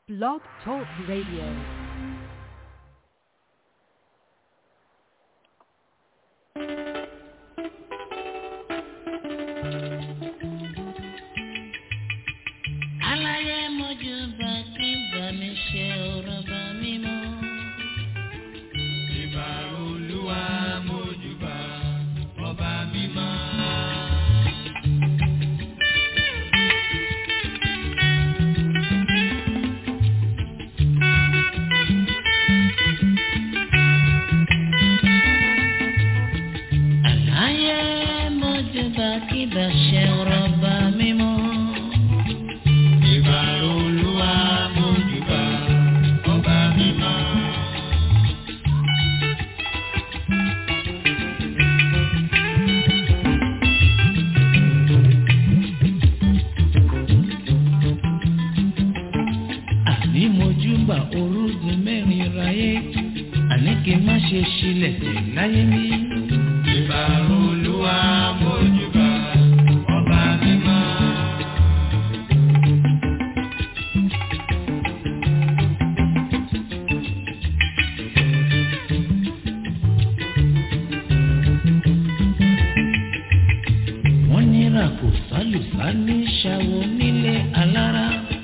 Blog Talk Radio. aláyé mojú bá kí bá mi ṣe ọ̀rọ̀ bá mi mọ́. ìbà olúwa mójúbà ọba mímọ́. aláyé mojú bá kí bá ṣe ọ̀rọ̀ bá mi mọ́. ìbà olúwa mójúbà ọba mímọ́. àní mojú bá orúgun mẹ́rin ráyé àní kí n má ṣe ṣílẹ̀ tẹ̀ láyé mi. ìbà olúwa mójúbà ọba mímọ́. wọ́n nira kò sálùsá ní ṣàwọ̀ nílé alára.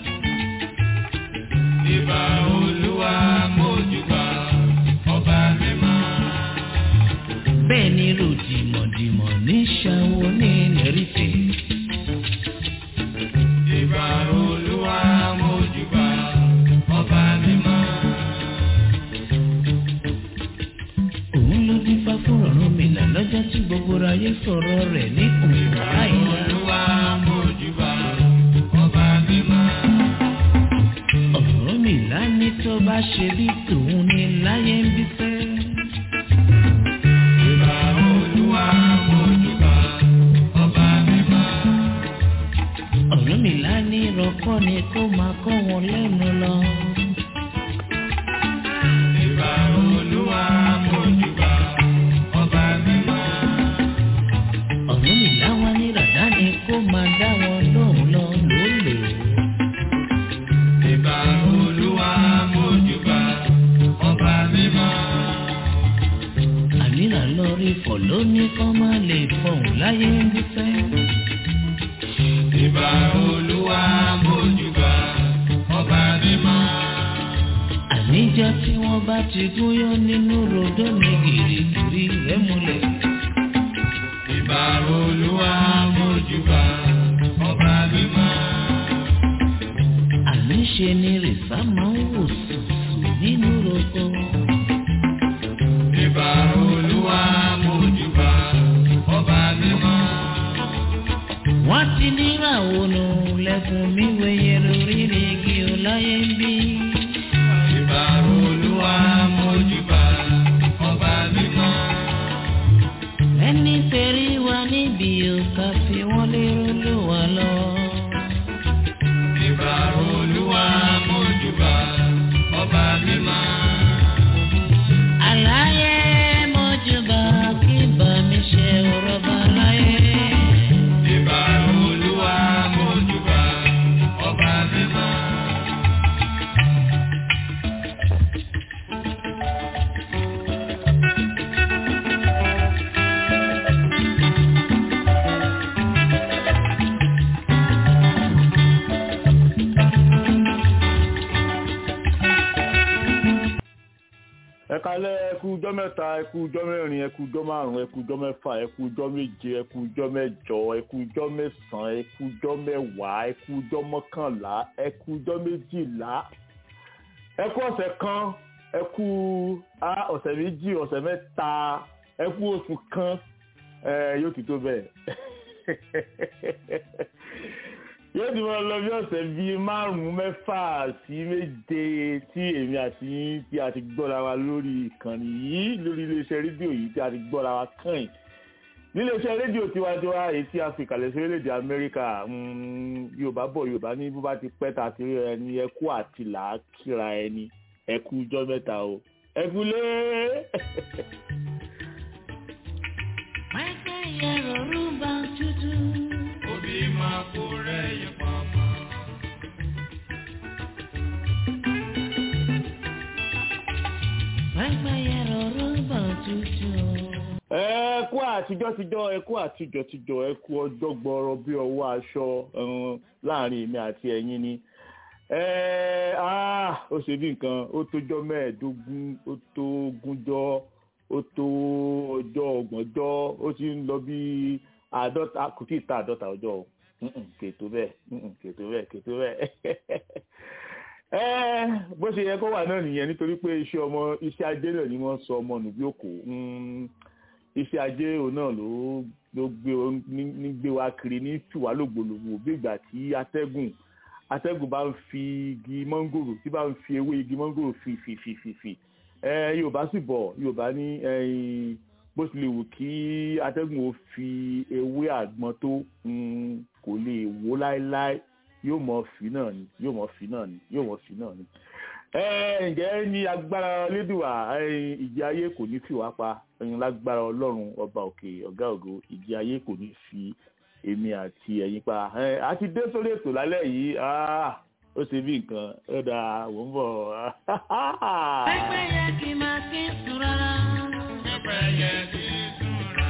ìbà olúwa mójúbà ọba mímọ́. bẹ́ẹ̀ ni ròdìmọ̀dìmọ̀ ní ṣàwọ̀ ní lẹ́rìfẹ̀. ìbà olúwa mójúbà ọba mímọ́. òun ló dín fá fún ọ̀run mi là lọ́jọ́ tí gbogbo ayé sọ̀rọ̀ rẹ̀ ní òun láìla. olúwa mójúbà ọba mímọ́. ọ̀rọ̀ mi là ní tó bá ṣe bí tòun ní láyé ń bí fẹ́. ìbà olúwa mójúbà ọba mímọ́. ọ̀rọ̀ mi là ní ìrọ̀kọ́ ni kó máa kọ́ wọn lẹ́nu lọ. ìbà olúwa mójúbà ọba mímọ́. ọ̀rọ̀ mi là wá ní ràdá ni kó máa dá wọn lóhùn lọ lólè. ìbà olúwa mójúbà ọba mímọ́. ànírà lọ rí fọ̀ lónìí kọ́ máa lè fọ̀hún láyé ń bí fẹ́. ìbà olúwa mójúbà ọba mímọ́. àníjọ́ tí wọ́n bá ti gúnyán nínú rodó ni gìrìgìrì rẹ̀ múlẹ̀. ìbà olúwa mójúbà ọba mímọ́. àníṣe ni rìsá máa ń wò sùsù nínú roko. ìbà olúwa mójúbà ọba mímọ́. wọ́n ti níràwọ̀ nù lẹ́kùn mi wẹ̀yẹ lórí igi ọláyé ń bí. ìbà olúwa mójúbà ọba mímọ́. ẹni tẹ̀rí wa níbi òkà fi wọ́n lérò ló wà lọ. ìbà olúwa mójúbà ọba mímọ́. àlàyé mọ́júbà kí bá mi ṣe ọ̀rọ̀ bá láyé. ìbà olúwa mójúbà ọba mímọ́. ẹ kalẹ̀ ẹkú ọjọ́ mẹ́ta ẹkú ọjọ́ mẹ́rin ẹkú ọjọ́ márùn ẹkú ọjọ́ mẹ́fà ẹkú ọjọ́ méje ẹkú ọjọ́ mẹ́jọ ẹkú ọjọ́ mẹ́sàn-án ẹkú ọjọ́ mẹ́wàá ẹkú ọjọ́ mọ́kànlá ẹkú ọjọ́ méjìlá ẹkú ọ̀sẹ̀ kan ẹkú á ọ̀sẹ̀ méjì ọ̀sẹ̀ mẹ́ta ẹkú oṣù kan ẹ yóò ti tó bẹ́ẹ̀ yóò ti máa lọ bí ọ̀sẹ̀ bíi márùn-ún mẹ́fà sí méje tí èmi àti yín tí a ti gbọ́ra wa lórí ìkànnì yìí lórí iléeṣẹ́ rédíò yìí tí a ti gbọ́ra wa kàn yìí níléeṣẹ́ rédíò tiwantiwa èyí tí a fi kalẹ̀ sí orílẹ̀-èdè amẹ́ríkà mm, yorùbá bọ̀ yorùbá ní bó bá ti pẹ́ ta ti rí ẹni ẹkú àti làákìra ẹni ẹkú ijọ́ mẹ́ta o ẹkú lé. pẹ́pẹ́ yẹ rọrùn bá tutù. Òbí máa kó rẹ̀ yẹ pọ̀pọ̀. tútù. ẹ kú àtijọ́ tijọ́ ẹ kú àtijọ́ tijọ́ ẹ kú ọjọ́ gbọ́rọ̀ bí ọwọ́ aṣọ um, láàrin èmi àti ẹ̀yin ni ẹ ah, ó ṣe bí nǹkan ó tójọ́ mẹ́ẹ̀ẹ́dógún ó tó gúnjọ́ ó tó ọjọ́ ọgbọ̀njọ́ ó ti ń lọ bí àádọ́ta kò tí ì ta àádọ́ta ọjọ́ o Mm-mm, kètò bẹ́ẹ̀ mm-mm, kètò bẹ́ẹ̀ kètò bẹ́ẹ̀ ẹ bó ṣe yẹ kó wà náà nìyẹn nítorí pé iṣẹ́ ọmọ iṣẹ́ ajé náà ni wọ́n sọ ọmọ nù bí òkò Mm, iṣẹ́ ajé òun náà ló ló gbé o- ní- ní gbé wa kiri ní tùwá lògbòlògbò bí ìgbà tí atẹ́gùn atẹ́gùn bá ń fi igi mọ́ngòrò tí bá ń fi ewé igi mọ́ngòrò fi fi fi fi fi ẹ yorùbá sì bọ̀ yorùbá ní ẹyin bó tilẹ̀ wù kí atẹ́gùn ó fi ewé àgbọn tó mm, kò lè wó láéláé yóò mọ fi náà ni yóò mọ fi náà ni yóò mọ fi náà ni. ẹ ǹjẹ́ ní agbára lédùá ẹyin ìjì ayé kò ní fi wá pa ẹyin lágbára ọlọ́run ọba òkè ọ̀gá ògo ìjì ayé kò ní fi èmi àti ẹ̀yin pa ẹ a ti dé sórí ètò lálẹ́ yìí ah, ó ṣe bí nǹkan ó dáa wò ń bọ̀. pẹ́pẹ́ yẹ kí n máa kí n sùn rárá. Pẹ́pẹ́yẹ kì í sùn rárá.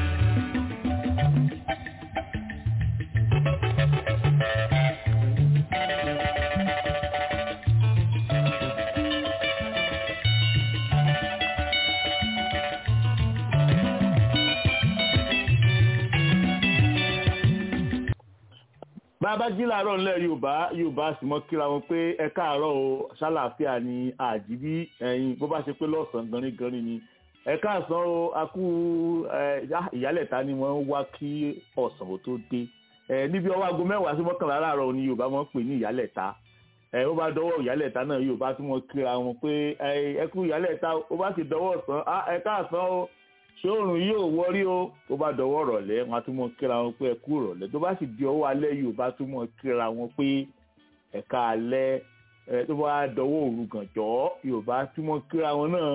bàbá jí làárọ̀ ńlẹ̀ yorùbá yorùbá sì mọ́ kíra wọn pé ẹ káàárọ̀ o ṣàlàáfíà ni àjíbí ẹ̀yin bó bá ṣe pé lọ́sàn-án ganigani ni ẹ káàsán o akú ẹ, yá- ìyálẹ̀ta ni wọ́n ń wá kí ọ̀sán ò tó dé ẹ níbi ọwọ́ aago mẹ́wàá sí mọ́kànlá láàárọ̀ ni yorùbá máa ń pè ní ìyálẹ̀ta ẹ ó bá dọwọ́ ìyálẹ̀ta náà yorùbá tí wọ́n kíra wọn pé ẹ ẹ kú ìyálẹ̀ta ó bá sì dọwọ́ ọ̀sán á ẹ káàsán o ṣé òòrùn yóò wọrí o tó bá dọwọ́ rọ̀lẹ́ wọn á tún mọ kíra wọn pé ẹ kú rọ̀lẹ́ tó bá sì di ọwọ́ alẹ́ yorùbá tún mọ kíra wọn pé ẹ̀ka alẹ́ ẹ tó bá dọwọ́ òru gànjọ́ yorùbá tún mọ kíra wọn náà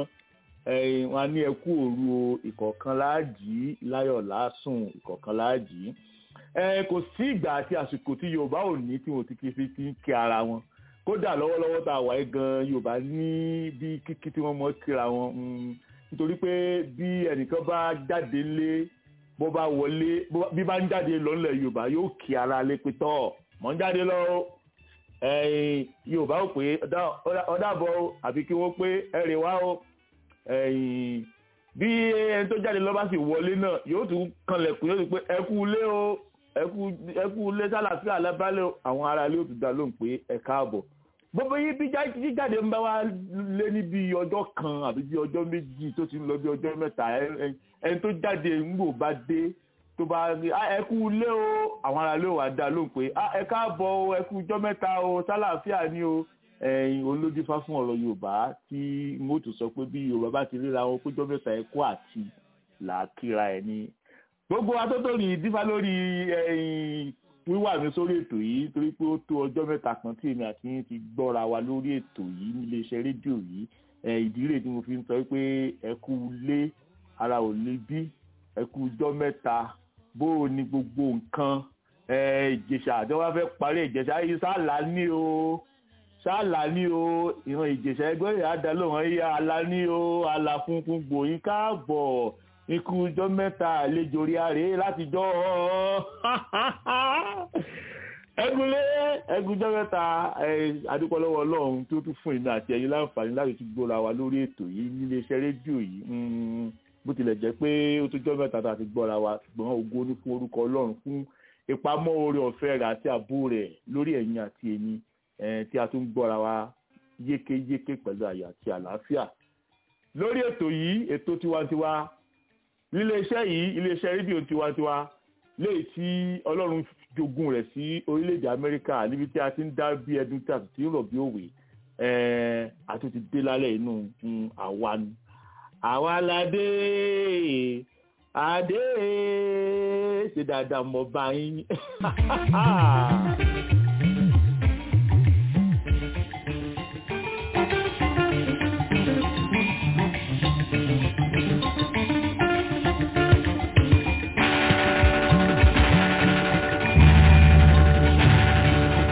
ẹ wọn á ní ẹ kú òru o ìkọ̀ọ̀kan láàjì láyọ̀ lásùn ìkọ̀ọ̀kan láàjì ẹ kò sí ìgbà àti àsìkò tí yorùbá ò ní tí wọn ti kí fi ti ń kí ara wọn kódà lọ́wọ́lọ́wọ́ tá a wáyé gan yorùbá ní bí kíkí tí wọ́n mọ kíra wọn mm, nítorí pé bí ẹnìkan bá jáde lé bó bá wọlé bó- bí bá ń jáde lọ́nlẹ̀ yorùbá yóò kí ara lé pé tọ́ mọ̀ ń jáde lọ o ẹ̀yìn yorùbá ò pé ọ̀dà- ọ̀dà- ọ̀dàbọ̀ o àbí kí wọ́n pé ẹ̀rẹ̀ wá o ẹ̀yìn bí ẹni tó jáde lọ bá sì wọlé náà yóò tún kanlẹ̀kùn yóò tún pé ẹ kú ilé o ẹ kú- ẹ kú ilé sálàáfíà lábálẹ̀ o àwọn ará ilé ò tún dá lóhùn pé ẹ káàbọ̀ gbogbo yìí bí já- jíjáde ń bá wa lé ní bí ọjọ́ kan àbí bí ọjọ́ méjì tó ti ń lọ bí ọjọ́ mẹ́ta ẹ- ẹ- ẹni tó jáde ńgbò bá dé tó bá rí "Ah, ẹ kú ilé o àwọn ará ilé ò wá dá lóhùn pé "Ah, ẹ káàbọ̀ o ẹ kú ọjọ́ mẹ́ta o sálàáfíà ni o ẹ̀yin olódífá fún ọ̀rọ̀ yorùbá tí n ó tún sọ pé bí yorùbá bá ti ríra wọn péjọ mẹ́ta ẹ kú àti làákìra ẹ̀ ni gbogbo atótó ní dífá lórí ẹ̀yin wíwà mi sórí ètò yìí torí pé ó tó ọjọ́ mẹ́ta kan tí èmi àti yín ti gbọ́ra wa lórí ètò yìí níléeṣẹ́ rédíò yìí ẹ̀ ìdí rèé tí mo fi ń sọ pé ẹ kú lé ara ò lè bí ẹ kú ọjọ́ mẹ́ta bó o ní gbogbo nǹkan ẹ̀ ìjẹ̀ṣà àti wọ́n fẹ́ parí ìjẹ̀ṣà yìí sálà ní o sálà ní o ìran ìjẹ̀ṣà ẹgbẹ́ rẹ̀ á dá lóhùn ẹ̀yà àlà ní o àlà funfun gbòyìn káàbọ̀ ikú ọjọ́ mẹ́ta àlejò rí àrè látijọ́ ẹgúnlé ẹgúnjọ́ mẹ́ta adúpọ̀lọ́wọ́ ọlọ́run tó tún fún ìmọ̀ àti ẹ̀yin láǹfààní láti tún gbọ́ra wa lórí ètò yìí níléeṣẹ́ rédíò yìí Mm, bó tilẹ̀ jẹ́ pé ó tó jọ́ mẹ́ta tá a ti gbọ́ra wa ṣùgbọ́n ògo ní fún orúkọ ọlọ́run fún ìpamọ́ oore ọ̀fẹ́ rẹ̀ àti ààbò rẹ̀ lórí ẹ̀yin àti èmi eh, tí a tún gbọ́ra wa yékéyéké pẹ̀lú àyà àti àlàáfíà lórí ètò yìí ètò tiwantiwa níléeṣẹ́ yìí iléeṣẹ́ rédíò tiwantiwa léyìí tí ọlọ́run jogún rẹ̀ sí orílẹ̀-èdè amẹ́ríkà níbi tí a ti ń dá bí ẹdun tí a sì ti ń rọ̀ bí òwe ẹ̀ẹ́ àti ti dé lálẹ́ inú mm, àwa ni àwa la dé adé ṣe dáadáa mọ bá yín.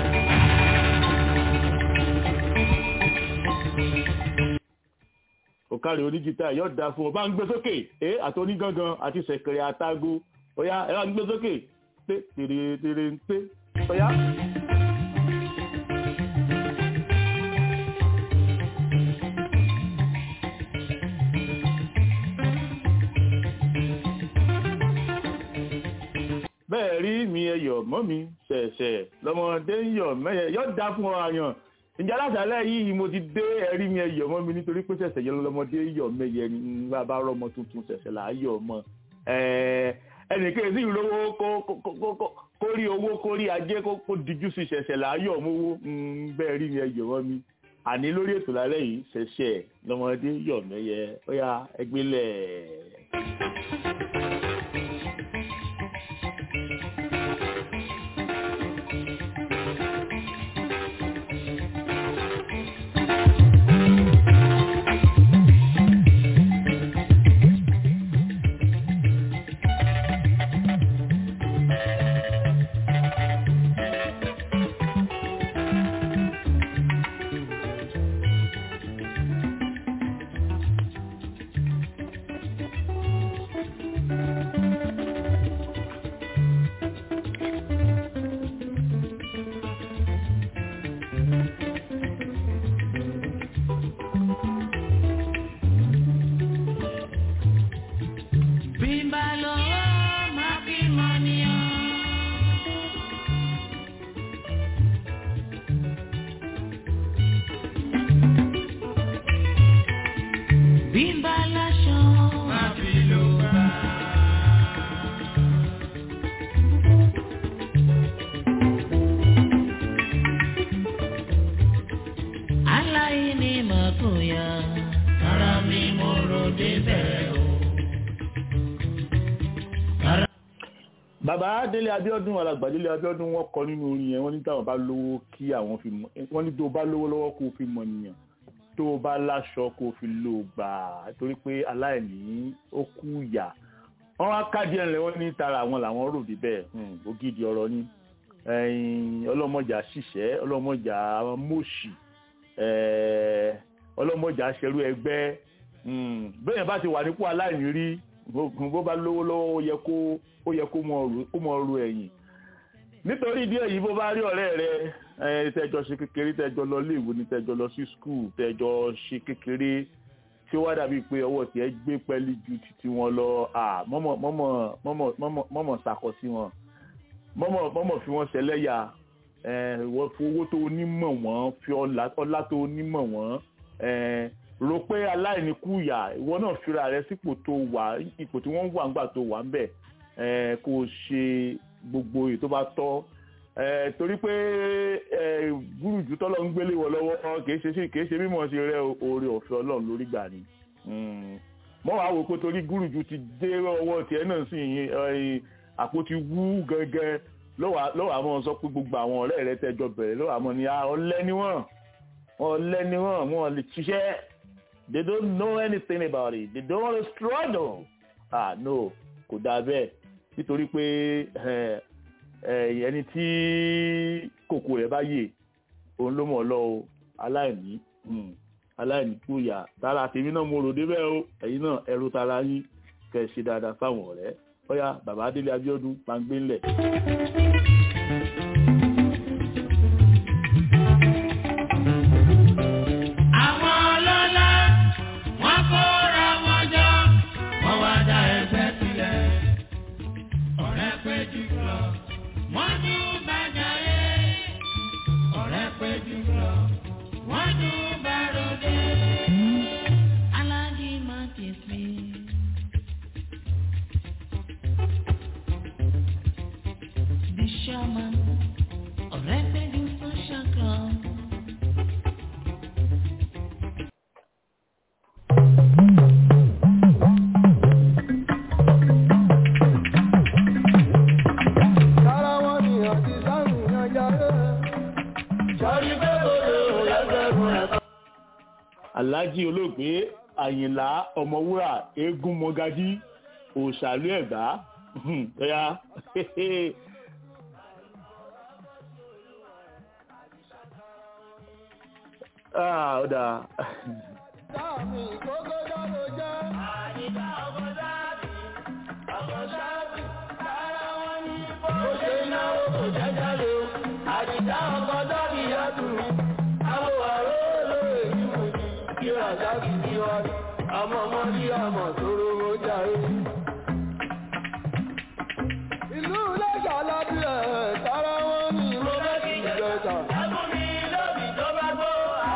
ó òkàrí oníjìtá yóò da fún ọ bá ń gbé sókè ẹ àti onígangan àti sẹ̀kẹ̀rẹ̀ àtago ọ̀yá ẹ bá ń gbé sókè pé tèrè tèrè ń pé ọ̀yá. bẹ́ẹ̀ rí mi ẹyọ̀ mọ́ mi ṣẹ̀ṣẹ̀ lọ́mọdé ń yọ̀ mẹ́yẹ yọ̀ dá fún ọ àyàn ìjà látàlẹ́ yìí mo ti dé ẹ̀rí mi ẹyọ̀ mọ́ mi nítorí pé ṣẹ̀ṣẹ̀ yọ lọ́mọdé yọ̀ mẹ́yẹ ní bàbá rọmọ tuntun ṣẹ̀ṣẹ̀ là á yọ̀ mọ́ ẹnìkan sì lówó kó rí owó kó rí ajé kó dijú sí ṣẹ̀ṣẹ̀ là á yọ̀ mówó bẹ́ẹ̀ rí mi ẹyọ̀ mọ́ mi àní lórí ètò lálẹ́ yìí ṣẹ̀ṣẹ̀ lọ́mọdé yọ̀ mẹ́yẹ ó yá ẹgbẹ́lẹ̀. bàbá délé abíọ́dún alàgbà délé abíọ́dún wọ́n kọ nínú orin yẹn wọ́n ní táwọn bá lówó kí àwọn fi mọ wọ́n ní tó o bá lówó lọ́wọ́ kó o fi mọ nìyàn tó o bá láṣọ kó o fi lò gbà torí pé aláìní ó kú ìyà wọ́n wá káàdì ẹ̀rìn wọ́n ní tara àwọn làwọn rò bí bẹ́ẹ̀ ògidì ọ̀rọ̀ ni ọlọ́mọjà ṣìṣẹ́ ọlọ́mọjà mọ̀ṣì ọlọ́mọjà ṣerú ẹgbẹ́ bẹ́ẹ̀ bá ti wà nípò aláìní rí bó bá lówó lọ́wọ́ ó yẹ kó ó yẹ kó mọ ru ẹ̀yìn nítorí ìdí èyí bó bá rí ọ̀rẹ́ rẹ tẹjọ ṣe kékeré tẹjọ lọ léèwé ni tẹjọ lọ sí skul tẹjọ ṣe kékeré tí ó wá dàbí pé ọwọ́ tiẹ̀ gbé pẹ́lí ju títí wọn lọ mọ́mọ́ sàkọ sí wọn mọ́mọ́ fi wọ́n ṣẹlẹ́yà owó tó onímọ̀ wọ́n fi ọlá tó onímọ̀ wọ́n rò pé aláìní kùyà ìwọ náà fira rẹ sípò tó wà ipò tí wọ́n wà ńgbà tó wà ń bẹ̀ kó o ṣe gbogbo èyí tó bá tọ́ torí pé gúrùjù tọ́lọ́ ń gbélé wọ lọ́wọ́ kìí ṣe kìí ṣe mímọ̀ ṣe rẹ oore ọ̀fẹ́ ọlọ́run lórí gbà ni mọ́ wàá wò pé torí gúrùjù ti dé ọwọ́ tiẹ̀ náà sì àpótí wú gẹ́gẹ́ lọ́wọ́ àmọ́ sọ pé gbogbo àwọn ọ̀rẹ́ rẹ tẹjọ bẹ̀rẹ̀ lọ́wọ́ àmọ́ ni ọ̀lẹ ni wọ́n ọ̀lẹ ni wọ́n wọ́n lè ṣiṣẹ́ they don't know anything about it they don't want to struggle ah no kò dáa bẹ́ẹ̀ nítorí pé ẹni tí kòkò rẹ̀ bá yè òun ló mọ̀ lọ o aláìní aláìní kúyà tara tèmi náà mo rò débẹ̀ o ẹ̀yin náà ẹrú tara yín kẹ́ ẹ ṣe dáadáa fáwọn ọ̀rẹ́ bóyá bàbá délé abíọ́dún máa ń gbé ńlẹ̀. Àwọn ọlọ́lá wọ́n kóra wọn jọ, wọ́n wá dá ẹgbẹ́ sílẹ̀. Ọ̀rẹ́ péjú lọ, wọ́n tún bàjá yé. Ọ̀rẹ́ péjú lọ, wọ́n tún bá ròde. Alájí máa ti fi. The shaman, ọ̀rẹ́ péjú social club. Sára wọn ni ọtí sáàmì yan jáde. Sọ́rí pé bòrò lẹ́gbẹ̀rún ẹ̀kọ́. alhaji olóògbé àyìnlá ọmọwúrà eégún mọgàjí òṣàlú ẹ̀gbá bóyá ah ó dáa Sáàmì kókó jáde jẹ́. Àdìdá ọkọ̀ sáàbì, ọkọ̀ sáàbì, sára wọn ní bọ́. Ó ṣe náwó kò jẹ́ jáde o. Àdìdá ọkọ̀ dábì yàtù. Àwọn àrò olóòrè ní mo ní. Kí Ràzákì ní wájú. Ọmọ ọmọ ní ọmọ tó rówó jáde. Ìlú Iléṣà lábí ẹ̀ sára wọn ní mo fẹ́ kí ìjẹta. Ẹkún mi lóbi tó bá gbó.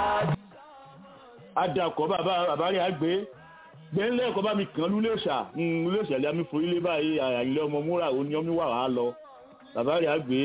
adakọ̀ bàbá bàbá rẹ̀ àgbé gbẹ̀ńlẹ̀ ẹ̀kọ́ bá mi kàn lú léṣà léṣà lé àmì forílé báyìí àyìnlẹ̀ ọmọ múra òní ọmọ wà wá lọ bàbá rẹ̀ àgbé.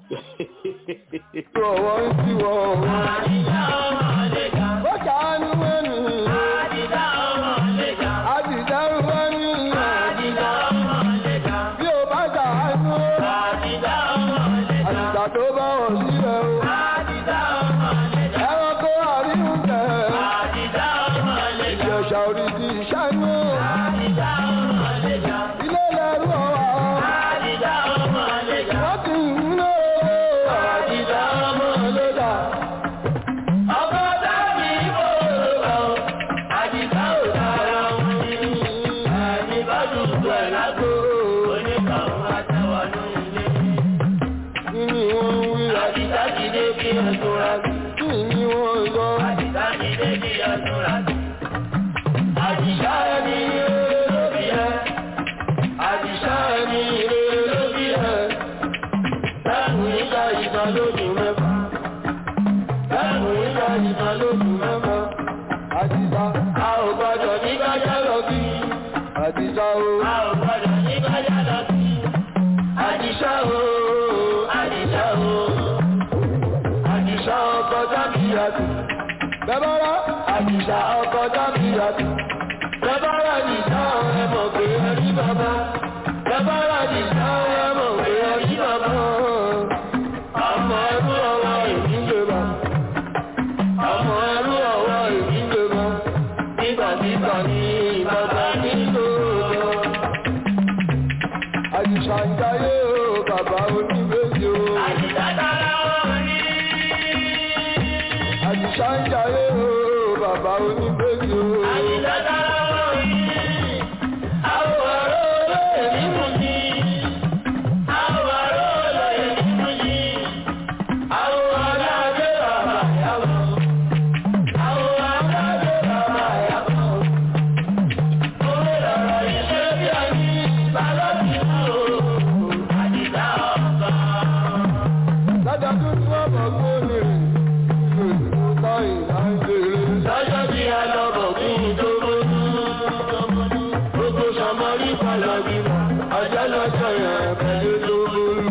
Ọwọ́ ń tí wọ́n wọ́n. Àdìdá ọmọ lẹ́jà. Ó ṣàánú ẹnu. Àdìdá ọmọ lẹ́jà. Àdìdárú ẹnu. Àdìdá ọmọ lẹ́jà. Bí o bá ṣàánú. Àdìdá ọmọ lẹ́jà. Àdìgbà tó bá wọ̀ sílẹ̀ o. Àdìdá ọmọ lẹ́jà. Ẹranko àríwú tẹ̀. Àdìdá ọmọ lẹ́jà. Ìjẹ̀ṣà orí ti ṣánú. Àdìdá ọmọ lẹ́jà. Ilé lẹ́rú ọ̀wà. Àdìdá ọmọ lẹ́jà. Wọ́n ti ń lò ó. Àdìdá ọmọ lẹ́dà. Ọkọ̀ sáàbì ìbò Àdìdá ò dára wọn ní. Àdìbá dùdú ẹ̀ lágbo. Oníkàwọn àtẹwọ̀nù ilé. Kí ni wọ́n ń wí? Àdìdá ti dé kí ẹ̀sùn rà sí. Kí ni wọ́n ń sọ? Àdìdá ti dé kí ẹ̀sùn rà sí. Àdìsá ẹni rere ló bí ẹ. Àdìsá ẹni rere ló bí ẹ. Bẹ́ẹ̀ni ìjà ìtàn lójú mẹ́fà. Bẹ́ẹ̀ni ìjà ìtàn lójú mẹ́fà. Àdìsá. A ò gbọdọ̀ ní kájá lọ bí. Àdìsá o. A ò gbọdọ̀ ní kájá lọ bí. Àdìsá o, àdìsá o. Àdìsá ọkọ̀ dábìyàtì. Bẹ́bọ́rá. Àdìsá ọkọ̀ dábìyàtì. Bẹ́bọ́rá àdìsá ẹ mọ̀ pé ẹ rí bàbá. Bẹ́bọ́rá àdìsá ẹ mọ̀ pé ẹ rí bàbá. Ọmọ ẹrú ọwọ́ èmi lè bà. Ọmọ ẹrú ọwọ́ èmi lè bà. Nígbàtígbà ní bàbá nílò lọ. Àdìsá ń jayé o, bàbá oníbejì o. Àdìsá dára wọ́n rí. Àdìsá ń jayé o, bàbá oníbejì o. Àdìsá dára wọ́n rí. Àwọn ọ̀rọ̀ olóyè nínú yìí. Àwọn ọ̀rọ̀ olóyè nínú yìí. Àwọn ọ̀làdé bàbá yàgò. Àwọn ọ̀làdé bàbá yàgò. Òwe lọ̀rọ̀ iṣẹ́ bí ẹni balọ̀bí o. Àdìsá ọ̀gá. Lájàdún tí wọ́n bọ̀ gbóni rìn. Ìlú táyì náà ń jèrè. Lọ́jọ́ tí a lọ bọ̀ kí n tó mọ́nú. Gbogbo sọmọrí palọ̀ bímọ. Ọjọ́ lọ́jọ́ yẹn pẹ̀lú tó mọ́nú.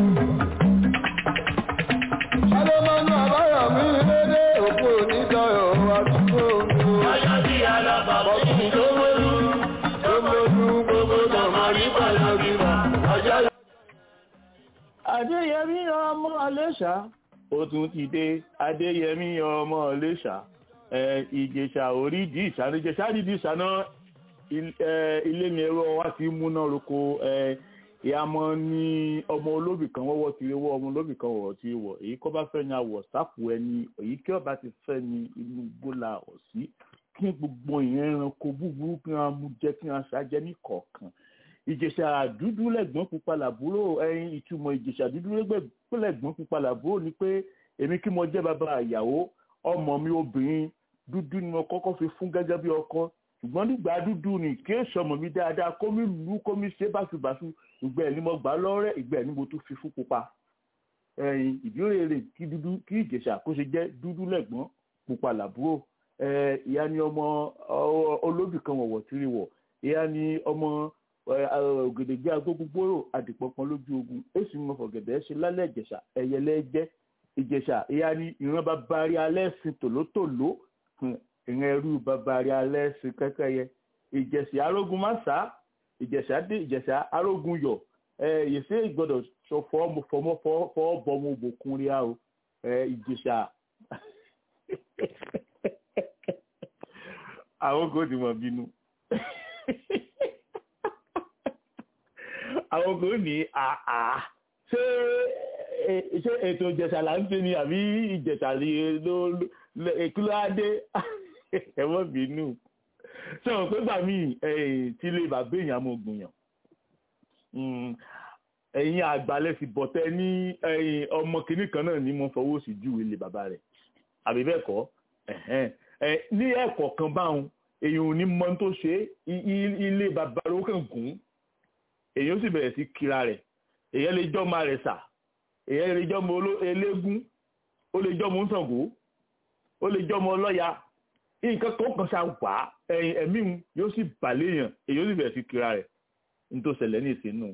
Sálọ́mọ́nù àbáyọ̀mí lédè òkú onídọ̀yọ̀ àdúgbò mi. Lọ́jọ́ tí a lọ bọ̀ kí n tó mọ́nú. Tó mọ́nú gbogbo sọmọrí palọ̀ bímọ. Ọjọ́ lọ. adéyẹmí ọmọ ọlẹ́ṣà ó tún ti dé adéyẹmí ọmọ ọlẹ́ṣà ẹ ìjẹ̀ṣà orídìí ìṣàná ìjẹ̀ṣà dídì ìṣàná il- ẹ, ilé mi ẹ̀rọ wa ti múná roko ẹ ìyàmọ́ ní ọmọ olóbì kan wọ́wọ́ ti rí wọ́ ọmọ olóbì kan wọ̀ ti wọ̀ èyí kọ́ bá fẹ́ ní àwọ̀ sápò ẹni èyí kí ọba ti fẹ́ ní inú gbólà ọ̀sí kí gbogbo ìyẹn ẹranko búburú kí wọ́n mú jẹ́ kí wọ́n ṣàjẹ́ ní kọ̀ọ̀kan ìjẹ̀ṣà dúdú lẹ́gbọ́n pupa làbúrò ẹyin ìtumọ̀ ìjẹ̀ṣà dúdú lẹ́gbọ́n pupa làbúrò ni pé èmi kí mo jẹ́ bàbá ìyàwó ọmọ mi obìnrin dúdú ni mo kọ́kọ́ fi fún gẹ́gẹ́ bí ọkọ ṣùgbọ́n nígbà dúdú ni kí èso ọmọ mi dáadáa kó mi lù ú kó mi ṣe báṣubàṣu ìgbà ẹ̀ ni mo gbà á lọ́rẹ́ ìgbà ẹ̀ ni mo tún fi fún pupa ẹyin ìdílé rẹ̀ kí dúdú kí ìjẹ̀ṣà kó ṣe jẹ́ dúdú lẹ́gbọ́n pupa làbúrò ẹ ìyá ni ọmọ ọ- olóbì kan wọ̀wọ̀ tìrì wọ̀ ìyá ni ọmọ ògèdègbé agbógungbòrò àdìpọ̀pọ̀ lójú ogun èsì mọ̀ fọ̀gẹ̀dẹ̀ ṣe lálẹ́ ìjẹ̀ṣà ẹ̀yẹlẹ́jẹ́ ìjẹ̀ṣà ìyá ni ìran babari alẹ́ sin tòlótòló hùn, ìran ẹrú babari alẹ́ sin kẹ́kẹ́yẹ ìjẹ̀ṣà arógun máṣá ìjẹ̀ṣà dé ìjẹ̀ṣà arógun yọ̀ ẹ yèsè ìgbọ́dọ̀ sọ fọmọ fọmọ fọwọ́ bọmọ òbòkun rí a o ẹ ìjẹ̀ṣà àwọn kò tí mọ̀ bínú àwọn kò ní àà ṣé ẹ- ṣé ètò ìjẹ̀ṣà là ń ṣe ni àbí ìjẹ̀ṣà ni ló ló- kí ló á dé ẹ mọ́ bínú sọ̀rọ̀ pé gbà mí tí ilé bàbá èèyàn mọ̀ gbìyàn ẹ̀yin àgbàlẹ̀ sì bọ̀tẹ́ ní ọmọ kìnnì kan náà ní mo fọwọ́ sí ju ilé bàbá rẹ̀ àbí bẹ́ẹ̀ kọ́ ní ẹ̀kọ́ kan báwọn èèyàn ò ní mọ tó ṣe ilé bàbá rẹ̀ ó kàn gùn èèyàn sì bẹ̀rẹ̀ sí kíra rẹ̀ èèyàn lè jọ́ máa rẹ̀ sà èèyàn lè jọ́ mọ eléégún ó lè jọ́ mọ Ṣàngó ó lè jọ́ mọ ọlọ́ya nǹkan kan kan ṣá wà ẹ̀mí yóò sì bàlẹ́ èèyàn èèyàn sì bẹ̀rẹ̀ sí kíra rẹ̀ ní tó ṣẹlẹ̀ ní ìsinú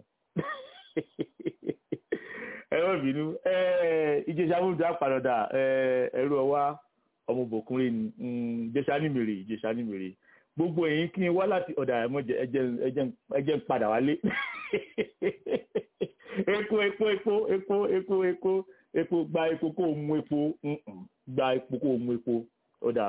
ẹ má bínú ìjẹsà múlùú àpàdàdà ẹrú ọwá ọmọbòkúnrin ni ìjẹsà nímèrè ìjẹsà nímèrè gbogbo ẹ̀yin kí n wá láti ọ̀dà ẹ̀mọ́jẹ ẹjẹ́ ń padà wálé epo epo epo epo epo epo epo gba epo kó o mu epo gba epo kó o mu epo ọ̀dà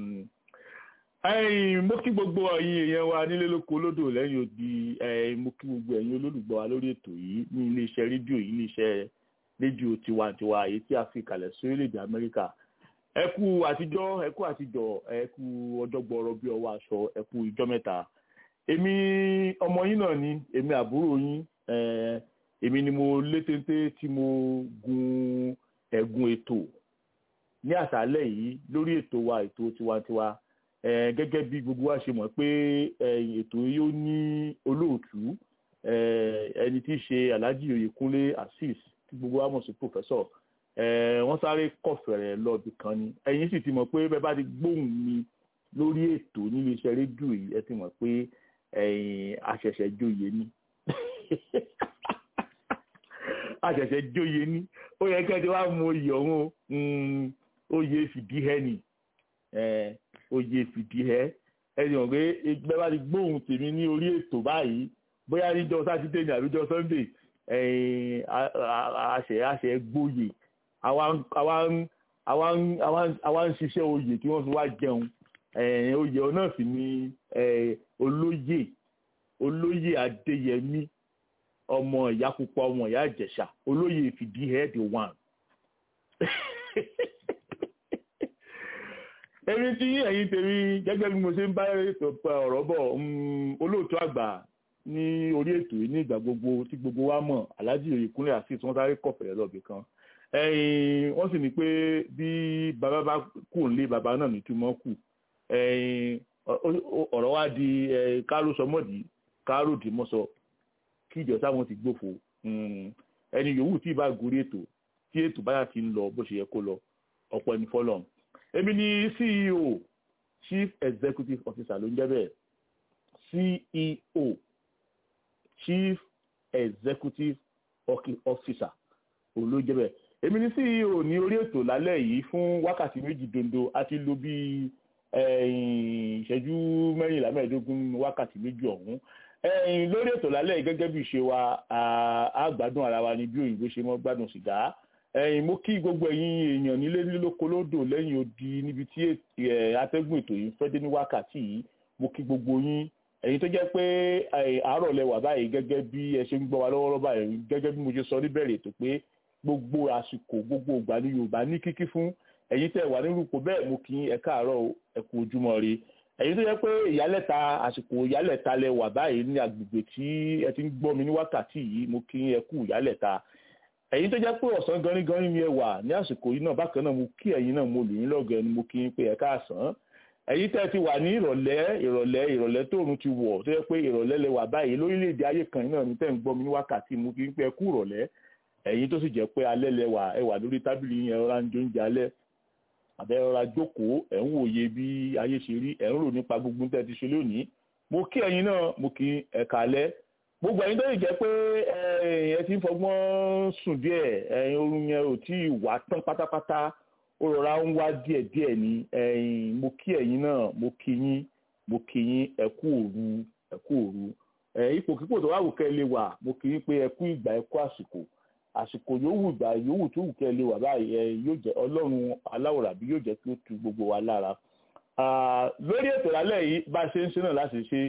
mo kí gbogbo ẹ̀yin èèyàn wa nílé lóko lódò lẹ́yìn odi mo kí gbogbo ẹ̀yin olólùgbọ́ wa lórí ètò yìí ní iléeṣẹ́ rédíò yìí iléeṣẹ́ rédíò tiwantiwa èyí tí a fi kalẹ̀ sí orílẹ̀-èdè Amẹ́ríkà ẹ kú àtijọ́ ẹ kú àtijọ́ ẹ kú ọjọ́ gbọ́rọ̀ bí ọwọ́ aṣọ ẹ kú ìjọ́ mẹ́ta èmi ọmọ yín náà ni èmi àbúrò yín èmi ni mo lé téńté tí mo gun ẹ̀gùn ètò ní àṣálẹ́ yìí lórí ètò wa ètò tiwantiwa gẹ́gẹ́ bí gbogbo wa ṣe mọ̀ pé ètò yóò ní olóòtú ẹni tí í ṣe Alhaji Oyèkúnlé Azeez tí gbogbo wa mọ̀ sí pòfẹ́sọ̀ wọ́n sáré kọ̀fẹ̀rẹ̀ lọ́ọ̀bì kan ni ẹ̀yin sì ti mọ̀ pé bẹ́ẹ̀ bá ti gbóhùn mi lórí ètò nílé iṣẹ́ rédíò yìí ẹ ti mọ̀ pé àṣẹ̀ṣẹ̀ jóye ni àṣẹ̀ṣẹ̀ jóye ni ó yẹ kẹ́ ẹ ti wá mú oyè ọ̀hún oyè fìdíhẹ́ ni oyè fìdíhẹ́ ẹni hàn pé bẹ́ẹ̀ bá ti gbóhùn tèmi ní orí ètò báyìí bóyá níjọ́ sátidé ní àbíjọ́ sunday àṣẹ àṣẹ gbóyè àwa ń ṣiṣẹ́ oyè tí wọ́n fi wá jẹun oyè náà sì ni olóyè olóyè adéyẹmí ọmọ ìyá pupa ọmọ ìyá ìjẹ̀ṣà olóyè fìdíhẹ́ the one. èmi tí ẹ̀yin tèmi gẹ́gẹ́ bí mo ṣe ń bá ọ̀rọ̀ bọ̀ olóòtú àgbà ní orí ètò yìí ní ìgbà gbogbo tí gbogbo wa mọ̀ Alhaji Oyèkúnlé Azeez wọ́n sáré kọ̀fẹ̀rẹ̀ lọ́ọ̀bì kan wọ́n sì ní pé bí bàbá bá kù nílé bàbá náà nítumọ̀ kù ọ̀rọ̀ wa di káró sọmọ́dì káró dìmọ́sọ kí ìjọsá wọn ti gbófo ẹni yòówù tí ì bá gorí ètò tí ètò báyà ti ń lọ bó ṣe yẹ kó lọ ọ̀pọ̀ ẹni fọlọ́n èmi ni CEO Chief Executive Officer ló ń jẹ́ bẹ́ẹ̀ CEO Chief Executive Officer òun ló jẹ́ bẹ́ẹ̀ èmi ni CEO ní orí ètò lálẹ́ yìí fún wákàtí méjì dondo a ti lò bí ìṣẹ́jú mẹ́rìnlá mẹ́ẹ̀ẹ́dógún wákàtí méjì ọ̀hún lórí ètò lálẹ́ yìí gẹ́gẹ́ bí ìṣe wa a gbádùn ara wa ní bí òyìnbó ṣe mọ́ gbádùn sìgá mo kí gbogbo ẹ̀yin èèyàn nílé nílòkó lódò lẹ́yìn odi níbi tí atẹ́gùn ètò yìí fẹ́ dé ní wákàtí yìí mo kí gbogbo yín ẹ̀yin tó jẹ́ pé àárọ̀ lẹ wà báyìí gẹ́gẹ́ bí ẹ ṣe ń gbọ́ wa lọ́wọ́lọ́wọ́ báyìí gẹ́gẹ́ bí mo ṣe sọ níbẹ̀rẹ̀ ètò pé gbogbo àsìkò gbogbo ìgbà ní Yorùbá ní kíkí fún ẹ̀yin tẹ́ wà nínú ipò bẹ́ẹ̀ mo kí ẹ káàárọ̀ ẹ kú ojúmọ́ ire ẹ̀yin tó jẹ́ pé ìyálẹ̀ta àsìkò ìyálẹ̀ta lẹ wà báyìí ní agbègbè tí ẹ ti ń gbọ́ mi ní wákàtí yìí mo kí ẹ kú ìyálẹ̀ta ẹ̀yin tó jẹ́ pé ọ̀sán ganigani ni ẹ wà ní àsìkò yìí náà bákan náà mo kí ẹ̀yin náà mo lù yín lọ́gọ̀ ẹni mo kí yín pé ẹ káàsán ẹ̀yin tẹ́ ti wà ní ìrọ̀lẹ́ ìrọ̀lẹ́ ìrọ̀lẹ́ tóòrùn ti wọ̀ tó yẹ pé ìrọ̀lẹ́ lẹ wà báyìí lórílẹ̀‐èdè ayé kan náà ní tẹ́ ń gbọ́ mi ní wákàtí mo kí yín pé ẹ kú ìrọ̀lẹ́ ẹ̀yin tó sì jẹ́ pé alẹ́ lẹ wà ẹ wà lórí tábìlì yẹn ọ̀rá ń jóúnjẹ alẹ́ àbẹ́ ọ̀rá jókòó ẹ̀ ń wòye bí ayé ṣe rí ẹ̀ ń rò nípa gbogbo tẹ́ ti ṣe lónìí mo kí ẹ̀yin náà mo kí ẹ̀ka alẹ́ gbogbo ẹ̀yin tó lè jẹ́ pé ẹ ti ń fọgbọ́n sùn díẹ̀ ẹ̀yin oorun yẹn ò tí ì wá tán pátápátá ó rọra ń wá díẹ̀ díẹ̀ ní ẹ̀yin mo kí ẹ̀yin náà mo kí yín mo kí yín ẹ kú òru ẹ kú òru ipòkípò tó wà wù kẹ́ lè wà mo kí yín pé ẹ kú ìgbà ẹ kú àsìkò àsìkò yòówù ìgbà yòówù tó wù kẹ́ lè wà báyìí ẹ yóò jẹ́ ọlọ́run aláwòrán àbí yóò jẹ́ kí ó tu gbogbo wa lára lórí ètò lálẹ́ yìí bá a ṣe ń ṣe náà láti ṣe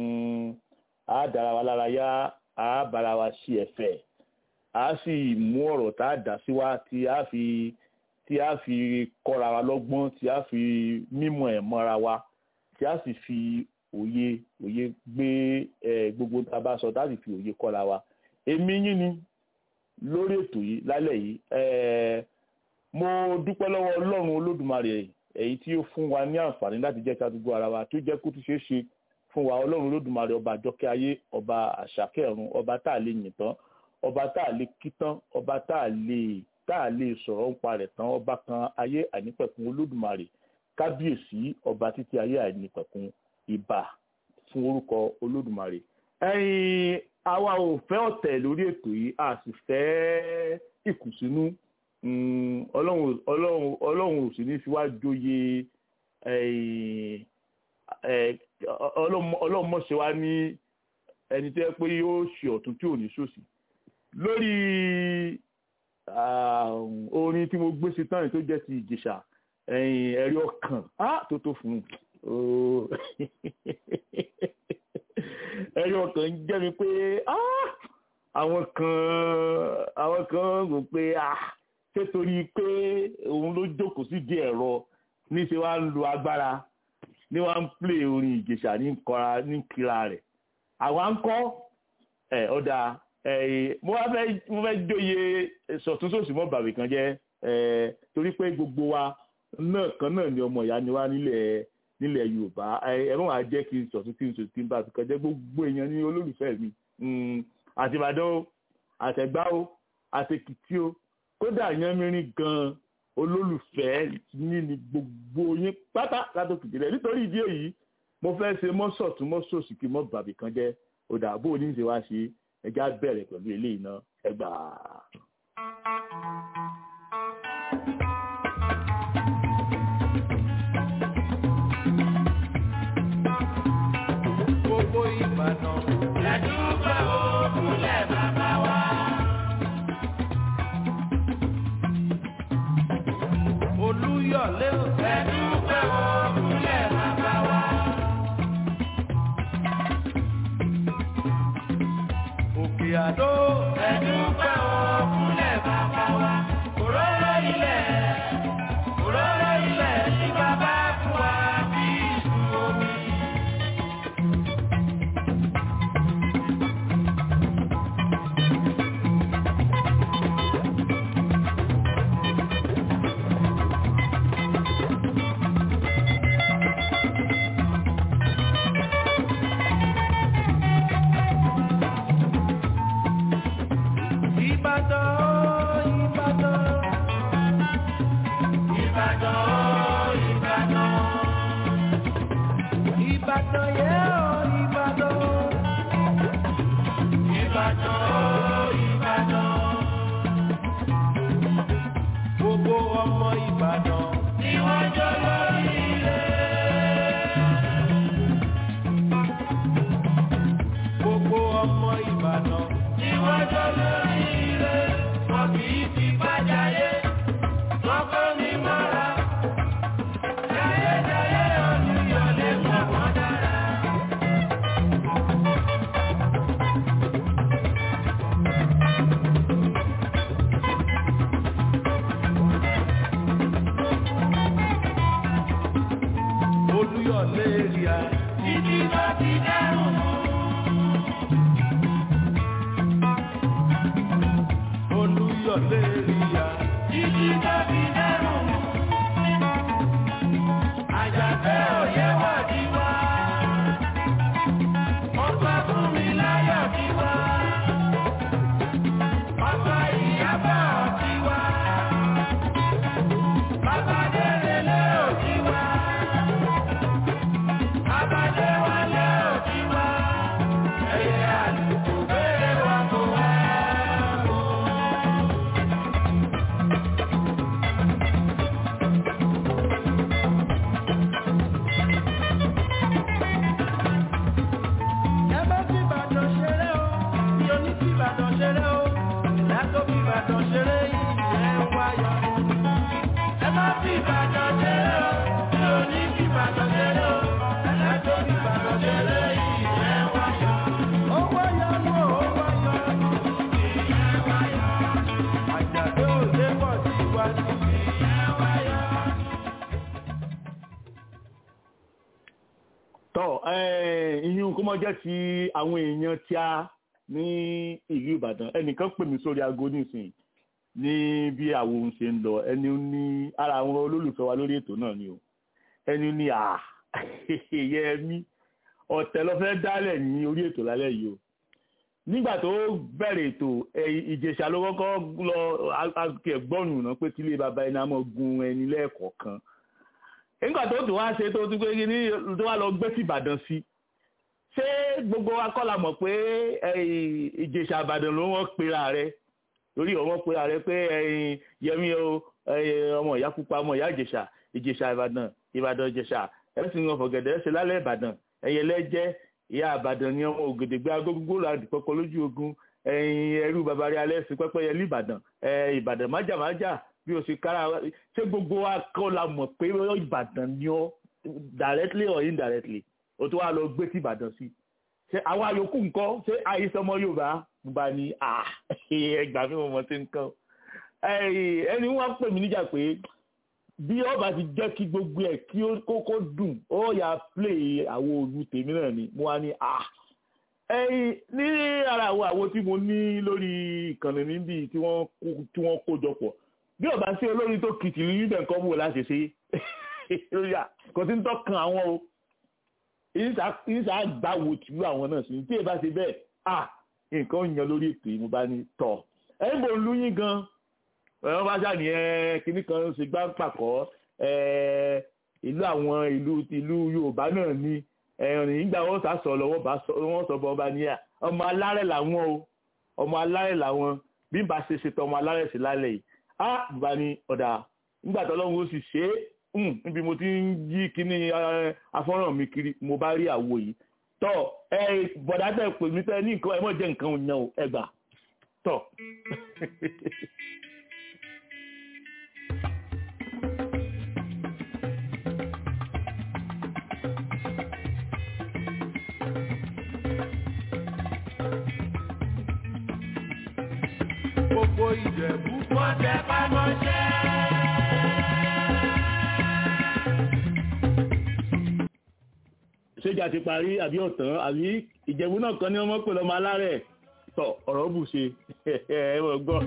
a dára wa lára yá a bára wa ṣe ẹ̀fẹ̀ a sì mú ọ̀rọ̀ tá a dá sí wa tí a fi tí a fi kọ́ra wa lọ́gbọ́n tí a fi mímọ̀ ẹ̀ mọ́ra wa tí a sì fi òye òye gbé ẹ gbogbo tá a bá sọ tá a sì fi òye kọ́ra wa èmi yín ni lórí ètò yìí lálẹ́ yìí ẹ mo dúpẹ́ lọ́wọ́ ọlọ́run olódùmarè èyí tí ó fún wa ní àǹfààní láti jẹ́ ká dúgbò ara wa tó jẹ́ kó tún ṣeé ṣe fún wa ọlọ́run olódùmarè ọba àjọkẹ́ ayé ọba àṣàkẹ́ ọ̀run ọba tá a lè yìn tán ọba tá a lè kí tán ọba tá a lè tá a lè sọ̀rọ̀ ń parẹ̀ tán ọba kan ayé àìnípẹ̀kun olódùmarè kábíyèsí ọba títí ayé àìnípẹ̀kun ìbà fún orúkọ olódùmarè. ẹ̀yin àwa ò fẹ́ ọ̀tẹ̀ lórí ètò yìí a sì fẹ́ ìkùnsínú ọlọ́run ọlọ́run ọlọ́run ò sì ní fi wá joyè ọlọ́run mọ̀ṣẹ́ wa ní ẹni tẹ́ pé yóò ṣe ọ̀tún tí ò ní ṣòsì lórí orin tí mo gbé sí tán tó jẹ́ ti ìjẹ̀ṣà ẹ̀rí ọkàn tó tó fún ẹ̀rí ọkàn ń jẹ́ mi pé àwọn kan àwọn kan rò pé ṣé torí pé òun ló jókòó sí di ẹ̀rọ níṣẹ́ wá ń lo agbára ní wá ń plé orin ìjẹ̀ṣà ní kọra ní kíra rẹ̀ àwa ń kọ́ ẹ̀ ọ̀dà mo wá fẹ́ mo fẹ́ jóye sọ̀túnṣòsì mọ́ bàbí kan jẹ́ torí pé gbogbo wa náà kan náà ni ọmọ ìyá ni wá nílẹ̀ nílẹ̀ yorùbá ẹ mọ̀ wá jẹ́ kí n sọ̀tún kí n sọ̀tún kí n bá fi kan jẹ́ gbogbo èèyàn ní olólùfẹ́ mi àti ìbàdàn o àtẹ̀gbá o àtẹ̀kìtì o kódà yánmírín gan olólùfẹ́ ní ni gbogbo yín pátá látòkìtì rẹ̀ nítorí ìdí èyí mo fẹ́ ṣe mọ́sọ̀tún mọ́sọ̀sì kí mọ́ bàbí kan jẹ́ òdàbò oníṣẹ́ wá ṣe ẹja bẹ̀rẹ̀ pẹ̀lú eléyìí náà ẹgbàá. gbogbo ìbàdàn. Lẹ́dúgbà òkúlẹ̀ bàbá wa. olúyọ̀lé ò. Lẹ́dúgbà òkúlẹ̀ bàbá wa. òkè àdó. Lẹ́dúgbà òkúlẹ̀ bàbá wa. Òróró ilẹ̀. Òróró ilẹ̀ tí bàbá fún wa bí ìlú omi. ìbàdàn ìbàdàn. Ìbàdàn Ìbàdàn. ìbàdàn yẹ ọ́ ìbàdàn. Ìbàdàn Ìbàdàn. gbogbo ọmọ ìbàdàn. Ni wọ́n jọ lórí ilé. gbogbo ọmọ ìbàdàn. Ni wọ́n jọ lórí ilé. Wọ́n kì í fi bájáyé. Wọ́n kọ́ ní mọ́ra. Jayéjayé olùyọ̀lé mọ̀ wọ́n dára. olúyọ̀lé èrìà. Títí tó ti dẹ́rùn mú. olúyọ̀lé èrìà. Títí tó ti dẹ́rùn mú. Àjàgbé òye wà ní wá. Wọ́n sọ fún mi láyọ̀ ní wá. Bàbá ìyábọ̀ ti wá. Bàbá Délélé ò ti wá. Bàbá Déwálé ò ti wá. Ẹyẹ àlùkò béèrè wa kò wá. tọ́ ìyún kó mọ́ jẹ́ ti àwọn èèyàn tí a ní ìlú ìbàdàn ẹnìkan pè mí sórí aago nísìnyí ní bí àwọn ohun ṣe ń lọ ẹni ó ní ara àwọn olólùfẹ́ wa lórí ètò náà ni o ẹni ó ní à yẹ mí ọ̀tẹ̀ lọ fẹ́ dálẹ̀ ní orí ètò lálẹ́ yìí o nígbà tó bẹ̀rẹ̀ ètò ìjẹ̀ṣà ló kọ́kọ́ lọ akẹ́gbọ́nù náà pé tílé bàbá ẹni a máa gun ẹni lẹ́ẹ̀kọ̀ọ̀kan nígbà tó tún wá ṣe tó tún pé ní tó wá lọ gbé sí ìbàdàn sí ṣé gbogbo wa kọ́ la mọ̀ pé ìjẹ̀ṣà ìbàdàn ló wọ́n pera rẹ̀ lórí ọmọ pera rẹ̀ pé yẹmi o ọmọ ìyá pupa ọmọ ìyá ìjẹ̀ṣà ìjẹ̀ṣà ìbàdàn ìbàdàn ìjẹ̀ṣà ẹ̀sìn ọ̀fọ̀gẹ̀dẹ̀ ẹ̀sìn lálẹ́ ìbàdàn ẹ̀yẹlẹ́jẹ́ ìyá àbàdàn ni ọmọ ògèdègbè agógógó láti pọpọ lójú ogun ẹyin ẹrú babarí alẹ sí pẹpẹyẹ lìbàdàn ẹ ìbàdàn májàmájà bí o ṣe kára ṣé gbogbo wa kọ́ la mọ̀ pé ìbàdàn ni ọ directly or indirectly o tó wà lọ gbé sí ìbàdàn sí ṣé àwọn àyòkù ńkọ́ ṣé àìsọmọ yorùbá bá ní ẹgbàá mi mọ̀ tí ń kàn ẹni wọ́n pè mí níjà pé bí ọba ti jẹ́ kí gbogbo ẹ̀ kí ó kókó dùn ó yà play àwọn òòlù tèmi náà ni mo wá ní à ẹyin ní ara àwọn àwo tí mo ní lórí ìkànnì níbi tí wọ́n kó jọ pọ̀ bí ọba sí olórin tó kìtì níbẹ̀ nǹkan wò láti ṣe lórí à kò tí ń tọ́kan àwọn o ìṣà gbàwò tìlú àwọn náà sí tí èbá ṣe bẹ́ẹ̀ à nǹkan yan lórí ètò yìí mo bá ní tọ̀ ẹ̀yìn bò ń lóyún gan-an wọ́n bá ṣáà ní ẹ kíní kan ṣe gbá pàkọ́ ìlú àwọn ìlú ìlú Yorùbá náà ní ẹ̀rìn nígbà wọ́n sá sọ lọ́wọ́ wọ́n sọ bọ́ ọba ní à ọmọ alárẹ̀ làwọn o ọmọ alárẹ̀ làwọn bí n bá ṣe ṣètò ọmọ alárẹ̀ sí lálẹ́ yìí á bá ní ọ̀dà nígbà tó lọ́wọ́ ó sì ṣe é níbi mo ti ń yí kíní afọ́nrán mi kiri mo bá rí àwo yìí tọ́ ẹ bọ̀dá tẹ̀ pè mí tẹ́ ní nǹkan ẹ mọ̀ jẹ́ nǹkan òyìn o ẹ gbà tọ́. gbogbo ìjẹ̀bú. wọ́n tẹ pamọ́ṣẹ́. ṣéjà ti parí àbí ọ̀tán àbí ìjẹ̀bú náà kan ní ọmọ pè lọ́mọ alárẹ̀ tọ̀ ọ̀rọ̀ bù ṣe ẹ mọ̀ gbọ́.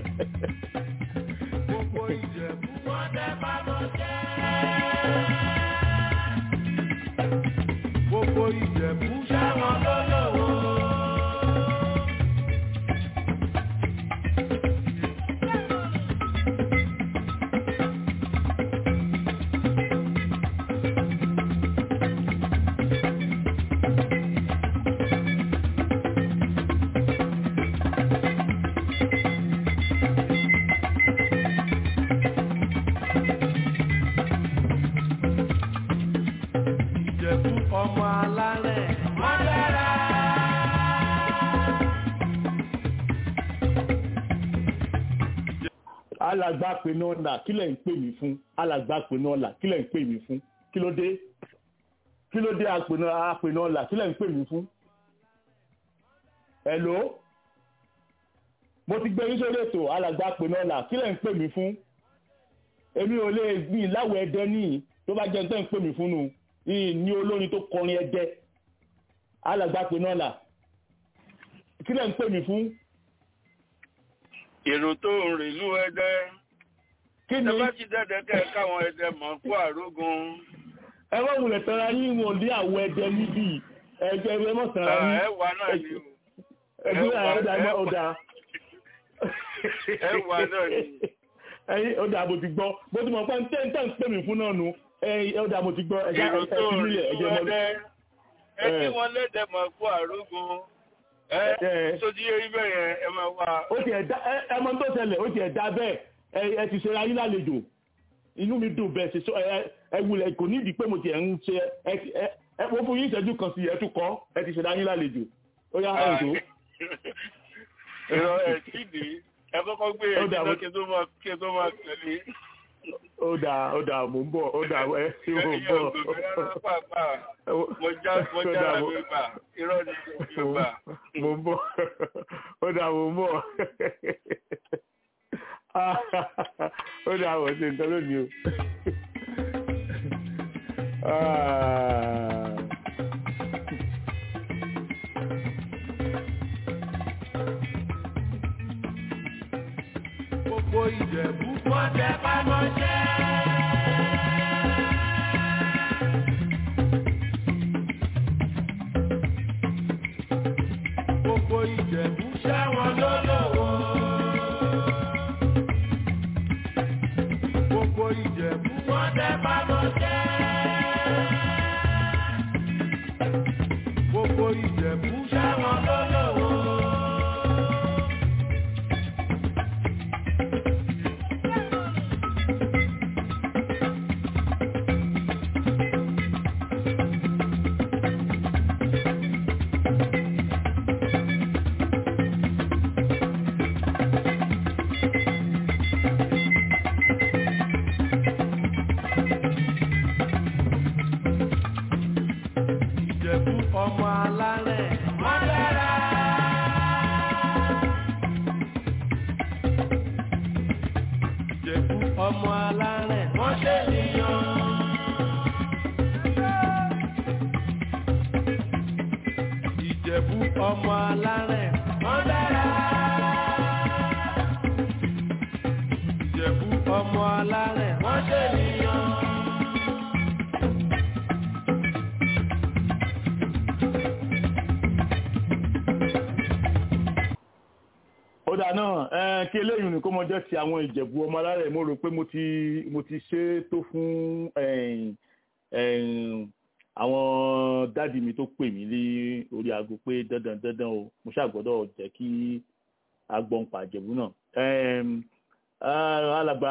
gbogbo ìjẹ̀bú. wọ́n tẹ pamọ́ṣẹ́. gbogbo ìjẹ̀bú. sáwọn lọ́lọ́wọ́. ìjẹ̀bú ọmọ alárẹ̀. wọ́n dára. alàgbà pinnu ọ̀la kí lẹ̀ ń pè mí fún alàgbà pinnu ọ̀la kí lẹ̀ ń pè mí fún kí ló dé kí ló dé apinnu apinnu ọ̀la kí lẹ̀ ń pè mí fún. hello mo ti gbé yín sórí ètò alàgbà pinnu ọ̀la kí lẹ̀ ń pè mí fún. èmi ò lè gbìn láwọ̀ ẹ̀dẹ́ níyì tó bá jẹ́ ń tẹ́ ń pè mí fún nu yìí ní olórin tó kọrin ẹ̀dẹ́ alàgbà pinnu ọ̀la kí lẹ̀ ń pè mí fún. èrò tó ń rìn ìlú ẹdẹ kí ni ẹ bá ti dẹdẹ kẹ káwọn ẹdẹ mọ kó àrógun ẹ wọ́n wulẹ̀ tara yín wọn ní àwọ̀ ẹ̀dẹ́ níbí ẹ̀jẹ̀ ẹ mọ̀ tara yín. ẹ wà náà ni o ẹgbẹ́ ẹ wà- ọ̀dà ẹ wà- ọ̀dà ẹ wà náà ni ẹyin ọ̀dà mo ti gbọ́ bó ti mọ̀ pé ń tẹ́ ń tẹ́ ń pè mí fún náà nu ẹyin ọ̀dà mo ti gbọ́ ẹ̀jẹ̀ èrò tó ẹ̀fí ń rìn nílẹ̀ ìlú ẹ̀jẹ̀ mọ́ ẹdẹ ẹ kí ẹ. wọn lẹdẹ mọ kó àrógun ẹ ẹ. sójú yẹ ibẹ yẹn ẹ máa wá ó ti ẹ̀dá ẹ- ẹ mọ tó ṣẹlẹ̀ ó ti ẹ̀dá bẹ́ẹ̀ ẹ ẹ ti ṣe ayé lálejò inú mi dùn bẹ́ẹ̀ ṣe sọ ẹ ẹ wulẹ̀ kò ní ìdí pé mo ti ẹ̀ ń ṣe ẹ ti- ẹ ẹ mo fún yín ìṣẹ́jú kan sí ẹ tún kọ́ ẹ ti ṣe ayé lálejò ó yá ẹ̀ tó. èrò ẹ sídìí ẹ kọ́kọ́ gbé Ó ẹ dà, jìnnà mo- kí n tó máa kí n tó máa tẹ̀lé ó dà ó dà mò ń bọ̀ ó dà ẹ ṣé mò ń ẹyẹ bọ̀. ògbèmí rárá pàápàá mo já mo Ó dà, jára mo- mi gbà irọ́ ni yorùbá mo ń bọ̀ ó dà mo ń bọ̀ ó dà wọ̀ ṣe nǹkan lónìí o. Ah. wọ́n tẹ pamọ́ṣẹ́. gbogbo ìjẹ̀bú Ṣẹ́wọ̀n lólówó. gbogbo ìjẹ̀bú Wọ́n tẹ pamọ́ṣẹ́. gbogbo ìjẹ̀bú Ṣẹ́wọ̀n lólówó. ìjẹ̀bú ọmọ alárẹ̀ Wọ́n dára. ìjẹ̀bú ọmọ alárẹ̀ Wọ́n ṣe nìyàn. ìjẹ̀bú ọmọ alárẹ̀ Wọ́n dára. ìjẹ̀bú ọmọ alárẹ̀ Wọ́n ṣe nìyàn. ó dà náà ẹ kí eléyìí ni kó mọ jẹ́ ti àwọn ìjẹ̀bú ọmọ alárẹ̀ mo rò pé mo ti mo ti ṣe é tó fún ẹ̀yìn, ẹ̀yìn, àwọn dádì mi tó pè mí lé orí aago pé dandan dandan o mo ṣàgbọ́dọ̀ jẹ́ kí agbọ̀npa ìjẹ̀bú náà Ẹm, ah, alàgbà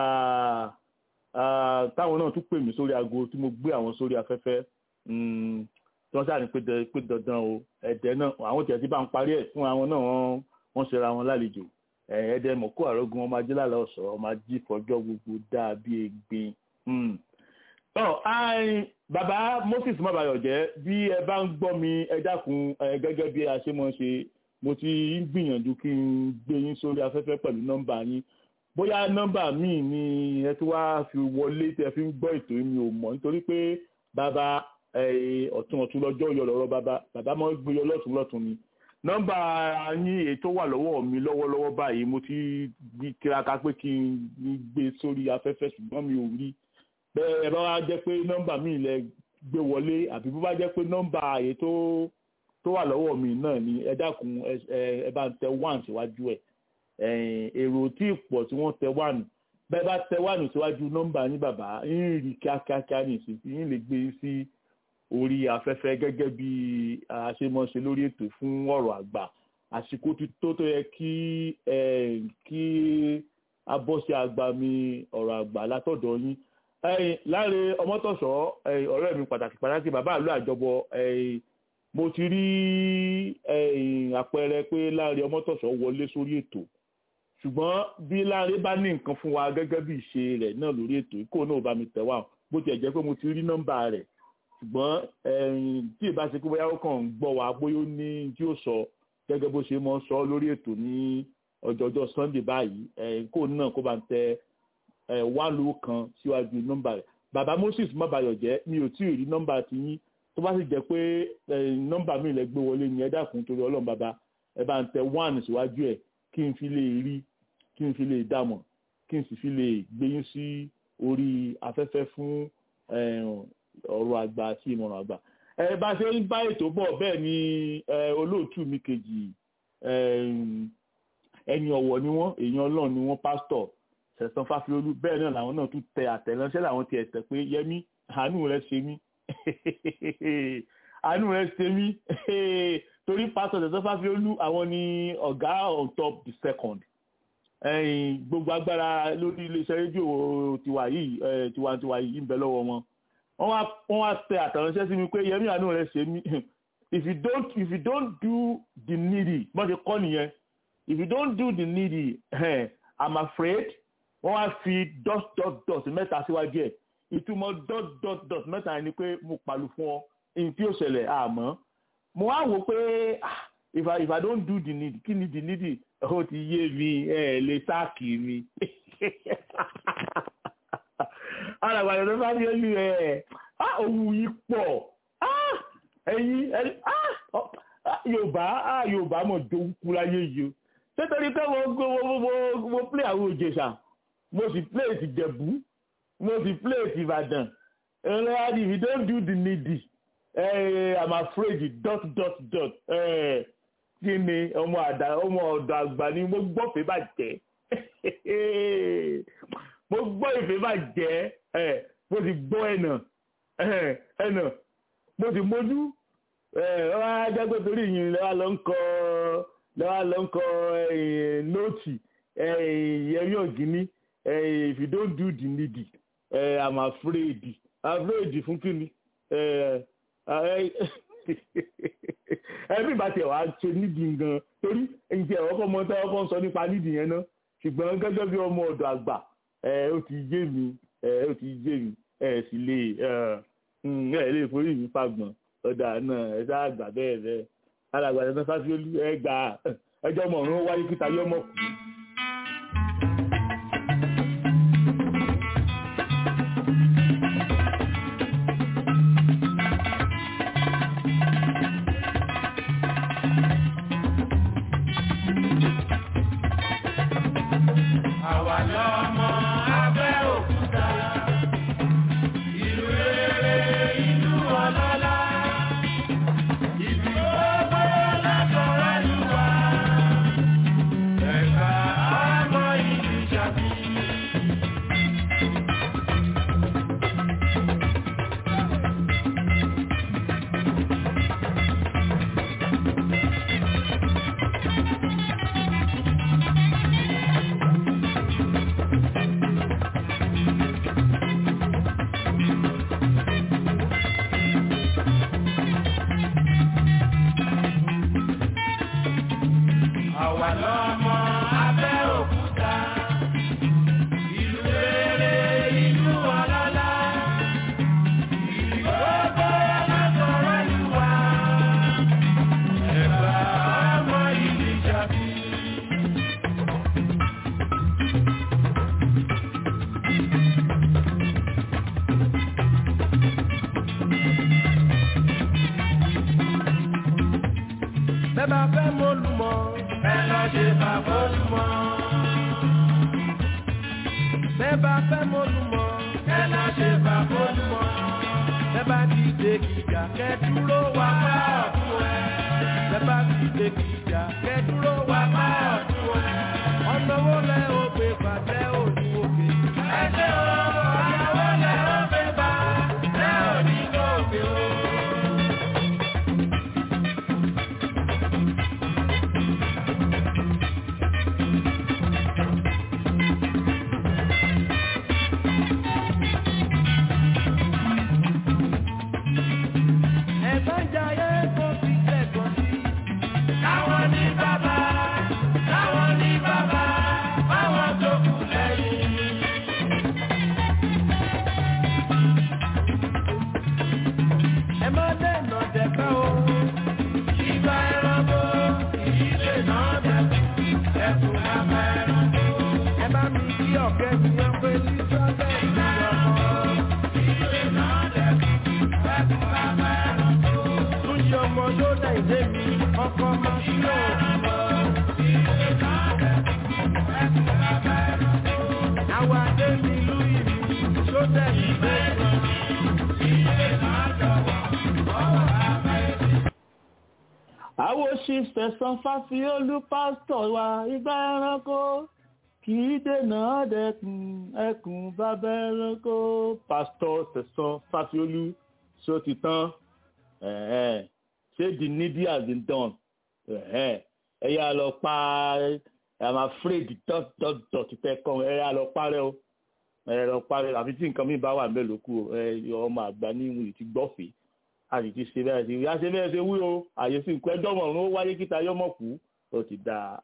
ah, táwọn náà tún pè mí sórí aago tí mo gbé àwọn sórí afẹ́fẹ́ mm, tí wọ́n ṣáà ní pé dan- pé dandan o ẹ̀dẹ̀ náà àwọn tẹ̀ tí bá ń parí ẹ̀ fún àwọn náà wọ́n wọ́n ṣera wọn lálejò ẹ̀ẹ́dẹ́ mọ̀kó àrógun ọmọ ajé lálẹ́ ọ̀sọ̀ ọmọ ajé fọjọ́ gbogbo dáa bí egbin. Mm. Tọ́ ai bàbá Moses Mabayọ̀jẹ́ bí ẹ bá ń gbọ́ mi ẹ dákun ẹ gẹ́gẹ́ bí a ṣe mọ̀ ṣe mo ti ń gbìyànjú kí n gbé yín sórí afẹ́fẹ́ pẹ̀lú nọ́mbà yín bóyá nọ́mbà míì ni ẹ tí wàá fi wọlé tẹ fi ń gbọ́ ètò yìí mi ò mọ̀ nítorí pé bàbá ẹ, ọ̀tún ọ̀tún lọ́jọ́ yọ lọ́rọ́ bàbá bàbá máa ń gbé yọ lọ́tún lọ́tún ni nọ́mbà yín èyí tó wà lọ́wọ́ mi lọ́wọ́lọ́wọ́ báyìí mo ti gbí tiraka pé kí n gbé sórí afẹ́fẹ́ ṣùgbọ́n mi ò rí bẹ́ẹ̀ bá wá jẹ́ pé nọ́mbà mi lẹ gbé wọlé àbí bó bá jẹ́ pé nọ́mbà èyí tó tó wà lọ́wọ́ mi náà ni ẹ dákun ẹ ẹ- ẹ bá ń tẹ one síwájú ẹ̀ ẹ̀yìn èrò tí ì pọ̀ tí wọ́n tẹ one bẹ́ẹ̀ bá tẹ one síwájú nọ́mbà yín bàbá yín rí kíákíákíá ní ìsìn yín lè gbé yín sí orí afẹ́fẹ́ gẹ́gẹ́ bí a ṣe mọ́ ṣe lórí ètò fún ọ̀rọ̀ àgbà àsìkò ti tó tó yẹ kí ẹ, kí a bọ́ sí àgbà mi ọ̀rọ̀ àgbà látọ̀dọ̀ yín ẹ̀yin láre ọmọtọ̀sọ́ ẹ̀yin, ọ̀rẹ́ mi pàtàkì pàtàkì bàbá àlọ́ àjọbọ ẹ̀yin, mo ti rí ẹ̀yin, àpẹẹrẹ pé láre ọmọtọ̀sọ́ wọlé sórí ètò ṣùgbọ́n bí láre bá ní nǹkan fún wa gẹ́gẹ́ bí ìṣe rẹ̀ náà lórí ètò kó náà bá mi tẹ̀ wá bó tiẹ̀ jẹ́ pé mo ti rí nọ́mbà rẹ̀ ṣùgbọ́n ẹ̀yìn tí ìbá ṣe pé bóyá ó kàn ń gbọ́ wa bóyá ó ní tí ó sọ gẹ́gẹ́ bó ṣe mọ́ sọ lórí ètò ní ọjọ́jọ́ sunday báyìí ẹ̀yìn kó náà kó bá ń tẹ ẹ̀ wá ló kan síwájú nọ́mbà rẹ̀ bàbá moses mọ́bayọ̀jẹ́ mi ò tí ì rí nọ́mbà ti yín tó bá sì jẹ́ pé ẹ̀yìn nọ́mbà mi lẹ gbé wọlé ni ẹ dákun torí ọlọ́run bàbá ẹ bá ń tẹ one síwájú ẹ̀ kí n fi lè rí kí n fi lè dàmọ̀ kí n sì fi lè gbéyún sí orí afẹ́fẹ́ fún ẹ̀hún ọ̀rọ̀ àgbà àti ìmọ̀ràn àgbà. ẹ bá ṣe ń bá ètò bọ̀ bẹ́ẹ̀ ni ẹ, olóòtú mi kejì ẹm, ẹni ọ̀wọ̀ ni wọ́n èèyàn ọlọ́run ni wọ́n pásítọ̀ sẹ̀sán fáfiolú bẹ́ẹ̀ náà làwọn náà tún tẹ àtẹ̀ránṣẹ́ làwọn ti ẹ̀tẹ̀ pé yẹmí àánú rẹ ṣe mí àánú rẹ ṣe mí torí pásítọ̀ sẹ̀sán fáfiolú àwọn ni ọ̀gá on top the second ẹ̀yìn gbogbo agbára lórí iléeṣẹ́ rédíò tiwa yìí ẹ̀, tiwantiwa yìí ń bẹ lọ́wọ́ wọn wọ́n wá wọ́n wá tẹ àtàránṣẹ́ sí mi pé yẹmí àánú rẹ ṣe mí if you don't if you don't do the needy bọ́n ṣe kọ́ nìyẹn if you don't do the needy eh, i'm afraid wọ́n wá fi dot dot dot mẹ́ta síwájú ẹ̀ ìtumọ̀ dot dot dot mẹ́ta ni pé mo pàlù fún ọ ní tí ó ṣẹlẹ̀ àmọ́ mo wá wò pé ah, if i if i don't do the needy kí ni the needy ó ti yé mi ẹ lè sáàkì mi alàgbàdo tó bá ní ojú ẹ á òwú yìí pọ̀ á ẹ̀yin ẹni á ọ- á, yorùbá á yorùbá mọ̀ dókú láyé yìí o nítorí pé mo mo mo mo mo play àwọn òjèṣà mo sì plate ìjẹ̀bú mo sì plate ìbàdàn ẹ̀rọ if you don't do the needy eh, i'm afraid dot dot dot eh, kí ni ọmọ àdá ọmọ ọ̀dọ̀ àgbà ni mo gbọ́ fẹ́ bàjẹ́ mo gbọ́ ìfẹ́ bàjẹ́ eh, mo sì gbọ́ ẹ̀nà eh, ẹ̀nà mo sì mójú ọ̀rọ̀ ajágbé torí yìí lẹ́wà lọ ń kọ lẹ́wà lọ ń kọ eh, nóòtì yẹrí ọ̀gíní if you don't do the needy eh, i'm afraid afraid fún kíni ẹbí bá tiẹ̀ wá ṣe nídìí gan torí ǹjẹ́ ọkọ̀ ọmọ tí ọkọ̀ ń sọ nípa nídìí yẹn náà ṣùgbọ́n gẹ́gẹ́ bí ọmọ ọ̀dọ̀ àgbà ó ti yé mi ó ti yé mi ẹ sì lè ẹ lè forí mi fagbọ̀n ọ̀dà náà ẹ sáà gbà bẹ́ẹ̀ bẹ́ẹ̀ alàgbà ẹ̀ fásitì ẹ gbà ẹjọ́ ọmọ ọ̀run wáyé kíta yọmọ kù. Àwa lọ́mọ Abẹ́òkúta, ìlú rere, ìlú ọlọ́lá, ìlú gbogbo lágbára lù wá. Ẹ̀ka ọmọ ìlú Ṣakí. Àwa lọ́mọ Abẹ́òkúta, ìlú rere, ìlú ọlọ́lá, ìlú gbogbo lágbára lù wá. Ẹ̀ka ọmọ ìlú Ṣakí. Bẹ́ẹ̀ bá fẹ́ mọ́lùmọ́, ẹ lọ ṣe bàbá olùmọ́. Bẹ́ẹ̀ bá fẹ́ mọ́lùmọ́, ẹ lọ ṣe bàbá olùmọ́. Bẹ́ẹ̀ bá ti dé gíga, kẹ́ dúró wá má ọ̀tún ẹ̀. Bẹ́ẹ̀ bá ti dé gíga, kẹ́ dúró wá má ọ̀tún ẹ̀. Ọ̀nà wo lẹ ó gbé bàtẹ́ òní òkè? Ẹ ṣe o, ọ̀nà wo lẹ ó gbé bá tẹ́ òní òkè o. Ẹ̀gbọ́n jayé kó fi kẹ́kọ̀ọ́ sí. Táwọn ní bàbá, táwọn ní bàbá, báwọn tó kù lẹ́yìn. Ẹ má dènà dẹ̀ka o. Ìgbà ẹranko, ìdílé náà dẹ̀kun, ẹ̀kún bàbá ẹranko. Ẹ bá mi kí ọ̀kẹ́ mi yan pé sísọ́lẹ̀ ìlú ọmọ. Ìdílé náà dẹ̀kun, ẹ̀kún bàbá ẹranko. Túnṣe ọmọ yóò dá ìdé mi, ọkọ máa sí òkú. Ìdílé náà dẹ̀kun, ẹ̀kún bàbá ẹranko. Àwọn adé mi lú ìlú, tó dẹ̀ mí lẹ́yìn. Ìdílé náà jọ̀wọ́, ọwọ́ bàbá ẹ̀mí. àwọn òṣìṣẹ́ san fásiolú pásítọ̀ wa ìgbà ẹranko kì í dènà dẹkùn ẹkùn bàbá ẹranko. pásítọ̀ tẹ̀sán fásiolú ṣó ti tán ẹ̀hẹ́n. ṣé the needy has been done ẹ̀hẹ́n. ẹ yá lọ pa i'm afraid dot dot dot tẹ kàn ẹ yá lọ parẹ́ o ẹ lọ parẹ́ àfi tí nǹkan mi bá wà mélòó kù ẹ ọmọ àgbà ní ìwé ti gbọ́fẹ̀ẹ́ a sì ti ṣe bẹ́ẹ̀ sí ìyá ṣe bẹ́ẹ̀ ṣe wí o àyè sí nǹkan ẹjọ́ mọ̀rún ó wáyé kíta yọmọ kú ó ti dáa.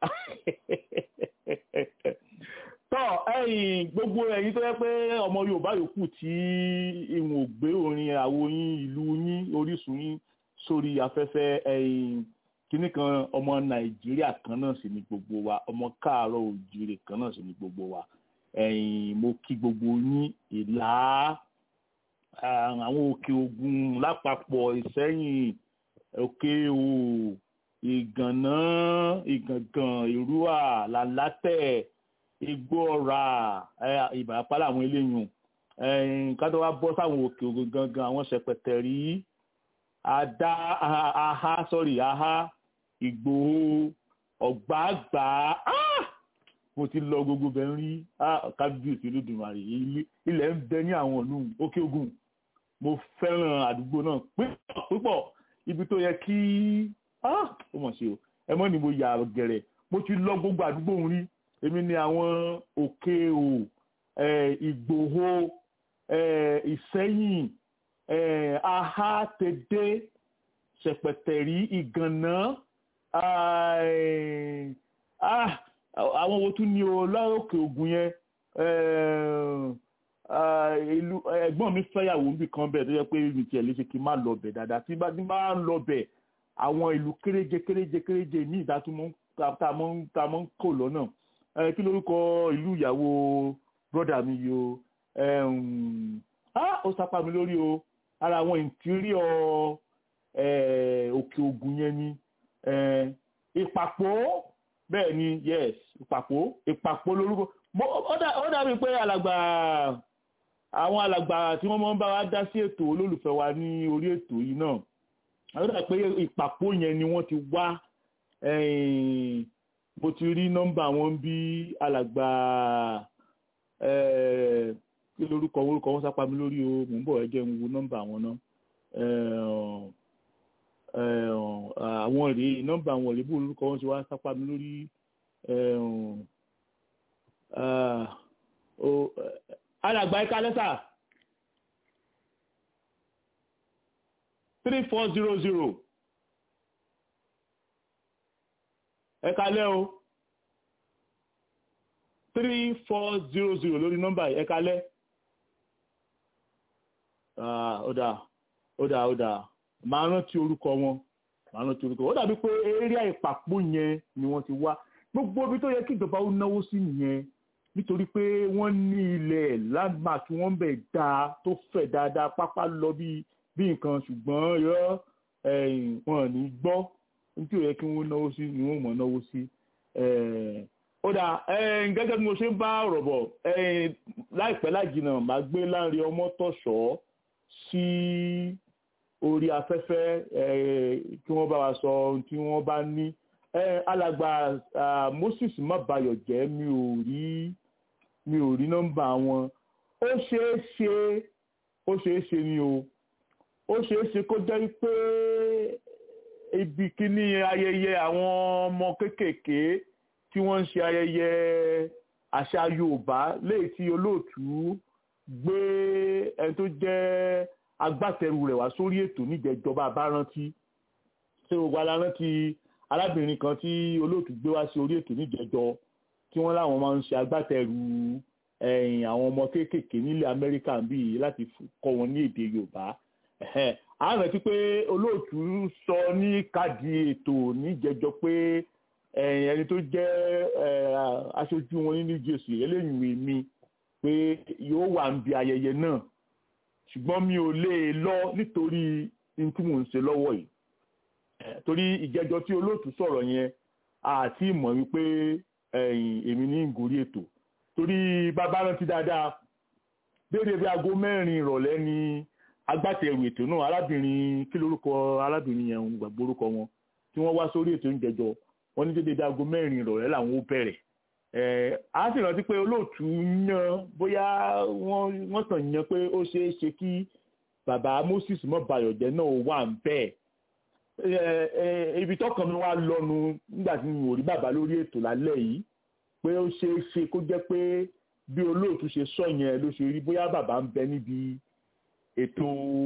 tọ́ ẹ̀yin gbogbo ẹ̀yin tó yẹ pé ọmọ Yorùbá yòókù tí ìwọ̀n ògbé orin àwo yín ìlú yín orísun yín sórí afẹ́fẹ́ ẹ̀yin kíní kan ọmọ Nàìjíríà kan náà sì ni gbogbo wa ọmọ káàárọ̀ òjìrè kan náà sì ni gbogbo wa ẹ̀yin mo kí gbogbo yín ìlà àwọn òkè ògùn lápapọ̀ ìsẹ́yìn òkè o ìgànná ìgàngàn ìrúwà làlátẹ̀ igbó ọ̀rà ìbàràpá làwọn eléyìn ká tó wá bọ́ sáwọn òkè ògùn gangan àwọn ṣẹpẹtẹrí àdá aha sọ́rí aha ìgbòho ọ̀gbàgbà mo ti lọ gbogbo bẹ́ẹ̀ rí kábíyèsí olódùmarè ilẹ̀ ń bẹ ní àwọn ìlú òkè ògùn mo fẹ́ràn àdúgbò náà púpọ̀ ibi tó yẹ kí ó mọ̀ sí o ẹ mọ́ ni mo yà gẹ̀rẹ̀ mo ti lọ gbogbo àdúgbò ń rí èmi ni àwọn òkè o ìgbòho ìsẹ́yìn aha tèdè ṣẹ̀pẹ̀tẹ̀rí ìgànná àwọn wo tún ní o lọ́ọ̀kè ògùn yẹn ìlú ẹ̀gbọ́n mi fẹ́yàwó níbi kan bẹ́ẹ̀ tó yẹ pé mi tiẹ̀ lè ṣe kí n má lọ bẹ̀ dáadáa tí bá ń lọ bẹ̀ àwọn ìlú kéréje kéréje kéréje ní ìdá tá a mọ́ ń kò lọ́nà kí lórúkọ ìlú ìyàwó brọ́dà mi yìí o ó sápá mi lórí o ara àwọn ìntìríọ̀ òkè ògùn yẹn ni ìpàpọ̀ bẹ́ẹ̀ ni yes ìpàpọ̀ ìpàpọ̀ lórúkọ ó dàbí pé alàgbà àwọn alàgbà tí wọ́n máa ń bá wa dá sí ètò olólùfẹ́ wa ní orí ètò yìí náà ó dàbí pé ìpàpọ̀ yẹn ni wọ́n ti wá mo ti rí nọ́mbà wọn bí alàgbà kí lórúkọ orúkọ wọn sápá mi lórí o mò ń bọ̀ ẹ jẹ́ ń wo nọ́mbà wọn náà àwọn rèé nọ́mbà àwọn rèé bó orúkọ wọn ṣe wá sápá mi lórí alàgbà ẹ̀ka lẹ́sà three four zero zero ẹ̀ka lẹ́ o three four zero zero lórí nọ́mbà ẹ̀ka lẹ́ ó dáa ó dáa ó dáa máa rántí orúkọ wọn máa rántí orúkọ wọn ó dàbí pé eré ìpàpọ̀ yẹn ni wọ́n ti wá gbogbo ibi tó yẹ kí ìjọba ó náwó sí nìyẹn nítorí pé wọ́n ní ilẹ̀ landmark wọ́n bẹ̀ dáa tó fẹ̀ dáadáa pápá lọ bí bí nǹkan ṣùgbọ́n yọ wọn ní gbọ́ nítorí ó yẹ kí wọ́n náwó sí ni wọ́n mọ̀ náwó sí ó dà gẹ́gẹ́ bí mo ṣe ń bá ọ̀rọ̀ bọ̀ láìpẹ́ lájìnà màá gbé Láńrè Ọmọ́tọ̀ṣọ́ sí orí afẹ́fẹ́ kí wọ́n bá wa sọ ohun tí wọ́n bá ní alàgbà Moses Mabayọ̀ jẹ́ mi ò rí mi ò rí nọ́mbà wọn ó ṣeé ṣe ó ṣeé ṣe ni o ó ṣeé ṣe kó jẹ́ pé ibi kíní ayẹyẹ àwọn ọmọ kéékèèké tí wọ́n ń ṣe ayẹyẹ àṣà Yorùbá léyìí tí olóòtú gbé ẹni tó jẹ́ agbátẹrù rẹ̀ wá sórí ètò níjẹ̀jọba àbárántí ṣé gbogbo alárántí arábìnrin kan tí olóòtú gbé wá sí orí ètò níjẹ̀jọ tí wọ́n láwọn máa ń ṣe agbátẹrù ẹ̀yìn àwọn ọmọ kéékèèké nílẹ̀ Amẹ́ríkà bíi láti kọ́ wọn ní èdè Yorùbá a rántí pé olóòtú sọ ní káàdì ètò níjẹ̀jọ pé ẹni tó jẹ́ aṣojú wọn ní New Jersey eléyìí mi pé yóò wà níbi ayẹyẹ náà ṣùgbọ́n mi ò lè lọ nítorí n tí mò ń ṣe lọ́wọ́ yìí torí ìjẹjọ tí olóòtú sọ̀rọ̀ yẹn àti ìmọ̀ wípé èmi ní ìgòrí ètò torí bàbá rántí dáadáa déédéé bí aago mẹ́rin ìrọ̀lẹ́ ni agbátẹrù ètò náà arábìnrin kí lórúkọ arábìnrin yẹn ń gbàgbọ́ orúkọ wọn tí wọ́n wá sórí ètò ìjẹjọ wọ́n ní déédéé bí aago mẹ́rin ìrọ̀lẹ́ làwọn ó bẹ̀rẹ̀ a sì rántí pé olóòtú yan bóyá wọ́n kàn yan pé ó ṣeé ṣe kí bàbá Moses Mọ́bayọ̀jẹ́ náà wà ń bẹ́ẹ̀ ibi tọkàn mi wá lọ́nu nígbà tí mi ò rí bàbá lórí ètò lálẹ́ yìí pé ó ṣeé ṣe kó jẹ́ pé bí olóòtú ṣe sọ yẹn ló ṣe rí bóyá bàbá ń bẹ níbi ètò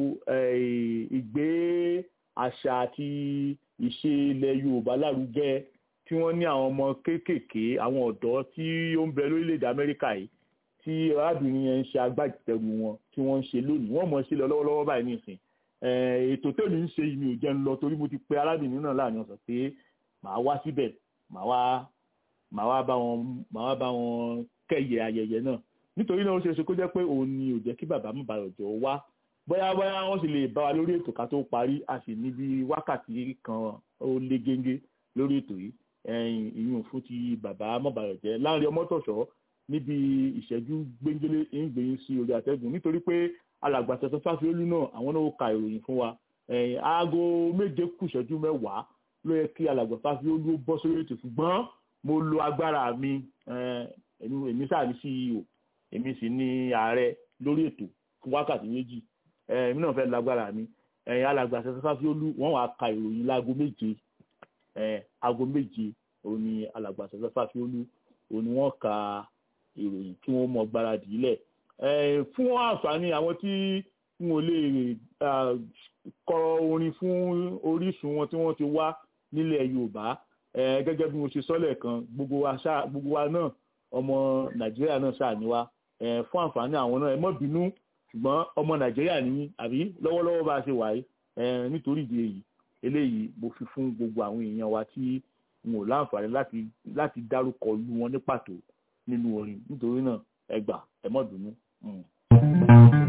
ìgbé àṣà àti ìṣe ilẹ̀ Yorùbá lárugẹ tí wọ́n ní àwọn ọmọ kéékèèké àwọn ọ̀dọ́ tí ó ń bẹ lórílẹ̀‐èdè Amẹ́ríkà yìí tí arábìnrin yẹn ń ṣe agbátẹrù wọn tí wọ́n ń ṣe lónìí wọ́n mọ̀ sí lọ lọ́wọ́lọ́wọ́ báyìí nìsín ètò tèmi ń ṣe mi ò jẹ́ ń lọ torí mo ti pe arábìnrin náà láàrin ọ̀sán pé màá wá síbẹ̀ màá wá màá wá bá wọn màá wá bá wọn kẹ́yẹ ayẹyẹ náà nítorí náà ó ṣe é ṣe kó jẹ́ pé òun ni ò jẹ́ kí bàbá Mọ́bayọ̀jẹ́ wá bóyá bóyá wọ́n sì lè bá wa lórí ètò ká tó parí a sì níbi wákàtí kan ó lé géńgé lórí ètò yìí ẹ̀yìn ìyún fún ti bàbá Mọ́bayọ̀jẹ́ Láńrè Ọmọ́tọ̀ṣọ́ níbi ìṣẹ́jú gbẹ́ngẹ́lé ń gbẹ̀yìn sí orí àtẹ́gùn nítorí pé alàgbà tẹ̀sán fáfiolú náà àwọn náà ó ka ìròyìn fún wa ẹ̀yìn aago méje kù ìṣẹ́jú mẹ́wàá ló yẹ kí alàgbà fáfiolú ó bọ́ sórí ètò ṣùgbọ́n mo lo agbára mi eh, èmi èmi sáà ní CEO èmi sì ní ààrẹ lórí ètò fún wákàtí méjì eh, èmi náà fẹ́ lágbára mi ẹ̀yìn alàgbà tẹ̀sán fáfiolú wọ́n wàá ka ìròyìn láago méje eh, aago méje òun ni alàgbà tẹ̀sán fáfiolú òun ni wọ́n ka ìròyìn kí wọ́n mọ gbáradì ilẹ̀ Eh, fún àǹfààní àwọn tí n ò lè ah, kọ orin fún orísun wọn tí wọ́n ti wá nílẹ̀ Yorùbá eh, gẹ́gẹ́ bí mo ṣe sọ́lẹ̀ kan gbogbo wa ṣá gbogbo wa náà ọmọ Nàìjíríà náà ṣáà ní wa Eh, fún àǹfààní àwọn náà ẹ má bínú ṣùgbọ́n ọmọ Nàìjíríà ní àbí lọ́wọ́lọ́wọ́ bá a ṣe wà yìí eh, nítorí ìdí èyí eléyìí mo fi fún gbogbo àwọn èèyàn wa tí n ò láǹfààní láti láti dárúkọ lu wọn ní pàtó nínú orin nítorí náà ẹ gbà ẹ má bínú. Mm.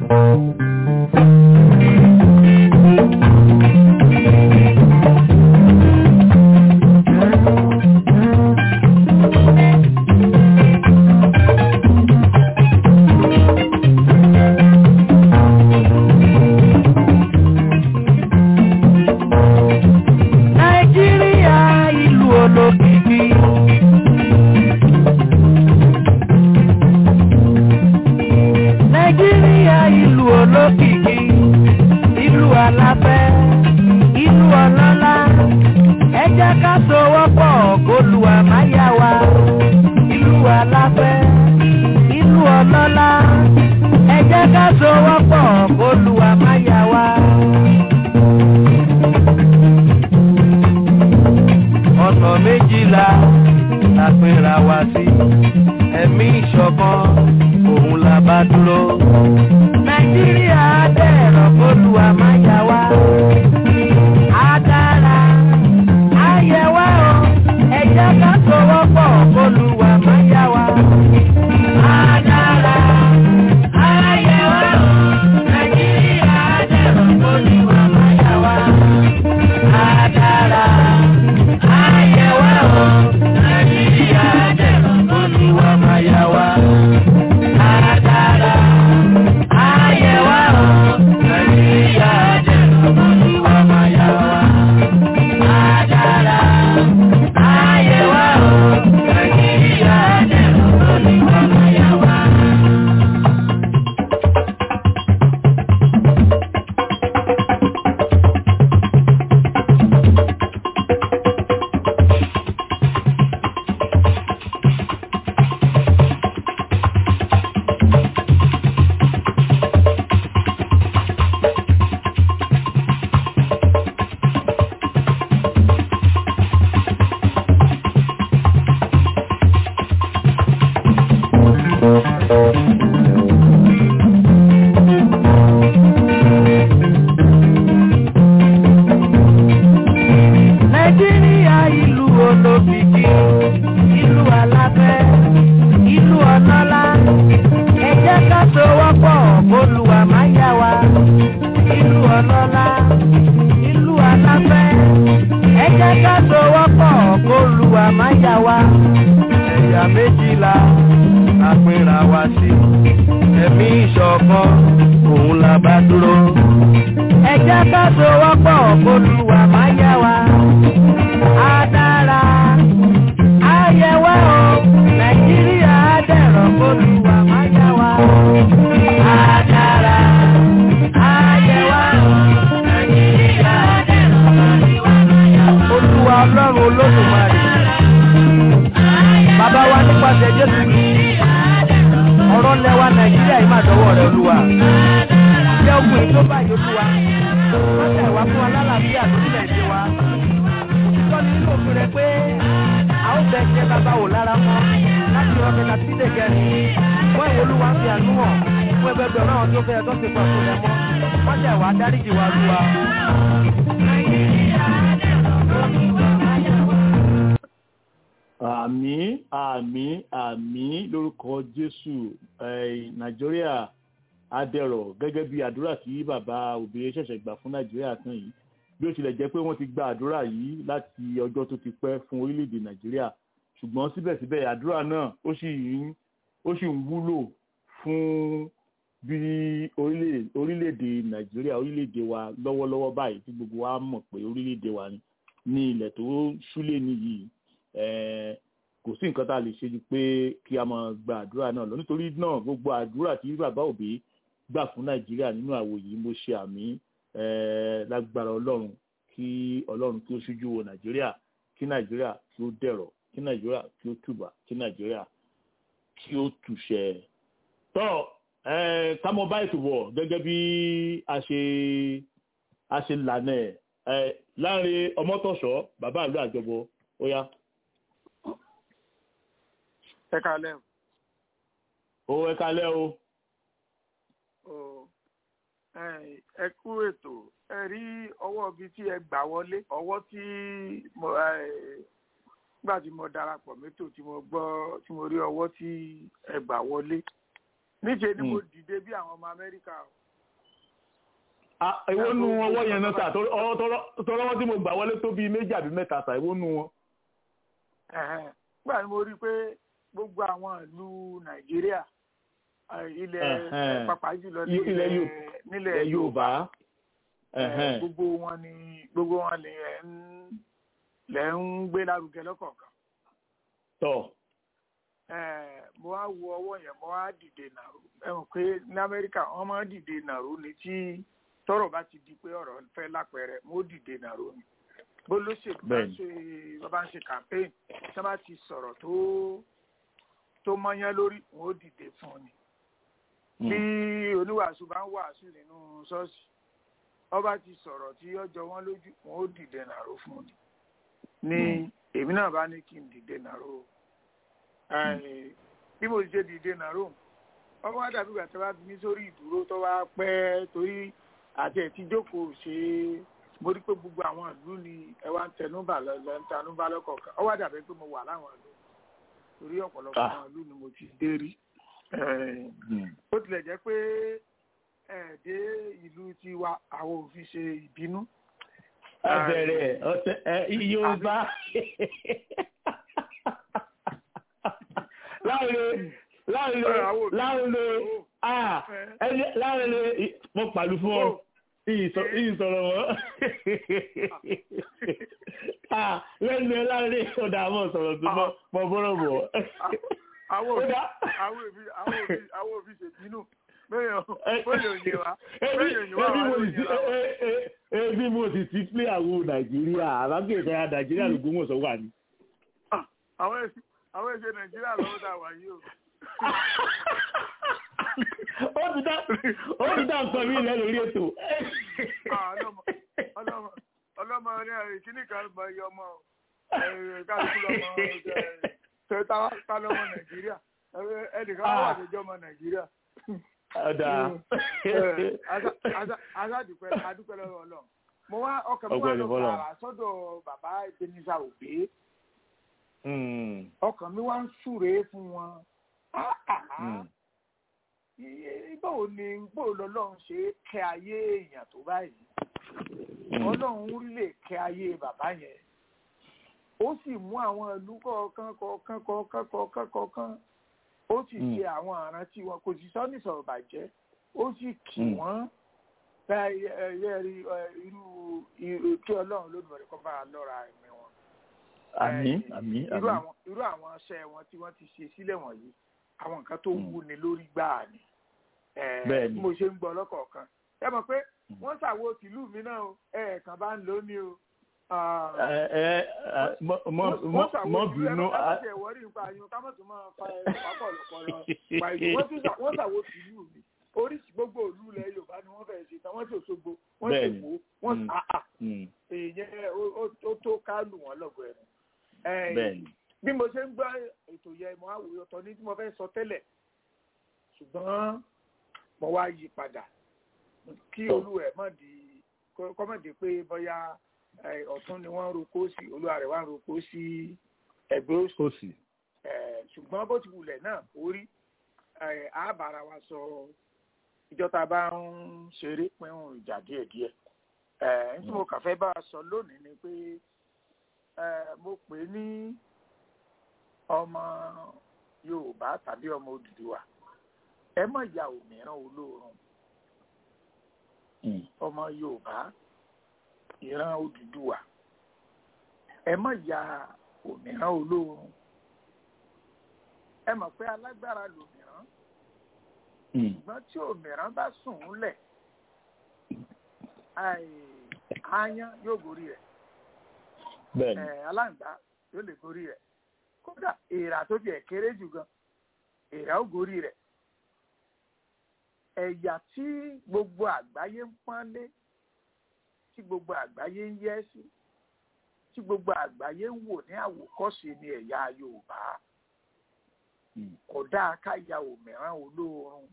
nàìjíríà ìlú olókìkí. nàìjíríà ìlú olókìkí ìlú aláfẹ́ ìlú ọlọ́lá ẹ jẹ́ ká sowọ́pọ̀ kólúwa máa yá wa ìlú aláfẹ́ ìlú ọlọ́lá ẹ jẹ́ ká sowọ́pọ̀ kólúwa máa yá wa. ọ̀nà méjìlá la pera wa sí ẹ̀mí ìṣọ̀kan òun la bá dúró. nàìjíríà dẹ̀rọ̀ kólúwa máa yá wa. á dára á yẹ wá o ẹ jẹ́ ká sowọ́pọ̀ kólúwa máa yá wa. á dára á yẹ wá o nàìjíríà dẹ̀rọ̀ kólúwa máa yá wa. á dára á yẹ wá o nàìjíríà dẹ̀rọ̀ kólúwa máa yá wa. á dára á yẹ wá o nàìjíríà dẹ̀rọ̀ kólúwa máa yá wa. á dára á yẹ wá o nàìjíríà dẹ̀rọ̀ kólúwa máa yá wa. nàìjíríà ìlú olókìkí ìlú aláfẹ́ ìlú ọlọ́lá ẹ jẹ́ ká sowọ́pọ̀ kólúwa máa yá wa ìlú ọlọ́lá ìlú aláfẹ́ ẹ jẹ́ ká sowọ́pọ̀ kólúwa máa yá wa ẹ̀yà méjìlá la pera wa sí ẹ̀mí ìṣọ̀kan òun la bá dúró ẹ jẹ́ ká sowọ́pọ̀ kólúwa máa yá wa á dára á yẹ wá o nàìjíríà á dẹ̀rọ̀ kólúwa máa yá wa á dára á yẹ wá o nàìjíríà á dẹ̀rọ̀ kólúwa máa yá wa. olúwa ọlọ́run olódùmarè bàbá wa nípasẹ̀ jésù kristi ọ̀rọ̀ lẹ́wà nàìjíríà yìí máa dọ́wọ́ rẹ olúwa jẹ́ ogun èyí tó báyìí olúwa wọ́n tẹ̀ wá fún wa lálàáfíà lórílẹ̀‐èdè wa òtítọ́ ni nínú òfin rẹ pé a ó bẹ ṣe bàbá wò lára mọ́ láti rọ kẹta sí lè gẹ̀rì wọ́n ìwé olúwa ń fi àánú hàn fún ẹgbẹgbẹ̀rún àwọn tó fẹ́ tó ti pọ̀ fún rẹ mọ́ wọ́n tẹ̀ wá dáríjì wa olúwa. àmín àmín àmín lórúkọ jésù eh, nàìjíríà adẹ̀rọ̀ gẹ́gẹ́ bí àdúrà tí bàbá òbí ṣẹ̀ṣẹ̀ gbà fún nàìjíríà tán yìí bí ó tilẹ̀ jẹ́ pé wọ́n ti gba àdúrà yìí láti ọjọ́ tó ti pẹ́ fún orílẹ̀-èdè nàìjíríà ṣùgbọ́n síbẹ̀síbẹ̀ àdúrà náà ó sì ń ó sì ń wúlò fún bí orílẹ̀- orílẹ̀-èdè nàìjíríà orílẹ̀-èdè wa lọ́wọ́lọ́wọ́ báyìí tí gbogbo wa mọ̀ pé orílẹ̀-èdè wa ni ní ilẹ̀ tó ṣúlẹ̀ nìyí eh, kò sí nǹkan tá a lè ṣe ju pé kí a máa gba àdúrà náà lọ nítorí náà gbogbo àdúrà tí bàbá òbí gbà fún nàìjíríà nínú àwò yìí mo ṣe àmì eh, lágbára ọlọ́run kí ọlọ́run kí ó ṣíjú wo nàìjíríà kí nàìjíríà kí ó dẹ̀rọ̀ kí nàìjíríà kí ó tùbà kí nàìjíríà kí ó túṣẹ. tọ́ ẹ ká mọ báyìí tó bọ̀ gẹ́gẹ́ bí a ṣe a ṣe lànà ẹ̀ ẹ láàrin ọmọtọ̀ṣọ́ bàbá àlọ́ àjọbọ ó yá ẹ kalẹ ó ẹ kalẹ́ o. o ẹ ẹ kú ètò ẹ rí ọwọ́ bíi tí ẹ gbà wọlé ọwọ́ tí mo ẹ nígbà tí mo darapọ̀ mẹ́tò tí mo gbọ́ tí mo rí ọwọ́ tí ẹ gbà wọlé níṣẹ́ ni mo dìde bí àwọn ọmọ amẹ́ríkà o. Ah, èwo nu ọwọ́ yẹn náà sà tọ́lọ́wọ́ tí mo gbà wọlé tó bíi méjì àbí mẹ́ta sà èwo nu wọn. Ẹ̀hẹ́n. nígbà tí mo rí i pé gbogbo àwọn ìlú nàìjíríà ẹ, ilẹ̀ Ẹ̀hẹ́n. pàápàá jùlọ I- ilẹ̀ nílẹ̀ Yorù- nílẹ̀ ẹ Yorùbá. ẹ, Ẹ̀hẹ́n. gbogbo wọn ni gbogbo wọn lè ń lẹ ń gbé lárugẹ lọ́kọ̀ọ̀kan. tọ́ Eh, mo wá wo ọwọ́ yẹn mo wá dìde nàró ẹ mọ̀ pé ní amẹ́ríkà wọ́n máa ń dìde nàró ni tí tọ́rọ̀ bá ti di pé ọ̀rọ̀ fẹ́ lápẹẹrẹ mo dìde nàró ni bó lóṣèlú bá Bẹ́ẹ̀ni. ṣe bá bá ń ṣe campaign tí wọ́n bá ti sọ̀rọ̀ tó tó mọ́yán lórí wọn ó dìde fún un ni bí oníwàásù bá ń wàásù nínú ṣọ́ọ̀ṣì ọba ti sọ̀rọ̀ tí ọjọ́ wọn lójú wọn ó dìde nàró fún un ni ní èmi náà bá ní kí n dìde nàró Ẹ, bí mo ṣe dìde nàró ọwọ́ wá dàbí ìgbà tí wọ́n bá fi mí sórí ìdúró tó wá pẹ́ torí àti ẹ̀ tí jókòó ṣe é mo rí pé gbogbo àwọn ìlú ni ẹ wá ń tẹnúbà lọ lọ ń tẹnúbà lọ́kọ̀ọ̀kan ọwọ́ wá dàbí pé mo wà láwọn ìlú torí ọ̀pọ̀lọpọ̀ Ah. àwọn ìlú ni mo ti dé rí Ẹ, ó tilẹ̀ jẹ́ pé ẹ̀ẹ́dẹ́ ìlú tiwa àwọn òfin ṣe ìbínú. abẹ́rẹ́ ọ̀tẹ̀ ẹ Yorùbá láàrin láàrin láàrin ah ẹni láàrin mo pàlù fún ọ ìsọ̀rọ̀ wọn ah lẹ́nu ẹ láàrin ọ̀dà àwọn sọ̀rọ̀ tó mọ́ mọ́ bọ́rọ̀ bọ̀ àwọn òbí Kódà. àwọn òbí àwọn òbí àwọn òbí ṣèbínú bẹ́ẹ̀ bẹ́ẹ̀ òye wa ebi bẹ́ẹ̀ òye wa ebi wà mo lóye sì wa wa. e- e- ebi mo sì ti pé àwọn nàìjíríà àbákẹ́ ìfẹ́ nàìjíríà ló gbóhùn sọ wà ní. Ah, àwọn èsì àwọn èsì nàìjíríà lọ́wọ́ tá a wà yìí o. ó ti dá ó ti dá nǹkan mi lẹ́ lórí ètò. Ah, ọlọ́mọ ọlọ́mọ ọlọ́mọ ní ẹ̀rìn kíní kan bọ iye ọmọ o. Ẹ̀rìn kálukú lọ́mọ ṣe tá lọ́mọ nàìjíríà Ẹ- ẹnìkan wà Ah. lójọ́ ọmọ nàìjíríà. ọ̀dà adúpẹ́ adúpẹ́ lọ́wọ́ ọlọ́run mo wá ọkàn mi wá Ọpẹ́ lọ ni fọ́lọ́run. bàrà sọ́dọ̀ bàbá ìpèníjà òbí ọkàn mi wá ń súre fún wọn Ah, ah, ah. Iye- báwo ni báwo lọ́lọ́run ṣe kẹ́ ayé èèyàn tó báyìí ọlọ́run lè kẹ́ ayé bàbá yẹn ó sì mú àwọn ìlú kọ̀ọ̀kan kọ̀ọ̀kan kọ̀ọ̀kan kọ̀ọ̀kan kọ̀ọ̀kan ó sì Mm. ṣe àwọn àrántí wọn kò sì sọ́ni sọ̀rọ̀ bàjẹ́ ó sì kì Mm. wọ́n bá ẹyẹ rí ẹ, irú irú kí ọlọ́run lódùmọ̀rẹ́ kọ́ bá a lọ́ra ẹ̀mí wọn. àmín Eh, àmín irú àmín. àwọn irú àwọn aṣẹ wọn tí wọ́n ti ṣe sílẹ̀ wọ̀nyí àwọn nǹkan tó Mm. wúni lórí gbáà ni Eh, Bẹ́ẹ̀ni. bí mo ṣe ń gbọ́ lọ́kọ̀ọ̀kan ẹ mọ̀ pé Mm. wọ́n ṣàwo tìlú mi náà o ẹ̀ẹ̀kan bá ń lò ó ní o. Ah, ẹ ẹ ẹ, mọ mọ mọ mọ bínú. ẹ má tẹ̀ wọ́rí nípa àyùn ká má tún máa fa ẹ̀ pápọ̀ lọ́pọ̀lọ́ pa ìlú wọ́n tún ṣà- wọ́n ṣàwo tìlú mi oríṣi gbogbo òlú ilẹ̀ yorùbá ni wọ́n fẹ́ẹ́ ṣe tán wọ́n ṣe òṣogbo wọ́n ṣe Bẹ́ẹ̀ni. èkó wọ́n Mm. àà Mm, èèyàn ó- ó- ó tó ká lù wọ́n lọ́gọ̀ ẹ̀rù. Eh, Bẹ́ẹ̀ni. bí mo ṣe ń gbọ́ ètò yẹn mo á wòye ọ̀tọ̀ ní tí mo fẹ́ sọ tẹ́lẹ̀ ṣùgbọ́n mo wá yí padà kí Tọ́. olú ẹ̀ mọ̀ di kọ́mọ̀dé pé bóyá eh, ọ̀tún ni wọ́n ń roko sí olúwa rẹ̀ wá ń roko sí ẹgbẹ́ òsì ó sì. Eh, ṣùgbọ́n bó ti wulẹ̀ náà orí á bára wa sọ ìjọ tá a bá ń ṣeré pín ìjà díẹ̀díẹ̀ Eh, ní tí mo kàn fẹ́ bá a sọ lónìí ni pé eh, mo pè é ní ọmọ yorùbá tàbí ọmọ Odùduwà ẹ má ya òmíràn olóorun ọmọ yorùbá ìran Odùduwà ẹ má ya òmíràn olóorun ẹ mọ̀ pé alágbára lòmíràn ṣùgbọ́n tí òmíràn bá sùn ún lẹ̀ aáyán yóò gorí rẹ̀ bẹ́ẹ̀ni aláǹgbá yóò lè gorí rẹ̀ kódà èèrà tó tiẹ̀ kéré jù gan èèrà ó gorí rẹ̀ ẹ̀yà tí gbogbo àgbáyé ń pọ́nlé tí gbogbo àgbáyé ń yẹ́ sí tí gbogbo àgbáyé ń wò ní àwòkọ́ṣe ni ẹ̀yà Yorùbá kò dáa ká ya òmíràn olóorun.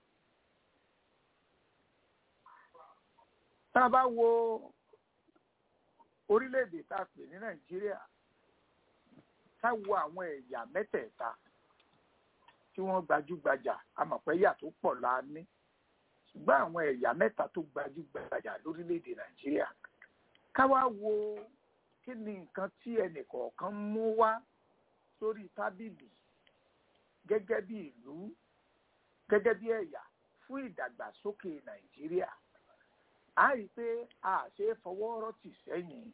tá a bá wo orílẹ̀-èdè tá a pè ní Nàìjíríà ká wo àwọn ẹ̀yà mẹ́tẹ̀ẹ̀ta tí wọ́n gbajúgbajà amọ̀pẹ́yà tó pọ̀ la ní ṣùgbọ́n àwọn ẹ̀yà mẹ́ta tó gbajúgbajà lórílẹ̀-èdè Nàìjíríà ká wá wo kí ni nǹkan tí ẹnìkọ̀ọ̀kan mú wá sórí tábìlì gẹ́gẹ́ bí ìlú gẹ́gẹ́ bí ẹ̀yà fún ìdàgbàsókè Nàìjíríà a rí i pé a ṣe é fọwọ́ rọ́tì sẹ́yìn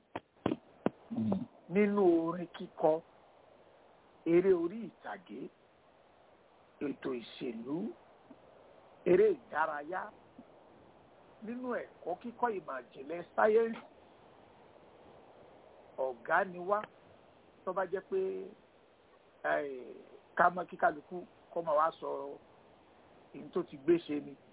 nínú orin kíkọ eré orí ìtàgé ètò ìṣèlú eré ìdárayá nínú ẹ̀kọ́ kíkọ́ ìmọ̀ ìjìnlẹ̀ sáyẹ́ǹsì ọ̀gá ni wá tó bá jẹ́ pé ká mọ kíkálukú kọ́ máa wá sọ èyí tó ti gbé ṣe ni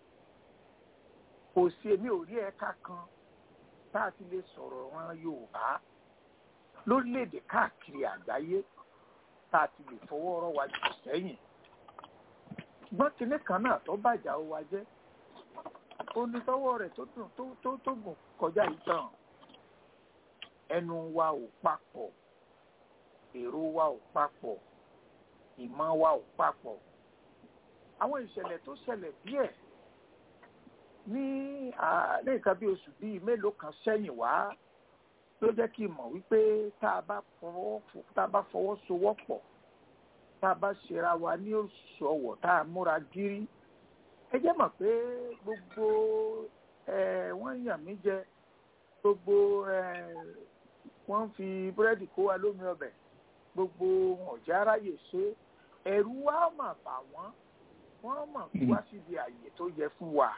kò sí èmi ò rí ẹ̀ka kan tá a ti lè sọ̀rọ̀ ran Yorùbá lórílẹ̀‐èdè káàkiri àgbáyé tá a ti lè fọwọ́ rọ́ wa jù sẹ́yìn ṣùgbọ́n kinní kan náà tó bàjá ó wa jẹ́ onítọ́wọ́ rẹ̀ tó dùn tó tó tó gùn kọjá ìtàn ẹnu wa ò papọ̀ èrò wa ò papọ̀ ìmọ̀ wa ò papọ̀ àwọn ìṣẹ̀lẹ̀ tó ṣẹlẹ̀ díẹ̀ ní ní nǹkan bí oṣù bíi mélòó kan sẹ́yìn wá ló jẹ́ kí n mọ̀ wípé tá a bá fọwọ́sowọ́pọ̀ tá a bá ṣera wa ní òṣùwọ̀ tá a múra gírí ẹ jẹ́ mọ̀ pé gbogbo wọ́n yàn mí jẹ gbogbo wọ́n fi búrẹ́dì kó wa lómi ọbẹ̀ gbogbo ọ̀já aráyè ṣe ẹ̀rù wa mà bà wọ́n wọ́n mọ̀ wá síbi àyè tó yẹ fún wa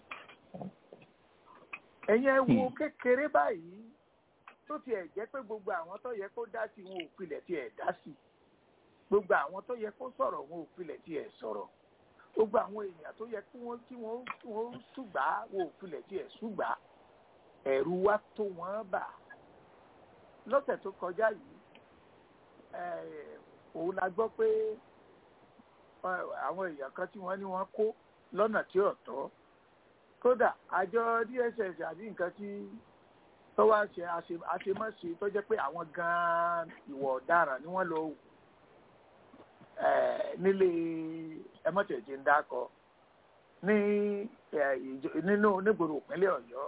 ẹ̀yin ẹ wo kékeré báyìí tó tiẹ̀ jẹ́ pé gbogbo àwọn tó yẹ kó dá sí wọn ò pilẹ̀ tiẹ̀ dá sí gbogbo àwọn tó yẹ kó sọ̀rọ̀ wọn ò pilẹ̀ tiẹ̀ sọ̀rọ̀ gbogbo àwọn èèyàn tó yẹ kí wọ́n kí wọ́n kí wọ́n ṣùgbà wọn ò pilẹ̀ tiẹ̀ ṣùgbà ẹ̀rù wa tó wọ́n bà lọ́sẹ̀ tó kọjá yìí òun la gbọ́ pé àwọn èèyàn kan tí wọ́n ní wọ́n kó lọ́nà tí ò tọ́ kódà àjọ DSS àbí nǹkan tí tó wá ṣe àṣemáṣe tó jẹ́ pé àwọn gan-an ìwà ọ̀daràn ni wọ́n lọ wù nílé ẹmọ́tẹ̀jẹ̀ ń dákọ̀ ní nínú onígboro ìpínlẹ̀ Ọ̀yọ́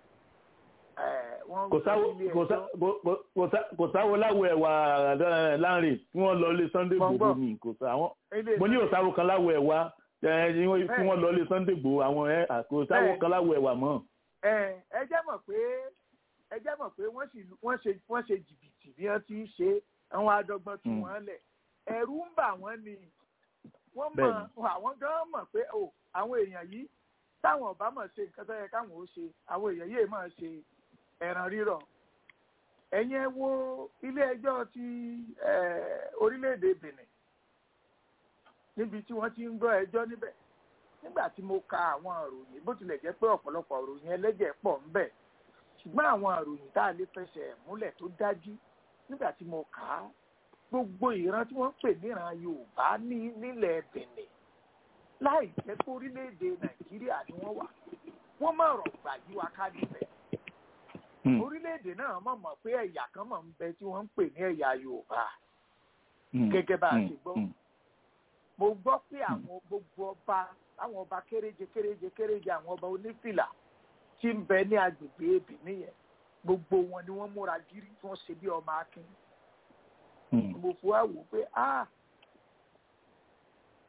kò sáwo láwo ẹ̀wà láàrin tí wọ́n lọ lé Sunday Igboho ní kò sáwọn mo ní òsáwo kan láwo ẹ̀wà tí wọ́n lọ lé Sunday Igboho àwọn ẹ̀ kò sáwo kan láwo ẹ̀wà mọ́. ẹ jẹ́ mọ̀ pé ẹ jẹ́ mọ̀ pé wọ́n ṣe jìbìtì bí wọ́n ti ṣe àwọn adọ́gbọ́n tí wọ́n lẹ̀ ẹ̀rù ń bà wọ́n ni wọ́n mọ̀ àwọn gan mọ̀ pé o àwọn èèyàn yìí táwọn ọba mọ̀ ṣe nǹkan tó yẹ káwọn ó ṣe àwọn èèyàn yìí máa ṣe ẹ̀ràn rírọ̀ ẹ̀yin ẹ wo ilé ẹjọ́ ti orílẹ̀-èdè Benin níbi tí wọ́n ti ń gbọ́ ẹjọ́ níbẹ̀ nígbà tí mo ka àwọn ìròyìn bó tilẹ̀ jẹ́ pé ọ̀pọ̀lọpọ̀ ìròyìn ẹlẹ́jẹ̀ pọ̀ ń bẹ ṣùgbọ́n àwọn ìròyìn tá a lè fẹsẹ̀ múlẹ̀ tó dájú nígbà tí mo kà á gbogbo ìran tí wọ́n ń pè níran Yorùbá ní nílẹ̀ Benin láì jẹ́ pé orílẹ̀-èdè Nàìjíríà ni wọ́n wà wọ́n má rọ̀ gbà yí wa ká níbẹ̀ orílẹ̀-èdè náà mọ̀ mọ̀ pé ẹ̀yà kan mọ̀ ń bẹ tí wọ́n ń pè ní ẹ̀yà Yorùbá gẹ́gẹ́ bá a ṣe gbọ́ mo gbọ́ pé àwọn gbogbo ọba àwọn ọba kéréje kéréje kéréje àwọn ọba onífìlà tí ń bẹ ní agbègbè Benin yẹn gbogbo wọn ni wọ́n múra gírí tí wọ́n ṣe bí ọmọ akin mo fi wá wò pé ah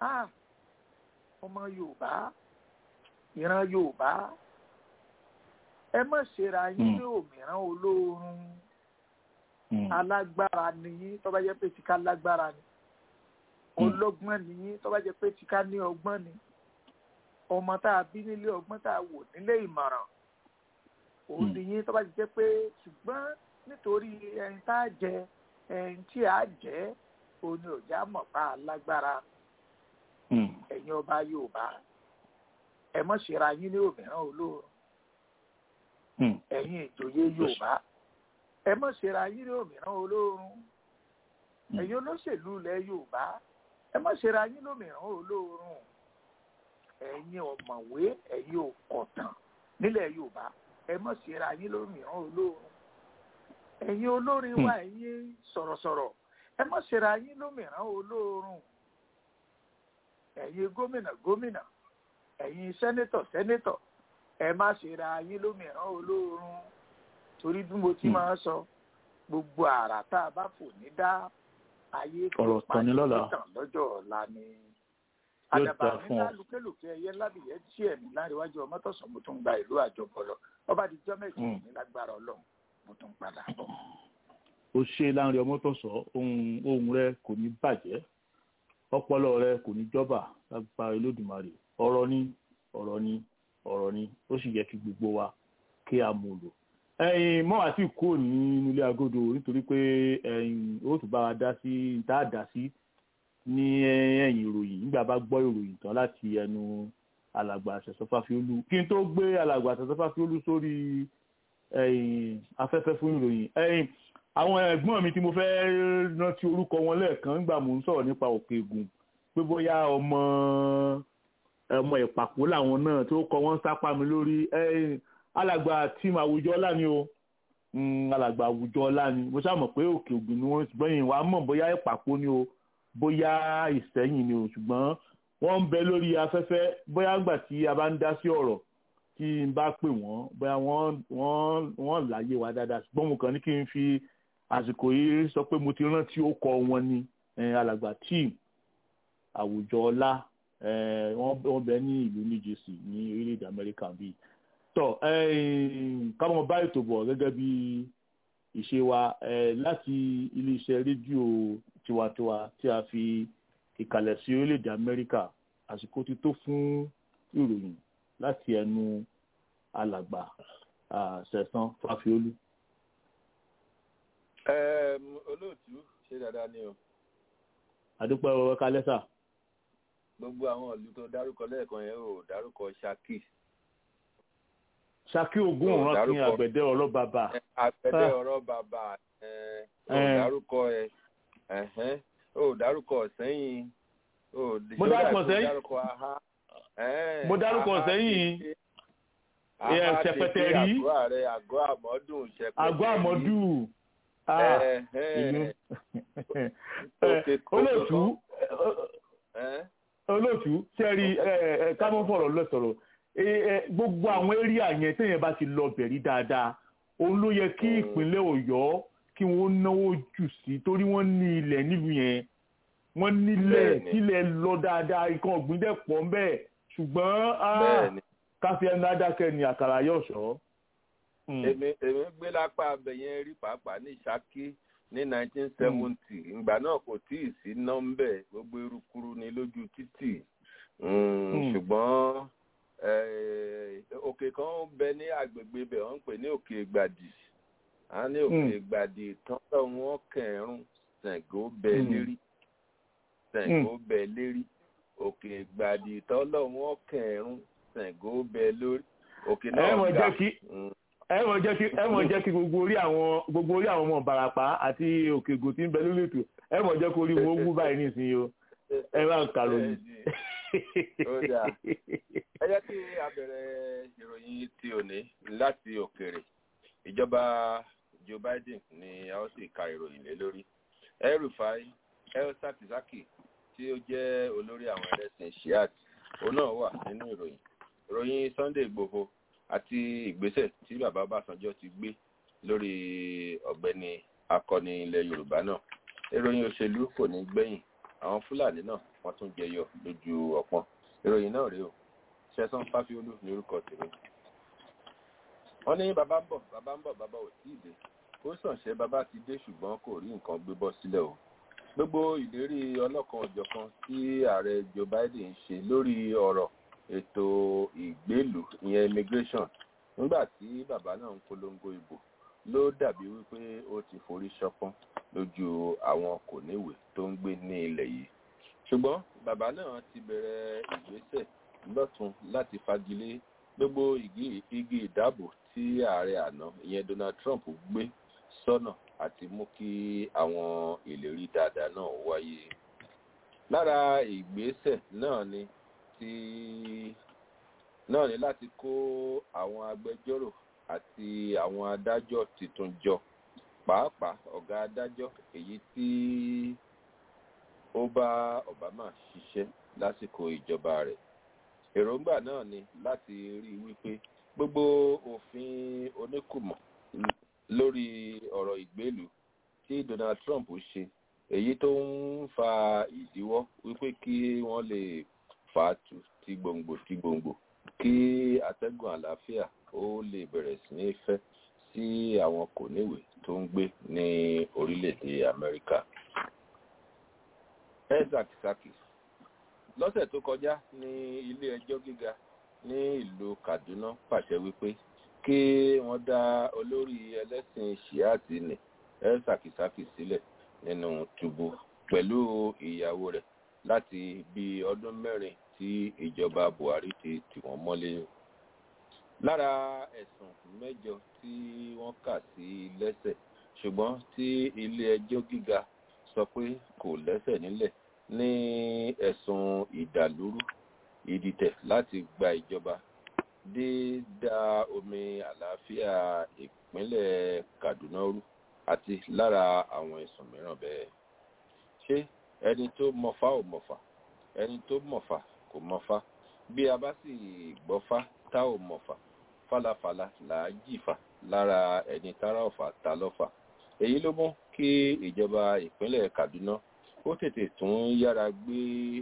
ah ọmọ yorùbá ìran yorùbá ẹ má ṣera yín ní òmíràn olóorun alágbára nìyí tó bá jẹ́ pé tìka lágbára ni ọlọ́gbọ́n nìyí tó bá jẹ́ pé tìka ní ọgbọ́n ni ọmọ tá a bí nílé ọgbọ́n tá a wò nílé ìmọ̀ràn òun nìyí tó bá jẹ́ pé ṣùgbọ́n nítorí ẹni tá a jẹ ẹni tí a jẹ òun ni òjá mọ̀ pa alágbára ẹ̀yin ọba yorùbá ẹ mọ̀ ṣera yín ní òmíràn olóorun ẹ̀yin ìjòyè yorùbá ẹ mọ̀ ṣera yín ní òmíràn olóorun ẹ̀yin olóṣèlú ilẹ̀ yorùbá ẹ mọ̀ ṣera yín lómìíràn olóorun ẹ̀yin ọ̀mọ̀wé ẹ̀yin òkọ̀tàn nílẹ̀ yorùbá ẹ mọ̀ ṣera yín lómìíràn olóorun ẹ̀yin olórin wa ẹ̀yin sọ̀rọ̀sọ̀rọ̀ ẹ mọ̀ ṣera yín lómìíràn olóorun ẹ̀yin gómìnà gómìnà ẹ̀yin sẹ́nétọ̀ sẹ́nétọ̀ ẹ má ṣe ra yín lómìíràn olóorun torí bí mo ti máa ń sọ gbogbo àrà tá a bá fò ní dá ayé ọ̀rọ̀ tán ní lọ́la tàn lọ́jọ́ ọ̀la ni Yóò àdàbà dáa fún nílá ọ. lùkẹ́lùkẹ́ ẹyẹ lábìyẹ tí ẹ̀mí láríwájú ọmọ tọ̀sán mo tún gba ìlú àjọpọ̀lọ ọba àdìjọ́ mẹ́jọ Mm. ní lágbára ọlọ́run mo tún padà bọ̀. ó ṣe láńre ọmọ tó sọ ohun ohun rẹ kò ní bàjẹ́ ọpọlọ rẹ kò ní jọba lágbára olódùmarè ọ̀rọ̀ ni ọ̀rọ̀ ni ọ̀rọ̀ ni ó sì yẹ kí gbogbo wa kí a mú lò ẹ̀yin mọ àti kúrò ní ilé agodo nítorí pé ẹ̀yin ó tún bá wa dá sí tá a dá sí ní ẹ̀yìn ìròyìn nígbà bá gbọ́ ìròyìn tán láti ẹnu alàgbà àṣẹsọfáfiolú kí n tó gbé alàgbà àṣẹsọfáfiolú sórí ẹ̀yin afẹ́fẹ́ fún ìròyìn ẹ̀yin àwọn ẹ̀gbọ́n mi tí mo fẹ́ rántí orúkọ wọn lẹ́ẹ̀kan nígbà mò ń sọ̀rọ̀ nípa òkè ègùn pé bóyá ọmọ ọmọ ìpàpó làwọn náà tó kọ wọn sápá mi lórí ẹ̀yin alàgbà tíìmù àwùjọ ọlá ni o Mm, alàgbà àwùjọ ọlá ni mo ṣáà mọ̀ pé òkè ògùn ni wọ́n ṣùgbọ́n yìí wàá mọ̀ bóyá ìpàpó ni o bóyá ìsẹ́yìn ni o ṣùgbọ́n wọ́n ń bẹ lórí afẹ́fẹ́ bóyá gbà tí a bá ń dá sí ọ̀rọ̀ tí n bá pè wọ́n bóyá wọ́n wọ́n wọ́n láyé wa dáadáa ṣùgbọ́n mo kàn ní kí n fi àsìkò yìí sọ pé mo ti rántí ó kọ wọn ni eh, alàgbà tíìm àwùjọ ọlá eh, wọ́n wọ́n bẹ ní ìlú new jersey ní orílẹ̀-èdè amẹ́ríkà bíi tọ́ káwọn bá ètò bọ̀ gẹ́gẹ́ bí ìṣe wa eh, láti iléeṣẹ́ rédíò tiwantiwa tí a fi ìkàlẹ̀ sí orílẹ̀-èdè amẹ́ríkà àsìkò ti tó fún ìròyìn láti ẹnu alàgbà ah, sẹ̀sán fáfiolú. Ẹm, olóòtú ṣe dáadáa ni o àdúpẹ́ ọ̀rọ̀ kálẹ́sà gbogbo àwọn ìlú tó dárúkọ lẹ́ẹ̀kan yẹn ò dárúkọ Ṣakí ṣakí ogun Ó ọ̀ràn kí dárúkọ. àgbẹ̀dẹ ọ̀rọ̀ bàbà àgbẹ̀dẹ Ah. ọ̀rọ̀ bàbà ẹ, ò Eh. dárúkọ ẹ ẹ̀hẹ́n, ò dárúkọ sẹ́yìn ò Mo ṣó dárúkọ dà pé Ìsẹ́yìn. dárúkọ aha ẹ̀hẹ́n, Mo dárúkọ aha Ìsẹ́yìn. tètè- Eh, aha Ṣẹ̀pẹ̀tẹ̀ tètè rí. àgọ́ àrẹ àgọ́ àmọ́dún ṣẹpẹtẹ àgọ́ àmọ́dù Ah, ìlú Òkè kókó olóòtú ẹ̀ olóòtú sẹ́rí kámọ́ fọ̀rọ̀ lọ́sọ̀rọ̀ Eh, eh, gbogbo àwọn éríà yẹn téèyàn bá ti lọ bẹ̀rí dáadáa òun ló yẹ kí Mm. ìpínlẹ̀ ọ̀yọ́ kí wọ́n náwó jù sí torí wọ́n ní ilẹ̀ nílùú yẹn wọ́n nílẹ̀ Bẹ́ẹ̀ni. tílẹ̀ lọ dáadáa nǹkan ọ̀gbìn dẹ̀ pọ̀ ń bẹ́ẹ̀ ṣùgbọ́n ah, bẹ́ẹ̀ ni káfí ẹnu adákẹ́ ni àkàrà yóò ṣọ́. Mm. èmi èmi gbé lápá abẹ yẹn rí pàápàá ní Ṣakí ní 1970 ìgbà náà kò tí ì sí nọ́mbẹ̀ gbogbo erukuru ni lójú títì Mm, Mm. ṣùgbọ́n eh, òkè kan ń bẹ ní agbègbè ibẹ̀ wọ́n ń pè ní òkè Ìgbàdì a ní òkè Mm. Ìgbàdì tán lọ wọn kẹrùn Ṣàngó bẹ Mm. lérí Ṣàngó bẹ lérí òkè Ìgbàdì tán lọ wọn kẹrùn Ṣàngó bẹ lórí òkè ẹ náà mọ̀ ga jẹ́ kí Mm. ẹ mọ̀ jẹ́ kí ẹ mọ̀ jẹ́ kí gbogbo orí àwọn gbogbo orí àwọn ọmọ Ìbàràpá àti Òkègùn tí ń bẹ lórí ètò ẹ mọ̀ jẹ́ kó orí wọn wú báyìí nísìnyí o ẹ bá ń kà lóyún. Ó dáa. ẹ jẹ́ kí a bẹ̀rẹ̀ ìròyìn ti òní láti òkèèrè ìjọba Joe Biden ni a ó sì ka ìròyìn lé lórí El-Rufai El-Sakizaki tí ó jẹ́ olórí àwọn ẹlẹ́sìn shiat òun náà wà nínú ìròyìn ìròyìn Sunday Igboho àti ìgbésẹ̀ tí bàbá Ọbásanjọ́ ti gbé lórí ọ̀gbẹ́ni akọni ilẹ̀ Yorùbá náà ìròyìn òṣèlú kò ní gbẹ̀yìn àwọn fúlàní náà wọ́n tún jẹyọ lójú ọ̀pọ̀n ìròyìn náà rèé o ṣẹ́sán fáfiolú ní orúkọ tèmi wọ́n ní bàbá ń bọ̀ bàbá ń bọ̀ bàbá ò tí ì dé ó sànṣẹ́ bàbá ti dé ṣùgbọ́n kò rí nǹkan gbé bọ́ sílẹ̀ o gbogbo ìlérí ọlọ́kan ọ̀jọ̀kan tí ààrẹ joe biden ń ṣe lórí ọ̀rọ̀ ètò ìgbélùú ìyẹn immigration nígbà tí bàbá náà ń polongo ìbò ló dàbí wípé ó ti forí ṣọpọ́n lójú àwọn kò níwèé tó ń gbé ní ilẹ̀ yìí ṣùgbọ́n bàbá náà ti bẹ̀rẹ̀ ìgbésẹ̀ lọ́tún láti fagilé gbogbo igi ìdáàbò tí ààrẹ àná ìyẹn donald trump gbé sọ́nà àti mú kí àwọn ìlérí dáadáa náà wáyé lára ìgbésẹ̀ náà ni ti náà ni láti kó àwọn agbẹjọ́rò àti àwọn adájọ́ tuntun jọ pàápàá ọ̀gá adájọ́ èyí tí ó bá obama ṣiṣẹ́ lásìkò ìjọba rẹ̀ èròǹgbà náà ni láti rí i wípé gbogbo òfin oníkùmọ̀ lórí ọ̀rọ̀ ìgbélùú tí donald trump ṣe èyí tó ń fa ìdíwọ́ wípé kí wọ́n lè fà á tu ti gbòǹgbò ti gbòǹgbò kí atẹ́gùn àlàáfíà ó lè bẹ̀rẹ̀ sí ní fẹ́ sí àwọn kò níwèé tó ń gbé ní orílẹ̀-èdè amẹ́ríkà. isaac saki lọ́sẹ̀ tó kọjá ní ilé ẹjọ́ gíga ní ìlú kaduna pàṣẹ wípé kí wọ́n dá olórí ẹlẹ́sìn shiati ní elsakisaki sílẹ̀ nínú túbú pẹ̀lú ìyàwó rẹ̀ láti bí ọdún mẹ́rin tí ìjọba buhari ti tì wọ́n mọ́lé. lára ẹ̀sùn mẹ́jọ tí wọ́n kà sí lẹ́sẹ̀ ṣùgbọ́n tí ilé ẹjọ́ gíga sọ pé kò lẹ́sẹ̀ nílẹ̀ ní ẹ̀sùn ìdàlúrú ìdìtẹ̀ láti gba ìjọba dídá omi àlàáfíà ìpínlẹ̀ kaduna rú àti lára àwọn ẹ̀sùn mìíràn bẹ́ẹ̀. ṣé ẹni tó mọ̀fá ò mọ̀fà ẹni tó mọ̀fà kò mọ̀fá bí a bá sì gbọ́fá tá ò mọ̀fà fálafàla là á jìfà lára ẹni tára ọ̀fà ta lọ́fà. èyí ló mú kí ìjọba ìpínlẹ̀ kaduna ó tètè tún yára gbé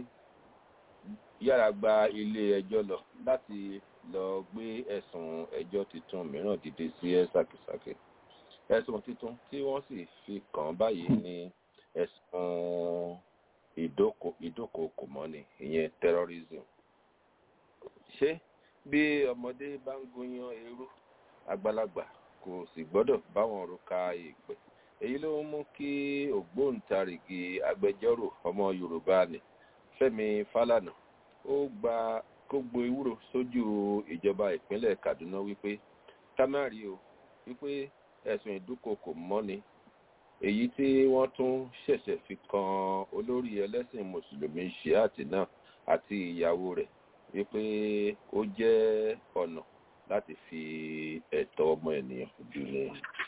yára gba ilé ẹjọ́ lọ láti lọ gbé ẹ̀sùn ẹjọ́ tuntun mìíràn dìde sí ẹ ṣàkìṣàkì ẹ̀sùn tuntun tí wọ́n sì fi kàn báyìí ní ẹ̀sùn ìdókòkò mọ́ni ìyẹn terrorism ṣé bí ọmọdé bá ń gúnyán eérú àgbàlagbà kò sì gbọ́dọ̀ báwọn òrùka ìpè èyí ló ń mú kí ògbóǹtarìgì agbẹjọ́rò ọmọ yorùbá ni fẹ́mi fálànà ó gba kó gbo ewúro sójú ìjọba ìpínlẹ̀ kaduna wípé tamari o wípé ẹ̀sùn ìdúkokò mọ́ni èyí tí wọ́n tún ṣẹ̀ṣẹ̀ fi kan olórí ẹlẹ́sìn mùsùlùmí shiati náà àti ìyàwó rẹ̀ wípé ó jẹ́ ọ̀nà láti fi ẹ̀tọ́ ọmọ ènìyàn jù ní.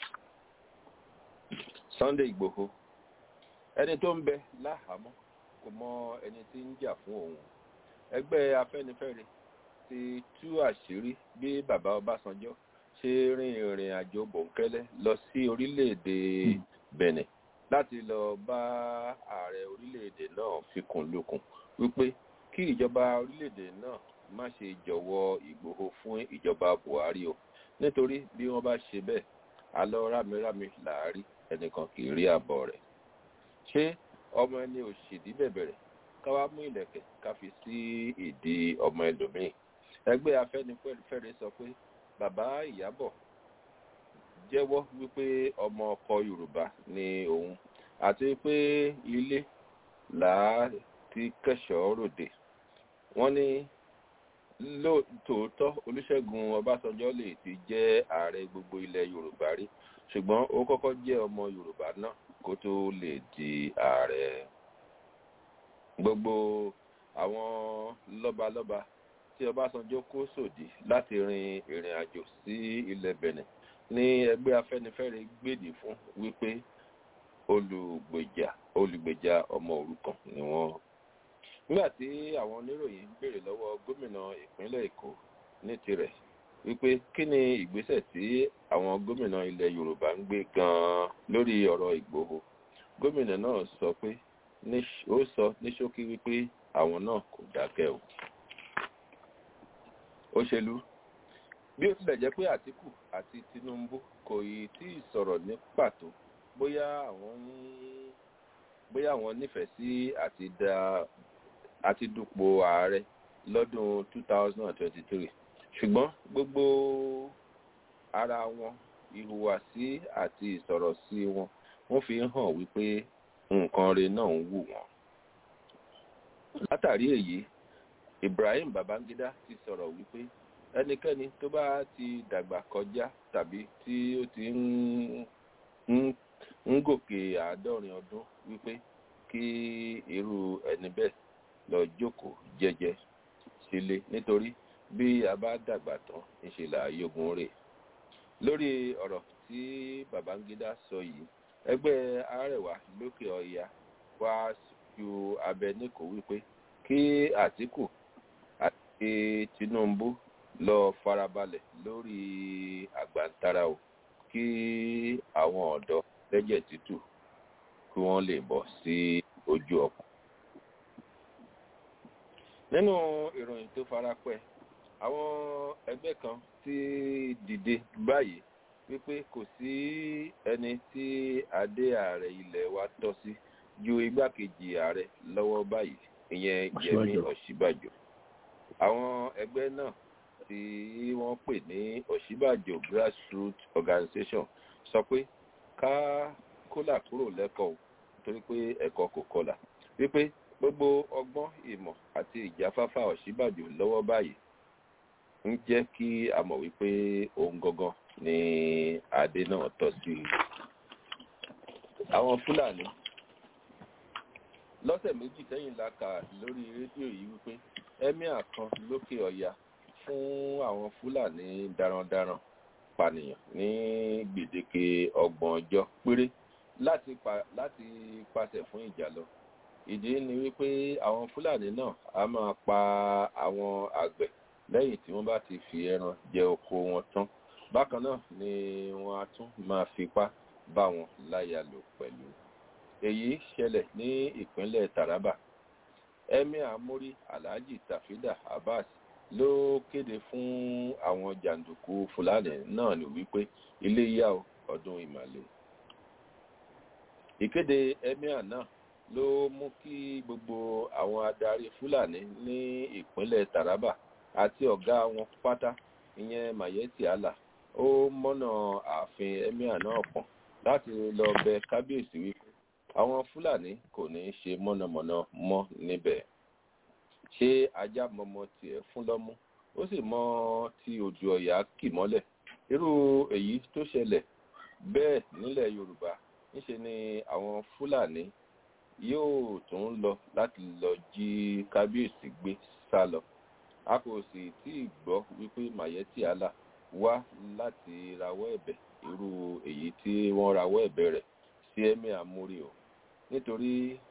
sunday igbòho ẹni tó ń bẹ láhàámọ́ kò mọ ẹni tí ń jà fún òun ẹgbẹ́ afẹ́nifẹ́re ti tú àṣírí bí bàbá ọbásanjọ́ ṣe rin ìrìn àjò bòńkẹ́lẹ́ lọ sí orílẹ̀-èdè benin láti lọ bá ààrẹ orílẹ̀-èdè náà fikùn lukùn wípé kí ìjọba orílẹ̀-èdè náà má ṣe jọ̀wọ́ ìgbòho fún ìjọba buhari o nítorí bí wọ́n bá ṣe bẹ́ẹ̀ alọ́ rámirámi làárí ẹnìkan kì í rí àbọ̀ rẹ̀ ṣé ọmọ ẹni òṣèdí bẹ̀bẹ̀rẹ̀ ká wá mú ìlẹ̀kẹ̀ ká fi sí ìdí ọmọ ẹlòmíì ẹgbẹ́ afẹ́nifẹ́re sọ pé bàbá ìyábọ̀ jẹ́wọ́ wípé ọmọ ọkọ yorùbá ni òun àti pé ilé làá ti kẹ́sọ̀ọ́ ròde wọ́n ní lóòótọ́ olùṣègùn ọbásanjọ́ lè ti jẹ́ ààrẹ gbogbo ilẹ̀ yorùbá rí ṣùgbọ́n ó kọ́kọ́ jẹ́ ọmọ yorùbá náà kó tó lè di ààrẹ gbogbo àwọn lọ́balọ́ba tí ọbásanjọ́ kó sòdí láti rin ìrìn àjò sí ilẹ̀ benin ní ẹgbẹ́ afẹ́nifẹ́re gbèdì fún wípé olùgbèjà olùgbèjà ọmọ òrukàn ni wọ́n. nígbà tí àwọn oníròyìn béèrè lọ́wọ́ gómìnà ìpínlẹ̀ èkó ní tirẹ̀ wípé kí ni ìgbésẹ̀ tí àwọn gómìnà ilẹ̀ yorùbá ń gbé gan-an lórí ọ̀rọ̀ ìgbòho gómìnà náà sọ pé ó sọ ní ṣókí wípé àwọn náà kò dákẹ́ o òṣèlú bí ó tilẹ̀ jẹ́ pé àtìkù àti tinubu kò yìí tí ì sọ̀rọ̀ ní pàtó bóyá àwọn ń bóyá àwọn nífẹ̀ẹ́ sí àti da àti dupò ààrẹ lọ́dún 2023 ṣùgbọ́n gbogbo ara wọn ìhùwàsí àti ìsọ̀rọ̀ sí wọn wọ́n fi hàn wípé nǹkan rẹ̀ náà ń wù wọ́n. látàrí èyí ibrahim babangida ti sọ̀rọ̀ wípé ẹnikẹ́ni tó bá ti dàgbà kọjá tàbí tí ó ti ń gòkè àádọ́rin ọdún wípé kí irú ẹni bẹ́ẹ̀ lọ jókòó jẹ́jẹ́ sílé nítorí bí a bá dàgbà tán ńṣe là yógun rè lórí ọ̀rọ̀ tí babangida sọ yìí ẹgbẹ́ arẹwà lókè ọya wá ju abẹ níkò wípé kí àtìkù àti tinubu lọ farabalẹ̀ lórí àgbàntara o kí àwọn ọ̀dọ́ lẹ́jẹ̀ tútù kí wọ́n lè bọ̀ sí ojú ọkọ̀. nínú ìròyìn tó farapẹ́ àwọn ẹgbẹ́ kan ti dìde báyìí wípé kò sí ẹni tí adé ààrẹ ilẹ̀ wa tọ́ sí ju igbákejì ààrẹ lọ́wọ́ báyìí ìyẹn yẹmi ọ̀ṣíbàjò àwọn ẹgbẹ́ náà tí wọ́n pè ní ọ̀ṣíbàjò grassroots organization sọ pé ká kólà kúrò lẹ́kọ̀ọ́ torí pé ẹ̀kọ́ kò kọlà wípé gbogbo ọgbọ́n ìmọ̀ àti ìjáfáfá ọ̀ṣíbàjò lọ́wọ́ báyìí ń jẹ́ kí a mọ̀ wípé òun gangan ni adé náà tọ́ sí àwọn fúlàní lọ́sẹ̀ méjì sẹ́yìn la kà lórí rédíò yìí wípé emir kan lókè ọ̀yà fún àwọn fúlàní darandaran pànìyàn ní gbèdéke ọgbọ̀n ọjọ́ péré láti pa láti pàṣẹ fún ìjà lọ ìdí ni wípé àwọn fúlàní náà a máa pa àwọn àgbẹ̀ lẹ́yìn tí wọ́n bá ti fi ẹran jẹ oko wọn tán bákan náà ni wọ́n á tún máa fipá bá wọn láyà lò pẹ̀lú èyí ṣẹlẹ̀ ní ìpínlẹ̀ taraba emir amori alhaji tafida abbas ló kéde fún àwọn jàǹdùkú fúlàní náà ní wípé ilé yá ọdún ìmàle ìkéde emir náà ló mú kí gbogbo àwọn adarí fúlàní ní ìpínlẹ̀ taraba àti ọ̀gá wọn pátá ìyẹn mayeti allah ó mọ́nà ààfin emir náà pọ̀n láti lọ bẹ kábíyèsí wípé àwọn fúlàní kò ní í ṣe mọ̀nàmọ́ná mọ́ níbẹ̀ ṣé ajá mọmọ tiẹ̀ fún lọ́mú ó sì mọ ti òjò ọ̀yà kì mọ́lẹ̀ irú èyí tó ṣẹlẹ̀ bẹ́ẹ̀ nílẹ̀ yorùbá níṣe ni àwọn fúlàní yóò tún lọ láti lọ jí kábíyèsí gbé sá lọ a kò sì tí ì gbọ́ wípé mayeti allah wá láti rawọ́ ẹ̀bẹ̀ irú èyí tí wọ́n rawọ́ ẹ̀bẹ̀ rẹ̀ sí ẹ̀mí àmúrí o nítorí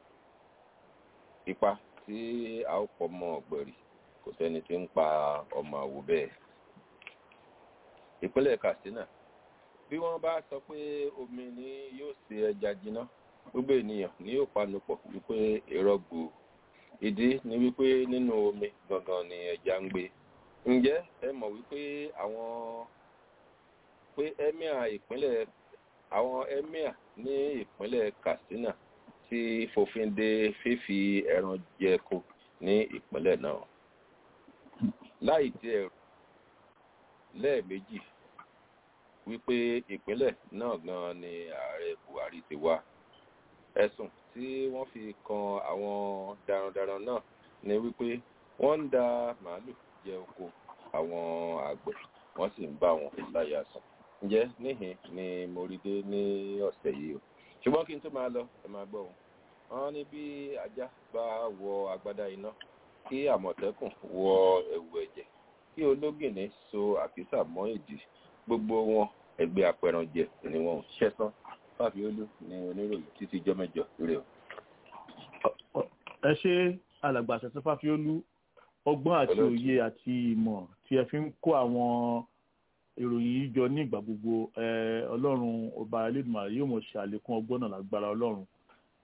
ipa tí a ó pọ̀ mọ́ ọ̀gbẹ̀rì kò sẹ́ni tí ń pa ọmọ àwò bẹ́ẹ̀. ìpínlẹ̀ katsina bí wọ́n bá sọ pé omi ni yóò ṣe ẹja jiná gbogbo ènìyàn ni yóò panupọ̀ wípé irọ́ gbò ìdí ni wípé nínú omi gangan ni ẹja ń gbé ǹjẹ́ ẹ mọ̀ wípé àwọn pé emir ìpínlẹ̀ àwọn emir ní ìpínlẹ̀ katsina ti fòfin de fífi ẹran jẹko ní ìpínlẹ̀ náà láì tí ẹ̀rù lẹ́ẹ̀mejì wípé ìpínlẹ̀ náà gan ni ààrẹ buhari ti wá ẹ̀sùn tí wọ́n fi kan àwọn darandaran náà ni wípé wọ́n ń da màálù jẹ oko àwọn àgbẹ̀ wọ́n sì ń bá wọn láyà sùn ǹjẹ́ níhìn ni mo rí dé ní ọ̀sẹ̀ yìí o ṣùgbọ́n kí n tó máa lọ ẹ máa gbọ́ wọn wọn ní bí ajá bá wọ agbádá iná kí àmọ̀tẹ́kùn wọ ẹ̀wù ẹ̀jẹ̀ kí ológìnní so àkísà mọ́ ìdí gbogbo wọn ẹgbẹ́ apẹranjẹ ni wọn ṣẹ́sán fàbíolú ní oníròyìn títí jọ́ mẹ́jọ rẹ̀ o. ẹ ṣe alàgbà àṣẹṣẹ fàfíolú ọgbọ́n àti òye àti ìmọ̀ tí ẹ fi ń kó àwọn ìròyìn yìí jọ ní ìgbà gbogbo ọlọ́run ọba elédùnmarè yóò mọ̀ ṣe àlékún ọgbọ́n náà lágbára ọlọ́run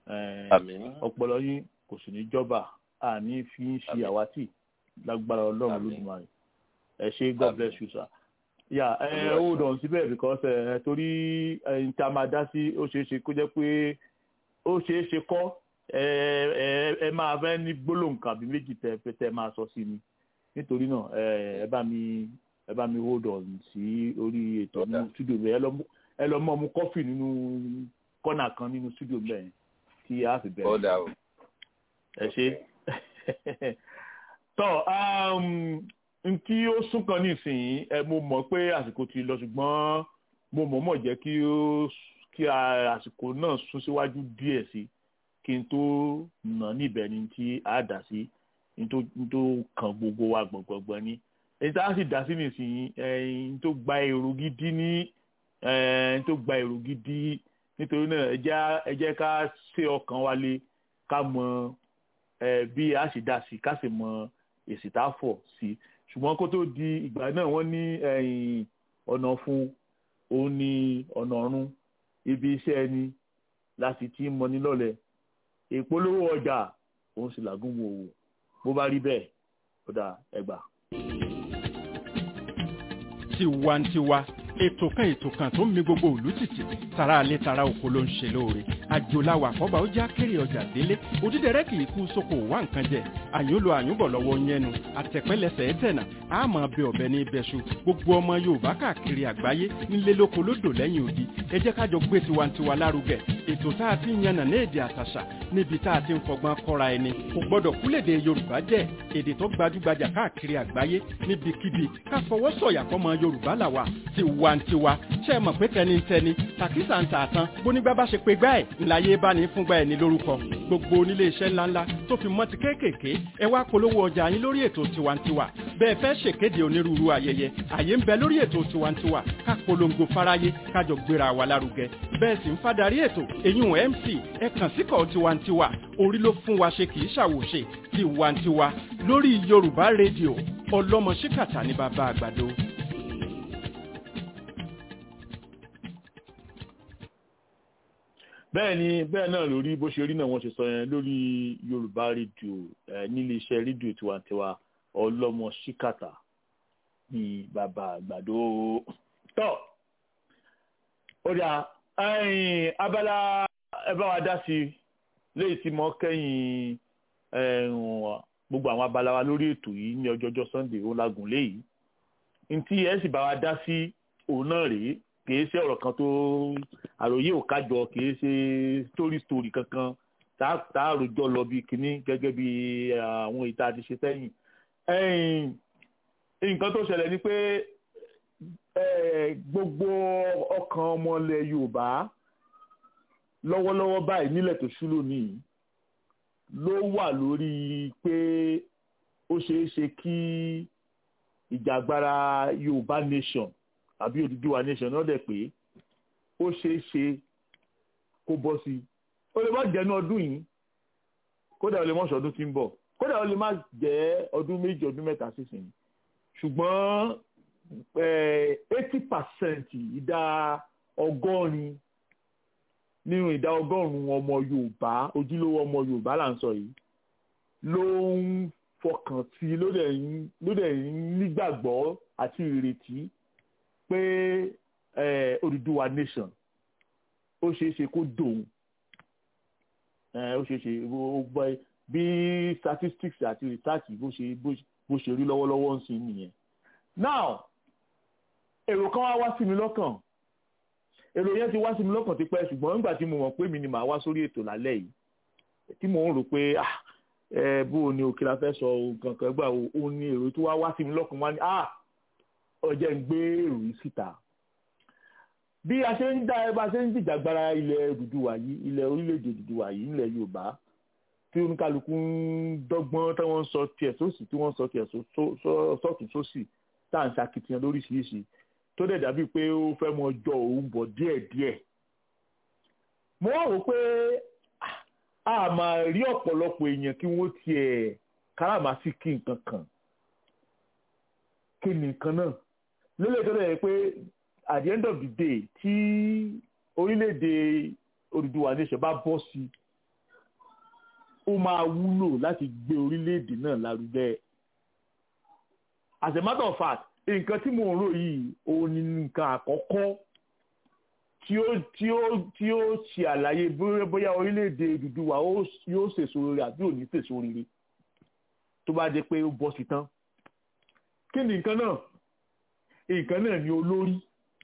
Eh, àmín ọpọlọ yín kò sì ní jọba àní fi ń ṣe Àmín. àwátì lágbára ọlọ́run Àmín. lójúmọ́ ẹ ṣe god Àmín. bless you sir. yà ẹ Olúwa hold ṣeun. on síbẹ̀ because ẹ torí ẹyin tí a máa dá sí ó ṣeé ṣe kó jẹ́ pé ó ṣeé ṣe kọ́ ẹ ẹ ẹ máa fẹ́ ní gbólóhùn kan àbí méjì tẹ tẹ tẹ máa sọ sí mi nítorí náà ẹ ẹ bá mi ẹ bá mi hold on sí orí ètò Ọ̀dà. nínú studio mi ẹ lọ mú ẹ lọ mọ mu kọfì nínú kọ́nà kan nínú studio mi bẹ́ẹ̀ tí a fi bẹ̀rẹ̀ ó dà o ẹ ṣe tọ n tí ó sún kan nísìnyí ẹ mo mọ̀ pé àsìkò ti lọ ṣùgbọ́n mo mọ̀ mọ̀ jẹ́ kí ó kí a- àsìkò náà sún síwájú díẹ̀ sí kí n tó nà níbẹ̀ ni tí a dà sí n tó n tó kan gbogbo wa gbọ̀ngbọ̀ngbọ̀n ni èyí tá a sì dá sí nísìnyí ẹyin tó gba èrò gidi ní ẹyin tó gba èrò gidi nítorí náà ẹ jẹ́ ẹ jẹ́ ká ṣe ọkàn wa lé ká mọ ẹ bí a ṣe dá sí ká sì mọ èsì tá a fọ̀ sí ṣùgbọ́n kó tó di ìgbà náà wọ́n ní ẹ̀yìn ọ̀nà fún òun ní ọ̀nà ọ̀run ibi iṣẹ́ ẹni láti tí mọ ní lọ́lẹ̀ ìpolówó ọjà òun sì làgùn wò wò bó bá rí bẹ́ẹ̀ ó dà ẹgbà. tiwantiwa ètò kan ètò kan tó ń mi gbogbo òlú tìtì tara alẹ́ tara oko ló ń ṣe lóore àjòláwà àkọ́bà ó já kéré ọjà délé òdídẹrẹ́ kì í kú sóko wá nǹkan jẹ àyùnlò àyùnbọ̀ lọ́wọ́ yẹnu àtẹ̀pẹ́lẹsẹ̀ ẹ̀tẹ̀nà àmọ́ bẹ ọ̀bẹ ní ibẹ̀ṣu gbogbo ọmọ yorùbá káàkiri àgbáyé nílé lóko lódò lẹ́yìn odi ẹ jẹ́ kájọ gbé tiwantiwa lárugẹ ètò tá a ti ń yànnà ní èdè àtàṣà níbi tá a ti ń fọgbọ́n kọ́ra ẹni kò gbọ́dọ̀ kúlèdè yorùbá jẹ́ èdè tó gbajúgbajà káàkiri àgbáyé níbikíbi ká fọwọ́ sọ̀yà fọmọ yorùbá làwà tiwantiwa ṣe é mọ̀ pé tẹnitẹni tàkísà ń tààtàn bónígbà bá ṣe pé gbá ẹ̀ ńláyé bá ní fúngbà ẹ̀ ní lórúkọ gbogbo onílé iṣẹ́ ńláńlá tó fi mọ́ ti kéékèèké ẹ wá polówó ọjà yín lórí ètò tiwantiwa bẹ́ẹ̀ fẹ́ ṣèkéde onírúurú ayẹyẹ àyè ń bẹ lórí ètò tiwantiwa ká polongo fáráyé kájọ gbéra wa lárugẹ bẹ́ẹ̀ sì ń fadarí ètò èyún mc ẹ kàn síkọ̀ tiwantiwa orí ló fún wa ṣe kì í ṣàwòṣe tiwantiwa lórí yorùbá rédíò ọlọ́mọ ṣíkàtà ní bàbá àgbàdo. bẹ́ẹ̀ ni bẹ́ẹ̀ náà lórí bó ṣe rí náà wọ́n ṣe sọ yẹn lórí yorùbá rédíò ẹ nílé iṣẹ́ rédíò tiwantiwa ọlọ́mọ ṣíkàtà ní bàbá àgbàdo tọ́ ó dà ẹ̀yìn abala ẹ bá wa dá sí i léyìí tí mo kẹ́yìn ẹ̀hún, gbogbo àwọn abala wa lórí ètò yìí ní ọjọ́jọ́ sunday ó lágùn léyìí ntí ẹ sì bá wa dá sí òun náà rèé kìí ṣe ọ̀rọ̀ kan tó àròyé ò kájọ kìí ṣe story story kankan tá tá a rojọ́ lọ bí kinní gẹ́gẹ́ bí àwọn ìta ti ṣe sẹ́yìn. ẹ̀yìn, nǹkan tó ṣẹlẹ̀ ni pé eh, gbogbo ọkàn ọmọ ilẹ̀ yorùbá lọ́wọ́lọ́wọ́ báyìí nílẹ̀ tó ṣú lónìí ló wà lórí pé ó ṣeé ṣe kí ìjàgbara yorùbá nation àbí Odùduwà nation náà dẹ̀ pé ó ṣeé ṣe kó bọ́ sí i ó lè má jẹ́nu ọdún yìí kódà ó lè mọ̀ṣọ́ ọdún tí ń bọ̀ kódà ó lè má jẹ́ ọdún méjì ọdún mẹ́ta sísìn ṣùgbọ́n eighty percent ìdá ọgọ́rin nínú ìdá ọgọ́rùn-ún ọmọ yorùbá ojúlówó ọmọ yorùbá là ń sọ yìí ló ń fọkàn sí ló dẹ̀ ń ló dẹ̀ ń nígbàgbọ́ àti ìrètí pé eh, Odùduwà nation ó ṣeé ṣe kó dòun eh, ó ṣeé ṣe ó gbọ́ bí statistics àti research bó ṣe bó ṣe rí lọ́wọ́lọ́wọ́ ń sìn nìyẹn. now èrò kan wá wá sí mi lọ́kàn èrò yẹn ti wá sí mi lọ́kàn tipẹ́ ṣùgbọ́n nígbà tí mo mọ̀ pé mi ni màá wá sórí ètò lálẹ́ yìí tí mò ń rò pé ah ẹ bó o ní òkè la fẹ́ sọ nǹkan kan gbà ó ní èrò tó wá wá sí mi lọ́kàn wá ní ah ọjọ́ ń gbé èrò yìí síta bí a ṣe ń dá ẹ bá ṣe ń jìjàgbara ilẹ̀ Odùduwà yìí ilẹ̀ orílẹ̀-èdè Odùduwà yìí ilẹ̀ Yorùbá tí oníkálukú ń dọ́gbọ́n tí wọ́n ń sọ tiẹ̀ sósì tí wọ́n ń sọ tiẹ̀ sọ́tún sósì tá à ń ṣakitiyan lóríṣiríṣi tó dẹ̀ dàbí pé ó fẹ́ mọ jọ òun bọ̀ díẹ̀díẹ̀ mo wá wò pé a máa rí ọ̀pọ̀lọpọ̀ èèyàn kí wọ́n tiẹ̀ káràmásìkì nǹkan kan kí ni nǹkan náà lélẹ̀ tó dẹ̀ pé at the end of the day tí orílẹ̀-èdè Odùduwà nation bá bọ́ sí ó máa wúlò láti gbé orílẹ̀-èdè náà lárugẹ. as a matter of fact nǹkan tí mò ń rò yìí òun ni nǹkan àkọ́kọ́ tí ó tí ó tí ó ṣe àlàyé bóyá bóyá orílẹ̀-èdè Odùduwà yóò ṣèso rere àbí ò ní ṣèso rere tó bá jẹ́ pé ó bọ́ sí tán. kí ni nǹkan náà nǹkan náà ni olórí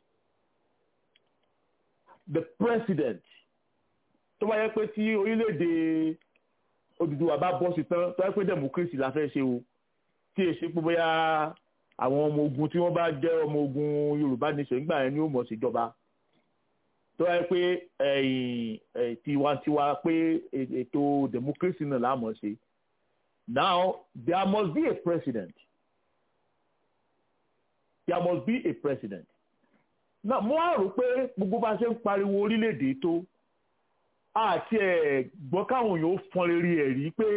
the president tó bá yẹ pé tí orílẹ̀-èdè Odùduwà bá bọ́ sí tán tó yẹ pé democracy la fẹ́ ṣe o tí èsì pé bóyá àwọn ọmọ ogun tí wọ́n bá jẹ́ ọmọ ogun Yorùbá nation nígbà yẹn ni ó mọ̀ síjọba tó yẹ pé tiwantiwa pé ètò democracy náà la mọ̀ ṣe now there must be a president there must be a president náà mo á rò pé gbogbo bá ṣe ń pariwo orílẹ̀-èdè tó àti ẹ̀ gbọ́ káwọn èèyàn fọn rere ẹ̀ rí pé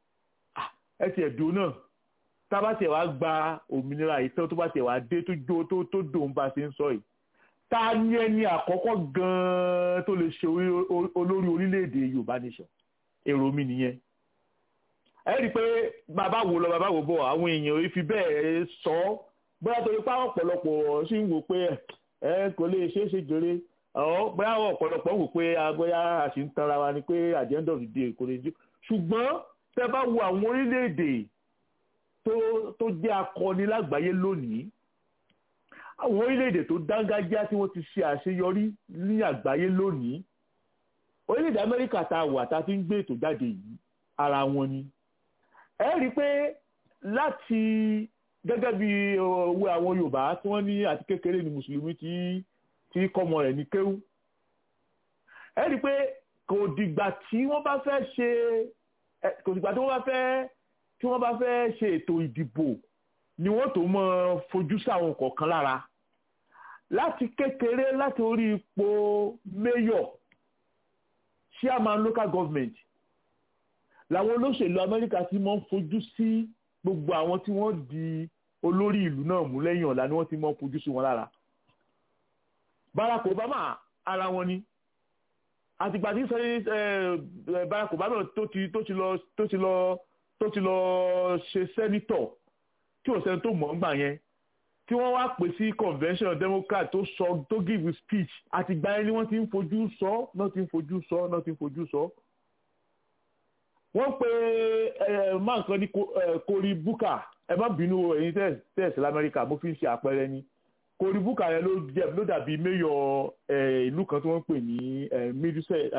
ẹ ti ẹ̀dùn náà tá a bá tiẹ̀ wá gba òmìnira yìí tán tó bá tiẹ̀ wá dé tó jó tó tó dòun bá ṣe ń sọ yìí ta ni ẹni àkọ́kọ́ gan-an tó lè ṣe olórí orílẹ̀-èdè Yorùbá nation èrò mi nìyẹn ẹ rí i pé bàbá wo lọ bàbá wo bọ̀ àwọn èèyàn fi bẹ́ẹ̀ sọ ọ́ bóyá torí pé àwọn ọ̀pọ̀lọpọ̀ sì ń wò pé ẹ kò lè ṣeé ṣe jèrè ọ̀ bóyá àwọn ọ̀pọ̀lọpọ̀ ń wò pé bóyá a sì ń tanra wa ni pé at the end of the day kò lè jù ṣùgbọ́n tẹ́ bá wo àwọn orílẹ̀-èdè tó tó jẹ́ akọni lágbàáyé lónìí àwọn orílẹ̀-èdè tó dángájá tí wọ́n ti ṣe àṣeyọrí ní àgbáyé lónìí orílẹ̀-èdè Amẹ́ríkà tá a wà tá a fi ń gbé ètò jáde yìí ara wọn ni ẹ rí i pé láti gẹ́gẹ́ bí owó àwọn Yorùbá tí wọ́n ní àti kékeré ni mùsùlùmí tí tí kọ́mọ rẹ̀ ní kéwú ẹ rí i pé kò dìgbà tí wọ́n bá fẹ́ ṣe kò dìgbà tí wọ́n bá fẹ́ tí wọ́n bá fẹ́ ṣe ètò ìdìbò ni wọ́n tó mọ fojú sáwọn kọ̀ọ̀kan lára láti kékeré láti orí ipò mayor chairman local government làwọn olóṣèlú Amẹ́ríkà ti mọ́ ń fojú sí gbogbo àwọn tí wọ́n di olórí ìlú náà mú lẹ́yìn ọ̀la ni wọ́n ti mọ́ ń fojú sí wọn lára Barack Obama ara wọn ni àtìgbà tí sẹ́yìn Barack Obama tó ti tó ti lọ tó ti lọ tó ti lọ ṣe sẹ́nitọ̀ tí ò sẹ́ni tó mọ̀ ń gbà yẹn tí wọ́n wá pè sí convention democrat tó sọ tó give speech àtìgbà yẹn ni wọ́n ti ń fojú sọ náà ti ń fojú sọ náà ti ń fojú sọ. wọ́n pe máa kan ní Cory Booker ẹ má bínú ẹ̀yin tẹ̀sí lamẹ́ríkà mo fi ń ṣe àpẹẹrẹ ni Cory Booker yẹn ló jẹ́ ló dàbí mayor ìlú kan tí wọ́n ń pè ní Middlesex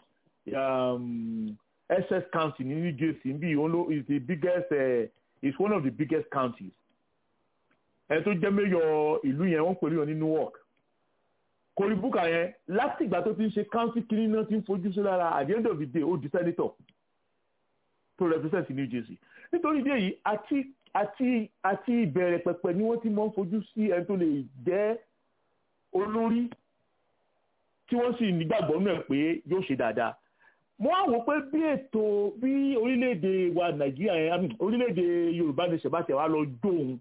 Essex County ní New Jersey bí òun ló is the biggest uh, is one of the biggest counties ẹni tó jẹ́ mayor ìlú yẹn wọ́n pè é ní Newark Cory Booker yẹn láti ìgbà tó ti ń ṣe county kìíní náà ti ń fojú sí lára at the end of the day ó di senator to represent New Jersey nítorí ìdí èyí àti àti àti ìbẹ̀rẹ̀ pẹ̀pẹ̀ ni wọ́n ti mọ̀ ń fojú sí ẹni tó lè jẹ́ olórí tí wọ́n sì nígbàgbọ́ náà pé yóò ṣe dáadáa mo á wò pé bí ètò bí orílẹ̀-èdè wa Nàìjíríà yẹn orílẹ̀-èdè Yorùbá ní ṣèbáṣẹ̀ wa lọ dóhun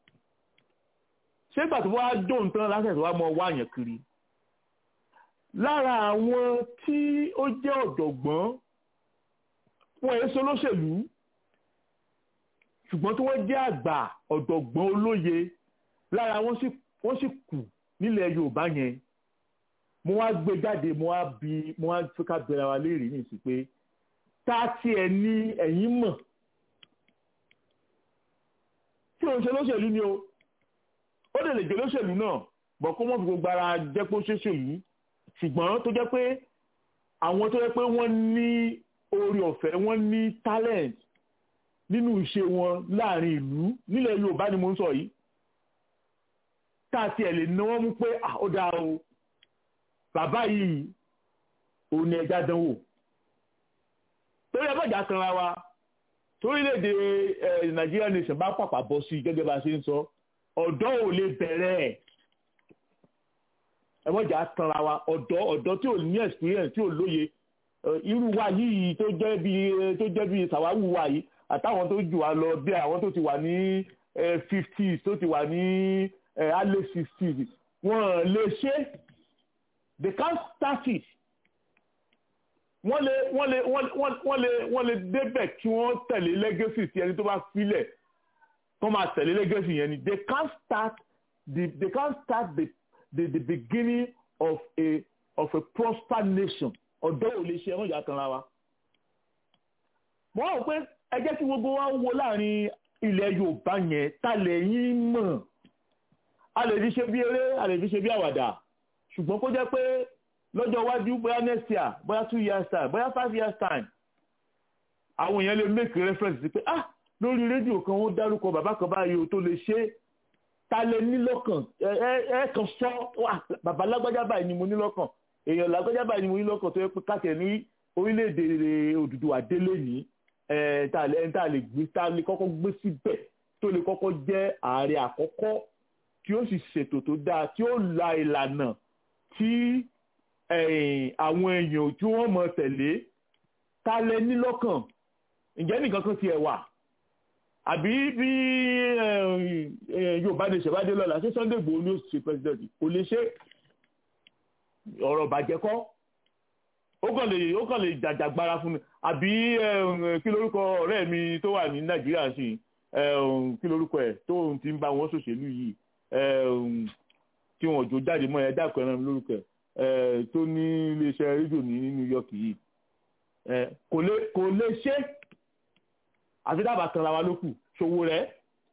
ṣé ìgbà tó wá dóhun tán lásìkò tó wá mọ wá yàn kiri lára àwọn tí ó jẹ́ ọ̀jọ̀gbọ́n wọn èso lóṣèlú ṣùgbọ́n tí wọ́n jẹ́ àgbà ọ̀jọ̀gbọ́n olóye lára wọn sì kù nílẹ̀ Yorùbá yẹn mo wá gbé jáde mo wá bi mo wá fi ká bẹ̀rẹ̀ wa léèrè ní ìsìn pé tá tiẹ̀ ní ẹ̀yìn mọ̀ tí òun ṣe lóṣèlú ni o ó lè lè jẹ́ lóṣèlú náà bọ̀ kó mọ̀ fi gbogbo ara jẹ́ pé ó ṣèṣèlú ṣùgbọ́n tó jẹ́ pé àwọn tó jẹ́ pé wọ́n ní oore ọ̀fẹ́ wọ́n ní talent nínú ìṣe wọn láàrin ìlú nílẹ̀ Yorùbá ni mo ń sọ yìí tá tiẹ̀ lè ná wọ́n mú pé ó dáa o bàbá yìí òun ni ẹja dánwò torí ẹ bàjá kanra wa torílẹ̀-èdè Nàìjíríà nation bá pàpà bọ́ sí gẹ́gẹ́ bá a ṣe ń sọ ọ̀dọ́ ò lè bẹ̀rẹ̀ ẹ̀ ẹ bàjá kanra wa ọ̀dọ́ ọ̀dọ́ tí ò ní experience tí ò lóye irú wa yìí tó jẹ́ bí tó jẹ́ bí sàwáwù wa yìí àtàwọn tó jù wá lọ bí àwọn tó ti wà ní fifties tó ti wà ní early sixties wọ́n lè ṣe they can't start it wọ́n lè wọ́n lè wọ́n wọ́n- wọ́n lè wọ́n lè débẹ̀ kí wọ́n tẹ̀lé legacy tí ẹni tó bá filẹ̀ kó máa tẹ̀lé legacy yẹn ni they can't start the they can't start the the the beginning of a of a prosper nation ọ̀dọ́ ò lè ṣe ẹ̀wọ̀n ìyá kan ra wa. mo rò pé ẹ jẹ́ kí gbogbo wa wo láàrin ilẹ̀ Yorùbá yẹn ta lẹ́yìn mọ̀ a lè fi ṣe bí eré a lè fi ṣe bí àwàdà ṣùgbọ́n kó jẹ́ pé lọ́jọ́ iwájú bóyá next year bóyá two years time bóyá five years time àwọn èèyàn lè make reference sí pé ah lórí rédíò kan wọ́n dárúkọ bàbá kan báyìí o tó lè ṣe é ta lè ní lọ́kàn ẹ ẹ ẹ kàn sọ wà bàbá lágbájá báyìí ni mo ní lọ́kàn èèyàn lágbájá báyìí ni mo ní lọ́kàn tó yẹ pé káàkiri ní orílẹ̀-èdè Odùduwà délé ní ẹ tá a lè ẹ tá a lè gbé tá a lè kọ́kọ́ gbé síbẹ̀ tó lè kọ́kọ́ jẹ́ ààrẹ àkọ́kọ́ tí ó sì ṣètò tó dáa tí ó la ìlànà tí ẹ̀yìn àwọn èèyàn tí wọ́n mọ̀ tẹ̀lé ta lẹ ní lọ́kàn ǹjẹ́ nìkan kan tiẹ̀ wà àbí bí eh, eh, Yorùbá ní ṣèwádìí lọ́la ṣé Sunday Igboho ni ó ṣe president kò lè ṣe ọ̀rọ̀ bàjẹ́ kọ́ ó kàn lè ó kàn lè jàjàgbara fún mi àbí eh, kí lórúkọ ọ̀rẹ́ mi tó wà ní Nàìjíríà sí eh, kí lórúkọ ẹ̀ tó ti ń bá wọn ṣòṣèlú yìí eh, tí wọn ò jó jáde mọ́ ẹ dákọ̀ ẹran mi lórúkọ ẹ̀ eh, tó ní iléeṣẹ́ rédíò ní New York yìí eh, kò lè kò lè ṣe àfi dábàá kan ra wa lókù ṣòwò rẹ̀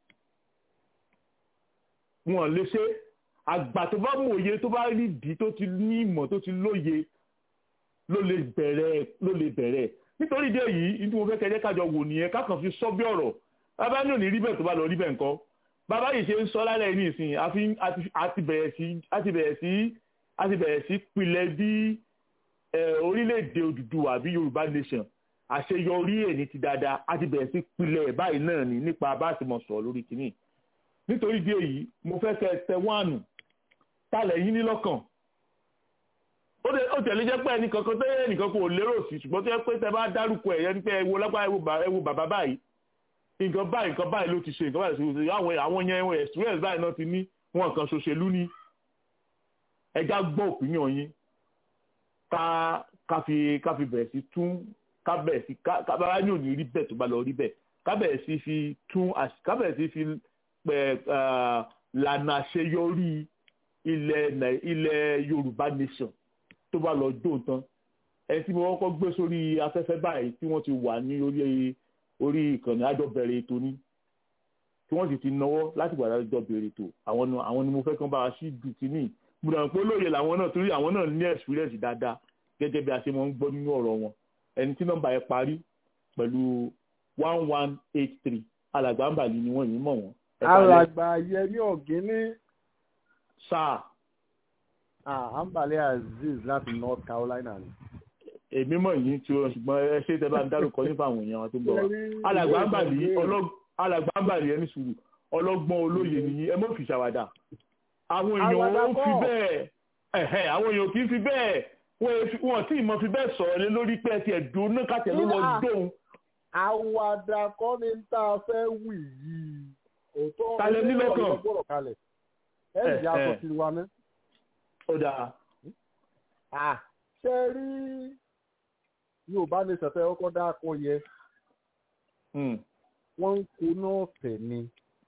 wọn lè ṣe àgbà tó bá mú òye tó bá rí ìdí tó ti ní ìmọ̀ tó ti lóye ló lè bẹ̀rẹ̀ ló lè bẹ̀rẹ̀ nítorí ìdí èyí ní tí mo fẹ́ kẹjẹ́ kájọ wò nìyẹn kákan fi sọ bí ọ̀rọ̀ bàbá ní òní rí bẹ́ẹ̀ tó bá lọ rí bẹ́ẹ̀ nǹkan bàbá yìí ṣe ń sọ lálẹ́ ní ìsìn àfi àti- àti bẹ̀rẹ̀ sí àti bẹ̀rẹ̀ sí àti bẹ̀rẹ̀ sí pilẹ̀ bí eh, orílẹ̀-èdè Odùduwà bí Yorùbá nation àṣeyọrí ẹ̀ ní ti dáadáa àti bẹ̀rẹ̀ sí pilẹ̀ ẹ̀ báyìí náà ní nípa bá a ti mọ̀ sọ̀rọ̀ lórí kìíní nítorí ìdí èyí mo fẹ́ kẹ́ ẹ tẹ wáànù tálẹ̀ yín ní lọ́kàn ó lè ó tẹ̀lé jẹ́ pé ẹnìkan kan tẹ́yẹ ẹnìkan kò lérò sí ṣùgbọ́n tó yẹ pé tẹ bá dárúkọ ẹ̀yẹ ní pé ẹ wo lápá ẹ wo bà- ẹ wo bàbá báyìí nǹkan báyìí nǹkan báyìí ló ti ṣe nǹkan báyìí ló ti ṣe àwọn àwọn yẹn wọn experience báyìí náà ti ní wọn kan ṣòṣèlú ní ẹja gbọ́ òpinion yín ká ká fi ká fi bẹ̀rẹ̀ sí tún ká bẹ̀rẹ̀ sí ká ká bá ní òní rí bẹ́ẹ̀ tó bá lọ rí bẹ́ẹ̀ ká bẹ̀rẹ̀ sí fi tún àṣ- ká bẹ̀rẹ̀ sí fi pẹ̀ eh, lànà àṣeyọrí ilẹ̀ Nàì- ilẹ̀ Yorùbá nation tó bá lọ dóun tán ẹni tí mo kọ́kọ́ gbé sórí afẹ́fẹ́ báyìí tí wọ́n ti wà ní orí orí ìkànnì àjọbẹ̀rẹ̀ ètò ní tí wọ́n sì ti náwó láti gbàdá àjọbẹ̀rẹ̀ ètò àwọn ni àwọn ni mo fẹ́ kán bá wa sí dù kínní mo dàn pé lóye làwọn náà torí àwọn náà ní experience dáadáa gẹ́gẹ́ bí a ṣe máa ń gbọ́ nínú ọ̀rọ̀ wọn ẹni tí nọ́mbà yẹn parí pẹ̀lú one one eight three alàgbà ń bàlí ni wọ́n yìí mọ̀ wọ́n. Ẹ kálẹ́. alàgbà yẹmí ọ̀gíní sáà àǹbálẹ̀ azeez láti north carolina ni. èmi mọ̀ yìí tí o ṣùgbọ́n ẹ ṣe tẹ́ bá ń dárúkọ nípa àwọn èèyàn wa tó ń bọ̀ wá alàgbà ń bàlí ọlọ́- alàgbà ń bàlí ẹni sùúrù ọlọ́gbọ́n olóye nìyí ẹ mọ̀ fi ṣàwàdà àwọn èèyàn Àwàdà ó fi kọ́. bẹ́ẹ̀ ẹ̀hẹ́ àwọn èèyàn kì í fi bẹ́ẹ̀ wọ́n ẹ fi- wọ́n tí ì mọ̀ fi bẹ́ẹ̀ sọ̀rọ̀ lé lórí pé ẹ ti ẹ̀dùn náà kàtẹ́ ló lọ Ah. dóhun àwàdà kọ́ ni tá a fẹ́ wì yìí òótọ́ Ta lẹ ní lọ́kàn? gbọ́dọ̀ kalẹ̀ ẹ̀ Eh, ìyá sọ eh. sí wa ná. ó dáa ṣe rí yorùbá ní sẹ̀fẹ̀ ọkọ̀ dáko yẹ Hmm. wọ́n ń koná ọ̀fẹ́ ni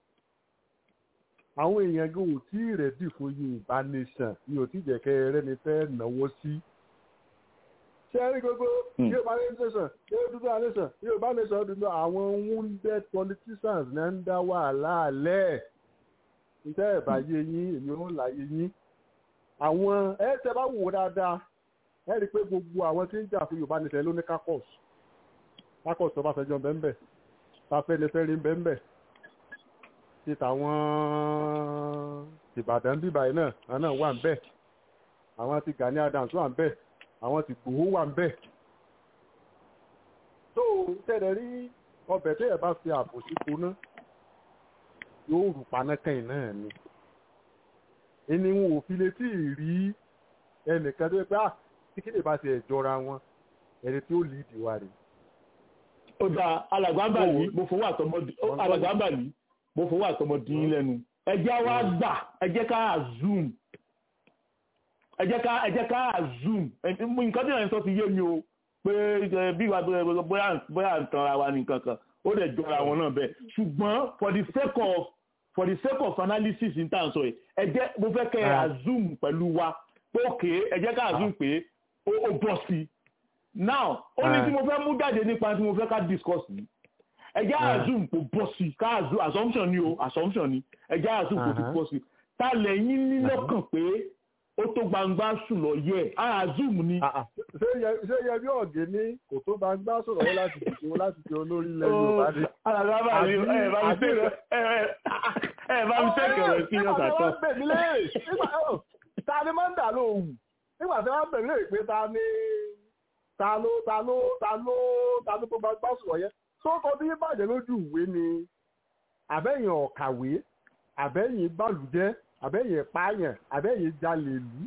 àwọn èèyàn gan ò tí ì rẹ̀dì fún yorùbá nation ni ò tí ì jẹ́kẹ́ rẹ́ni fẹ́ náwó sí. ṣé rí gbogbo Hmm. yorùbá nation yorùbá nation yorùbá nation dúdú àwọn wounded politicians náà ń dá wàhálà lẹ̀ ǹjẹ́ ẹ̀ bá yé yín èmi ò láyé yín àwọn ẹ̀ tẹ́ bá wò ó dáadáa ẹ̀ rí i pé gbogbo àwọn tí ń jà fún yorùbá nation ló ní kákọ́s kákọ́s tó bá fẹjọ́ bẹ́ẹ̀ bẹ́ẹ̀ tafẹ́lẹ́fẹ́rí ń bẹ́ẹ̀ bẹ́ẹ̀ ti tàwọn ìbàdàn bíbá yìí náà àwọn náà wà ń bẹ́ẹ̀ àwọn ti Gani Adams wà ń bẹ́ẹ̀ àwọn ti Ìgbòho wà ń bẹ́ẹ̀. tó o tẹ̀lé rí ọbẹ̀ tẹ́yẹ̀ bá fi ààbò sí koná yóò rù panákẹ́yìn náà ni. ẹni wọn ò fi létí rí ẹnìkan tó yẹ pé ah tí kí lè bá ti ẹ̀ jọra wọn ẹni tí ó lì í dìwà rèé ó dáa alàgbà ń bàlí mo fowó àtọmọdé ó, alàgbà ń bàlí mo fowó àtọmọdé yín lẹ́nu ẹ jẹ́ wá gbà ẹ jẹ́ ká zoom ẹ jẹ́ ká ẹ jẹ́ ká zoom nǹkan tí ìrìn sọ ti yé mi o pé ẹ, bí wàá bóyá bóyá bóyá à ń tanra wa ní kankan ó dẹ̀ jọra wọn náà bẹ́ẹ̀ ṣùgbọ́n for the sake of for the sake of analysis n tàn sọ yìí ẹ jẹ́ mo fẹ́ kẹ́ ẹ assume pẹ̀lú wa pé òkè ẹ jẹ́ ká assume pé ó ó bọ̀ sí i now ó ní tí mo fẹ́ mú jáde nípa tí mo fẹ́ ká discuss yìí ẹ jẹ́ assume kò bọ̀ sí i ká assume assumption ni o assumption ni ẹ jẹ́ assume kò ti bọ̀ sí i ta lẹ́yìn ní lọ́kàn pé ó tó gbangba sùn lọ yẹ á assume ni. ṣé yẹ- ṣé yẹ bí ọ̀gẹ́ ní kò tó bá gbá sọ̀rọ̀ yẹn láti dìbò láti di olórí ilẹ̀ Yorùbá ni. Alàgbà bá mi ẹ bá mi tẹ̀lé ẹ ẹ bá mi tẹ̀lé ọ̀rọ̀ sí ọ̀sà Nígbà tí tán. wọ́n bẹ̀ mí léèrè, nígbà ó, ta ni máa ń dà lóhùn? Nígbà tí wọ́n bẹ̀ mí léèrè pé ta ni ta ló ta ló ta ló ta ló tó bá gbá sọ̀rọ̀ yẹn. Sọ́kọ bí bàjẹ́ lójú ìwé ni àbẹ́yìn ọ̀kàwé, àbẹ́yìn bàlùjẹ́, àbẹ́yìn pààyàn, àbẹ́yìn jalè lù.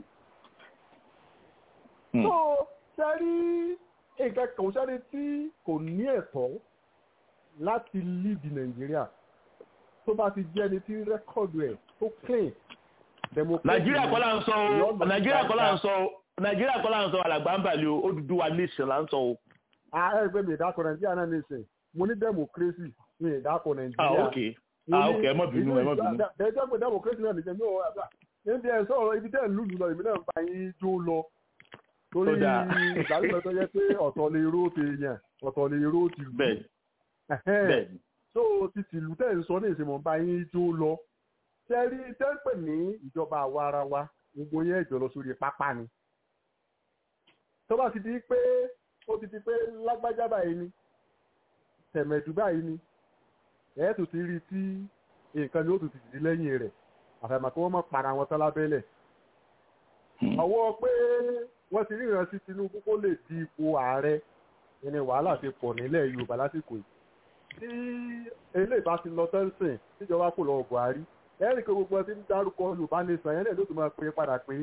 So sẹ́rí nǹkan kan sẹ́rí tí kò ní ẹ̀tọ́ láti lead Nàìjíríà tó bá ti jẹ́ ẹni tí rẹ́kọ̀dù ẹ̀ tó clean democracy Nàìjíríà kọ́ là ń sọ o Ìyọ́nà Nàìjíríà kọ́ là ń dáadáa. sọ o Nàìjíríà kọ́ là ń sọ alàgbà ń bàlẹ̀ o Odùduwà nation là ń sọ o. ààrẹ ẹgbẹ́ mi ìdákọ̀ Nàìjíríà náà ní ìsìn mo ní democracy ní ìdákọ̀ Ah Nàìjíríà. ok ah ok ẹ mọ̀ bínú ẹ mọ̀ bínú. ẹjọ́ pé democracy náà nìjẹ́ mi ò wá níbi ẹ̀ sọ̀rọ̀ ibi tẹ́ ẹ̀ lùlù lọ ìbí náà ń bá yín jó lọ torí Ó dáa. ìgbàlùfẹ́ tó yẹ pé ọ̀tọ̀ lè ró ti yàn ọ̀tọ̀ lè ró ti lù. Bẹ́ẹ̀ bẹ́ẹ̀ ni. so ti tìlú tẹ́ ń sọ ní ìsinmi bá yín jó lọ tẹ́rí tẹ́pẹ̀ ní ìjọba àwa ara wa gbogbo yẹn ìjọ lọ sórí pápá ni tó bá ti di pé ó ti di pé lágbájá báyìí ni tẹ̀mẹ̀dù báyìí ni ẹ̀ tó ti rí tí nǹkan ni ó tún ti dìde lẹ́yìn rẹ̀ àfàìmọ̀ kí wọ́n mọ̀ para wọn tán lábẹ́lẹ̀ ọwọ́ pé wọ́n ti ríran sí Tinubu kó lè di ipò ààrẹ ẹni wàhálà ti pọ̀ nílẹ̀ Yorùbá lásìkò yìí tí eléyìí bá ti lọ tẹ́sán tíjọba kò lọ Buhari ẹ̀rí pé gbogbo ẹtí ń dárúkọ Yorùbá nation yẹn náà ló tún máa pè é padà pé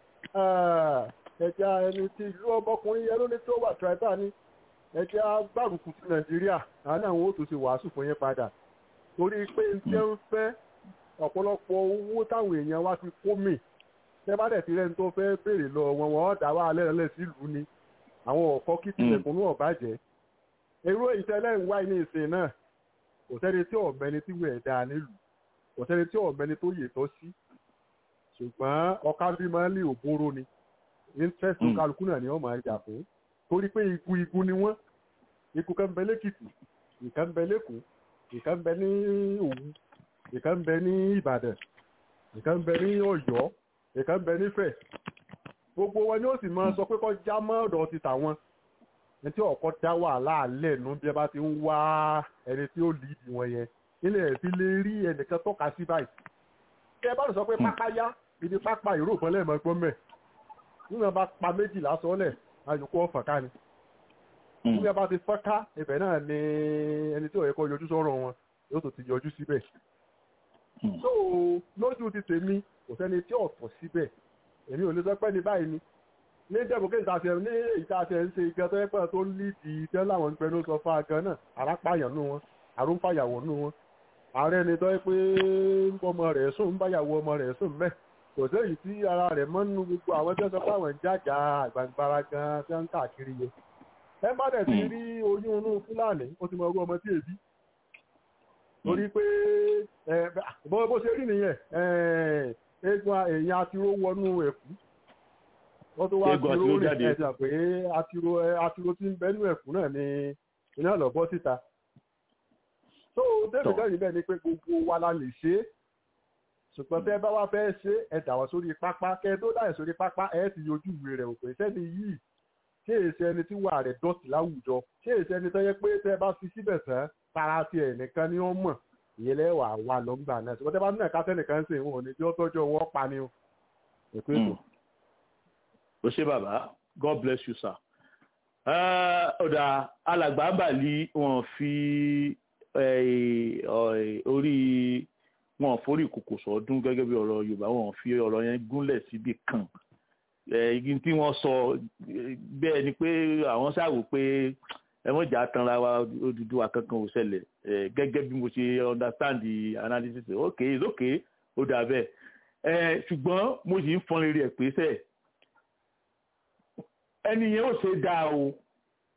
ẹja ẹni tí ìlú ọmọkùnrin yẹn ló ní tó wà tribal ní ẹja gbárùkù ti Nàìjíríà àwọn àwọn ó tún ṣe wàásù fún yẹn padà torí pé ń tẹ́ ń fẹ́ ọ̀pọ̀lọpọ̀ owó táwọn èèyàn wá ti kó mì tẹ́ bá dẹ̀ ti rẹ́ni tó fẹ́ béèrè lọ wọn wọn dá wà lẹ́rẹ̀lẹ̀ sílùú ni àwọn ọ̀kọ́ kí tilẹ̀kùnú ọ̀bàjẹ́ èrò ìtẹ́lẹ̀ ń wá ní ìsìn náà kò sẹ́ni tí ọ̀mẹ́ni tí wẹ̀ dáa nílùú kò sẹ́ni tí ọ̀mẹ́ni tó yè tọ́ sí ṣùgbọ́n ọ̀ká bí máa ń lé òbóró ni interest Mm. kálukú náà ni wọ́n máa ń jà fún torí pé igun igun ni wọ́n ikú kan bẹ lẹ́kìtì ìkan bẹ lẹ́kọ̀ọ́ ìkan bẹ ní Òwu ìkan bẹ ní Ìbàdàn ìkan bẹ ní Ọ̀yọ́ ìkan bẹ nífẹ̀ẹ́ gbogbo wọn ni ó sì máa sọ pé kọ́ já mọ́ ọ̀dọ̀ ti tàwọn ẹni tí ọkọ dá wàhálà alẹ́ nu bí ẹ bá ti ń wá ẹni tí ó líìdì wọn yẹn nílẹ̀ ẹ̀ fi lè rí ẹnìkan tọ́ka sí báyìí kí ẹ bá lè sọ pé pápá yá ibi pápá ìró ìbọn lẹ́ẹ̀mọ́ gbọ́n mẹ́ nígbà bá pa méjìlá sọ́lẹ̀ ayòkú ọ̀fà ká ni nígbà bá ti fọ́ká ibẹ̀ náà ni ẹni tí ó yẹ kó yọjú sọ́rọ̀ wọn yóò tó ti yọjú síbẹ̀ so lójú ti tèmi kò sẹ́ni tí ọ̀tọ̀ síbẹ̀ èmi ò lè sọ pé ní báyìí ni ní dẹ́gbọ̀kẹ́ ìtàṣẹ ní ìtàṣẹ ń ṣe ìgbẹ́ tó yẹ pé tó ní ti tẹ́ láwọn ń pẹnu sọ fún agan náà arápáyàn nù wọn àrùnfàyàwó nù wọn ààrẹ ni tó yẹ pé ń bọ́ ọmọ rẹ̀ sùn ń báyàwó ọmọ rẹ̀ sùn mẹ́ kò sẹ́yìn tí ara rẹ̀ mọ́ nínú gbogbo àwọn tí wọ́n sọ pé àwọn ń jàjà àgbàǹgbara gan tí wọ́n ń káàkiri yẹn ẹ bá dẹ̀ ti rí oyún inú fúlàní ó ti mọ ọgbọ́n ọmọ tí èbí torí pé ẹ bó bó ṣe rí nìyẹn ẹ eégún èèyàn àtiró wọnú ẹ̀kú wọ́n tó wá Eégún àtiró àtiró rìn jáde. ẹ̀sà pé àtiró ẹ, àtiró tí ń bẹ́nu ẹ̀kú náà ni iná lọ bọ́ síta tó david Tọ́. dẹ́rìn bẹ́ẹ̀ ni pé gbogbo wa la lè ṣe é ṣùgbọ́n tẹ́ bá wá fẹ́ ṣe é, ẹ dà wá sórí pápá kẹ́ ẹ tó dà ẹ̀ sórí pápá ẹ ti yọjú ìwé rẹ̀ òpè sẹ́ni yìí ṣé èsì ẹni tí wà rẹ̀ dọ̀tí láwùjọ ṣé èsì ẹni tó yẹ pé tẹ́ bá fi síbẹ̀ tán tara ti ẹ̀ nìkan ni ó mọ̀ ìyẹn lẹ́wà wà lọ́ngbà náà ṣùgbọ́n tẹ́ bá náà kásẹ̀ nìkan ṣe ìwọ̀n ní bí ó tọ́jú ọwọ́ pa ni o ètò ètò. o ṣe bàbá god bless you sir. Eh, ọ̀dà alàgbà bàlí wọn fi eh, ọ̀- orí wọn forí ìkòkò sọdún gẹ́gẹ́ bí ọ̀rọ̀ yorùbá wọn fi ọ̀rọ̀ yẹn gúnlẹ̀ síbi kan Eh, igi tí wọ́n sọ eh, bẹ́ẹ̀ ni pé àwọn ṣàwò pé ẹ mọ̀ jà tanra wa Odùduwà kankan ò ṣẹlẹ̀ Eh, gẹ́gẹ́ bí mo ṣe understand the analysis okay it's okay ó dà bẹ́ẹ̀ Eh, ṣùgbọ́n mo sì ń fọn rere ẹ̀ pé sẹ́ẹ̀ ẹni yẹn ò ṣe dáa o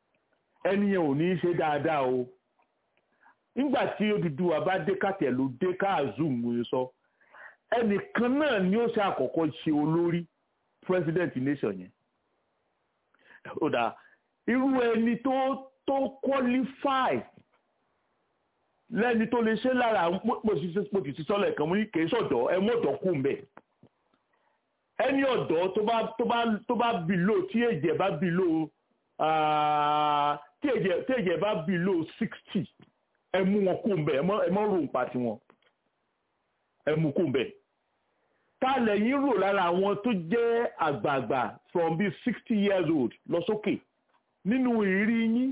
ẹni yẹn ò ní í ṣe dáadáa o nígbà tí Odùduwà bá dé kàtẹ́ ló dé káàzùm mo ṣe sọ ẹnìkan náà ni ó ṣe àkọ́kọ́ ṣe olórí president nation yẹn ó dà irú ẹni tó tó qualify lẹ́ni tó lè ṣe lára mo sì ti sọ́lẹ̀ kan mo ní kì í sọ̀dọ̀ ẹ mọ̀dọ̀ kù mbẹ̀ ẹni ọ̀dọ́ tó bá tó bá tó bá bìlò tí èjẹ̀ bá bìlò tí èjẹ̀ tí èjẹ̀ bá bìlò sixty ẹ mú wọn kù mbẹ̀ ẹ mọ̀ rò ń pa tiwọn ẹ mú kù mbẹ̀ tá lẹ́yìn rò lára àwọn tó jẹ́ àgbààgbà from be sixty years old lọ sókè nínú ìrírí yín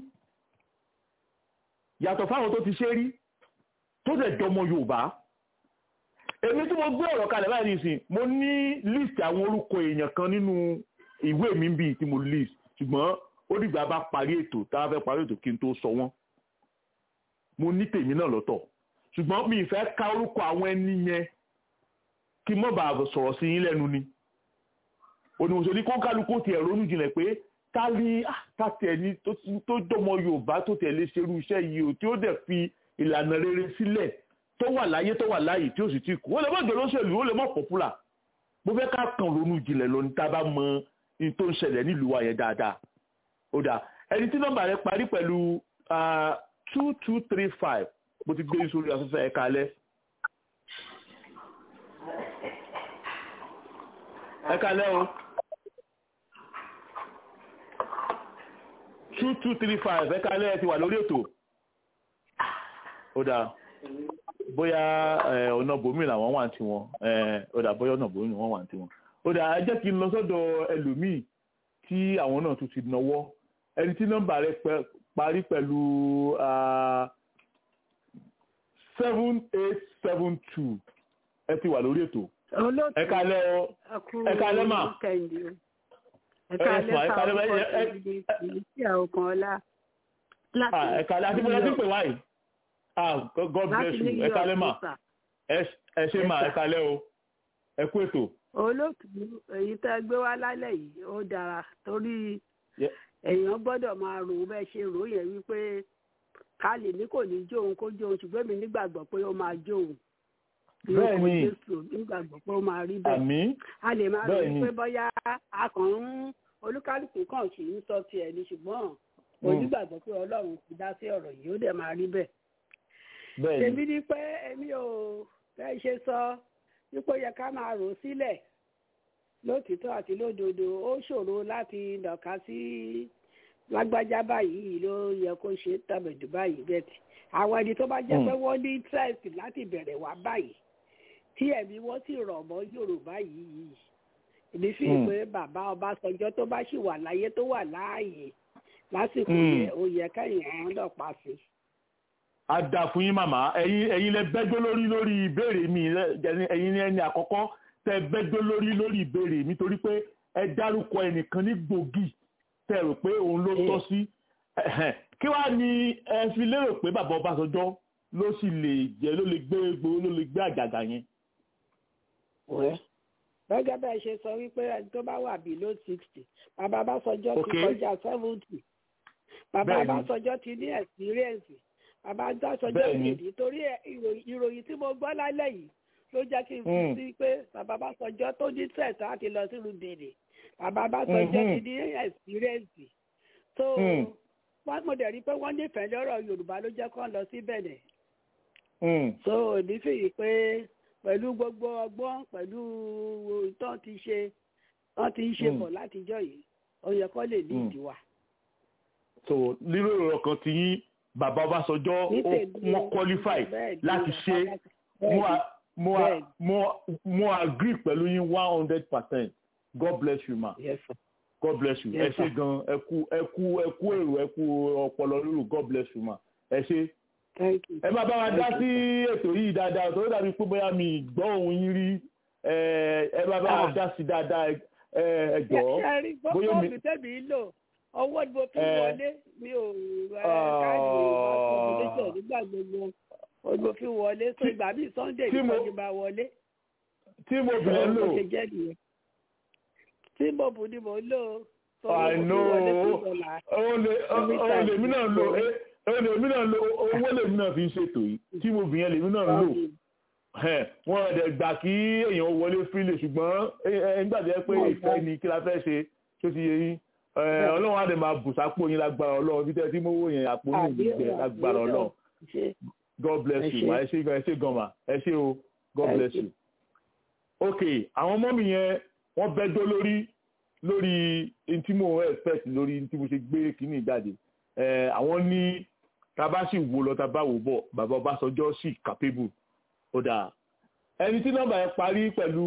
yàtọ̀ fáwọn tó ti ṣe rí tó dẹ̀ dọmọ Yorùbá èmi tí mo gbé ọ̀rọ̀ kalẹ̀ báyìí nìsín mo ní list àwọn orúkọ èèyàn kan nínú ìwé mi bíi tí mo list ṣùgbọ́n ó dìgbà bá parí ètò tá a fẹ́ parí ètò kí n tó sọ wọ́n mo ní tèmi náà lọ́tọ̀ ṣùgbọ́n mi ìfẹ́ ka orúkọ àwọn ẹni yẹn kí n mọ̀ bá sọ̀rọ̀ sí yín lẹ́nu ni onímọ̀sọ̀ ní kọ́ńkálukú tiẹ̀ ronú jinlẹ̀ pé ta ni tàtẹ̀ ni tó dọ́mọ Yorùbá tó tẹ̀ lè ṣerú iṣẹ́ yìí o tí ó dẹ̀ fi ìlànà rere sílẹ̀ tó wà láyé tó wà láyé tí ó sì ti kú ó lè mọ̀ jẹ́ lóṣèlú ó lè mọ̀ pọ̀pùlà mo fẹ́ ká kàn ronú jinlẹ̀ lọ ní tá a bá mọ ní tó ń ṣẹlẹ̀ nílùú wa yẹn dáadáa ó dà ẹni tí nọ́mbà rẹ parí pẹ̀lú two two three five mo ti gbé sórí afẹ́fẹ́ ẹ̀ka alẹ́. ẹ̀ka alẹ́ o. two two three five ẹ̀ka alẹ́ ẹ ti wà lórí ètò. ó dáa bóyá ọ̀nà bòmí làwọn wà tí wọn ó dà bóyá ọ̀nà bòmí làwọn wà tí wọn ó dà ẹ jẹ́ kí n lọ sọ́dọ̀ ẹlòmíì tí àwọn náà tún ti náwó ẹni tí nọ́mbà rẹ parí pẹ̀lú seven eight seven two ẹ ti wà lórí ètò ẹ kálẹ́ ọ ẹ kálẹ́ mà ẹ kálẹ́ mà ẹ kálẹ́ ẹ kálẹ́ àti bóyá tí ń pè wáyìí ah god bless you ẹ kálẹ́ mà ẹ ṣe mà ẹ kálẹ́ o ẹ kú ètò. olóòtú èyí tẹ́ gbé wá lálẹ́ yìí ó dára torí èèyàn gbọ́dọ̀ máa rò bẹ́ẹ̀ ṣe rò yẹn wípé ká lè ní kò ní jóun kó jóun ṣùgbọ́n mi nígbàgbọ́ pé ó máa jóun bẹ́ẹ̀ ni nígbàgbọ́ pé ó máa rí bẹ́ẹ̀ àmín a lè máa rò wípé bóyá a kàn ń olúkálùkù kàn sì ń sọ tiẹ̀ ni ṣùgbọ́n mo nígbàgbọ́ pé ọlọ́run ti dá sí ọ̀rọ̀ yìí ó dẹ̀ máa rí bẹ́ẹ̀ bẹ́ẹ̀ ni èmi ni pé èmi ò fẹ́ ṣe sọ wípé ó yẹ ká máa rò sílẹ̀ lótìtọ́ àti lódodo ó ṣòro láti nàka sí lágbájá báyìí ló yẹ kó ṣe tàbẹ̀dù báyìí bẹ́ẹ̀ àwọn ẹni tó bá jẹ́ pé wọ́n ní interest láti bẹ̀rẹ̀ wá báyìí tí ẹ̀mí wọ́n sì rọ̀ mọ́ Yorùbá yìí yìí èmi fi pé bàbá Ọbásanjọ́ tó bá sì wà láyé tó wà láàyè lásìkò yẹn ó yẹ kẹ́yìn àwọn ọlọ́pàá sí i a dà fún yín màmá ẹ̀yin ẹ̀yin lẹ bẹ́jọ́ lórí lórí ìbéèrè mi ẹ̀yin ní ẹni àkọ́kọ́ tẹ bẹ́jọ́ lórí lórí ìbéèrè mi torí pé ẹ dárúkọ ẹnìkan ní gbòógì tẹ rò pé òun ló tọ́ sí kí wàá ní ẹ fi lérò pé bàbá Ọbásanjọ́ ló sì lè jẹ́ ló lè gbé gbòó ló lè gbé àgàgà yẹn. gẹ́gẹ́ bẹ́ẹ̀ ṣe sọ wípé ẹni tó bá wà below sixty bàbá Ọbásanjọ́ ti kọjá seventy bàbá Ọbásanjọ́ ti ní experience bàbá dásọjọ́ ìdí torí ìròyìn tí mo gbọ́ lálẹ́ yìí ló jẹ́ kí n fi sí pé bàbá bá sọjọ́ tó ní tẹ̀sí láti lọ sínú bèrè bàbá bá sọjọ́ ti ní ẹ̀sìrẹ́ǹsì tó wọ́n mo dẹ̀ rí pé wọ́n nífẹ̀ẹ́ lọ́rọ̀ Yorùbá ló jẹ́ kó lọ sí bẹ̀nẹ̀ so èmi fìyí pé pẹ̀lú gbogbo ọgbọ́n pẹ̀lú ìtàn ti ṣe wọ́n ti ń ṣe bọ̀ látijọ́ yìí ó yẹ kó lè ní ìdíwà. so lílo ìrọ̀ kan ti yín bàbá Ọbásanjọ́ wọ́n qualify láti ṣe mo mo agree pẹ̀lú yín one hundred percent God bless you ma yes, God bless you ẹ ṣé gan ẹ kú ẹ kú ẹ kú èrò ẹ kú ọpọlọ lóru God bless you ma ẹ ṣé ẹ má bá wa dá sí ètò yìí dáadáa tó dàbí pé bóyá mi gbọ́ ohun yín rí ẹ má bá wa dá sí dáadáa ẹ jọ̀ọ́ bóyá mi. tẹ́bi lò ọwọ́ ni mo fi wọlé mi ò káàdì ìwọ̀n nígbà gbogbo mo fi wọlé so ìgbà bíi Sunday ní kọ́ni bá wọlé. tí mo bìrẹ̀ lò tí mo bù ni mo lò. I know òun lèmi náà lo òun lèmi náà lo owó lèmi náà fi ń ṣètò yìí tí mo bìyàn lèmi náà lò wọn ọ̀dẹ̀ gbà kí èèyàn wọlé fílẹ̀ ṣùgbọ́n nígbà tó yẹ pé ìfẹ́ ni kí la fẹ́ ṣe tó ti yẹ yín ọlọ́run á dẹ̀ máa bù sápò yín lágbára ọlọ́run bí tẹ́ tí mo wò yẹn àpò yín ìgbẹ́ lágbára ọlọ́run God bless you ẹ ṣé ẹ ṣé gan ma ẹ ṣé o God bless you. ok àwọn ọmọ mi yẹn wọ́n bẹ́jọ́ lórí lórí ntí mo expect lórí ntí mo ṣe gbé kínní jáde àwọn ní tábà sì wò lọ tábà wò bọ̀ bàbá Ọbásanjọ́ sì capable ó dáa ẹni tí nọ́mbà yẹn parí pẹ̀lú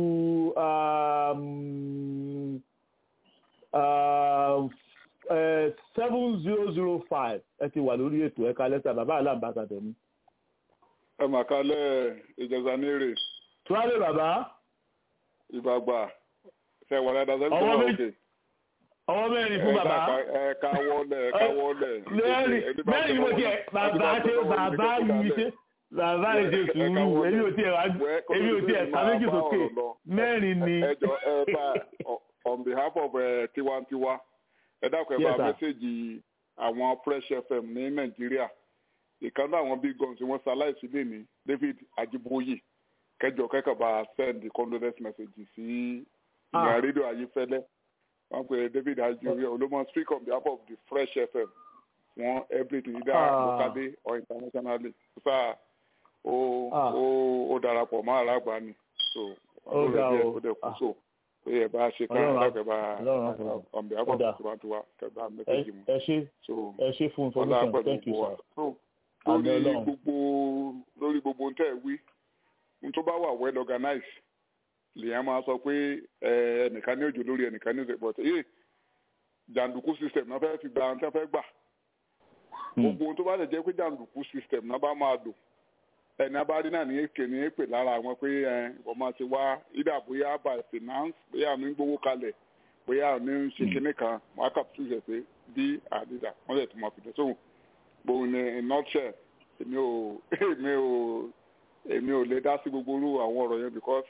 seven zero zero five ẹ ti wà lórí ètò ẹ̀ka lẹ́tà bàbá aláǹbàtà tẹ̀mí. ẹ mà kálẹ̀ ìjọba nírè. tuwálé bàbá. ìbàgbà ṣe wà lẹ́dà sẹ́yìn tó wà òkè. ọwọ́ mẹ́rin fún bàbá. ẹ ká wọlé ẹ ká wọlé. mẹ́rin mẹ́rin mo tiẹ̀ bàbá ṣe bàbá yìí ṣe bàbá yìí ṣe sùúrù èmi ò tiẹ̀ wá èmi ò tiẹ̀ ká méjì sókè mẹ́rin ni. ẹ jọ ẹ bá on behalf of uh, tiwantiwa ẹ dákun ẹ bá mẹ́sẹ̀gì àwọn fresh fm ní nàìjíríà ìkànnì àwọn big guns wọn ṣaláìsí lè ní david ajiboye kẹjọ kẹkọọ bá send condolence message sí ìyá rédíò ayífẹ́lẹ́ wọn pe david ajiboye olómọ speak on behalf of the fresh fm wọn everything either locally or internationally sáà ó ó ó darapọ̀ mọ́ àràgbá ni so ó ga o ó dẹ̀ kú so pé ẹ bá ṣe kán lákẹ́ bá ọ̀nbẹ àbọ̀bọ̀ tó bá tó wá kẹ́ bá mẹ́tẹ́jì mu. ẹ ṣe ẹ ṣe fún information thank you sir. lórí gbogbo lórí gbogbo ntẹ́ wí n tó bá wà well organized lèèyàn máa sọ pé ẹnìkan ní òjò lórí ẹnìkan ní òjò but ee jàǹdùkú system náà fẹ́ fi gba àwọn tẹ́ fẹ́ gbà gbogbo ohun tó bá lè jẹ́ pé jàǹdùkú system náà bá máa lò ẹni abárí náà ní èké ní èpè lára àwọn pé ẹ wọ́n máa ti wá ìdá bóyá by finance bóyá àmì ń gbowó kalẹ̀ bóyá àmì ń ṣe kinní kan wọ́n á kàpùtù ṣe pé bí àdìdà wọ́n lè tún máa fi dẹ̀ sóhùn gbòòrùn ní nutshell èmi ò èmi ò èmi ò lè dá sí gbogbo irú àwọn ọ̀rọ̀ yẹn because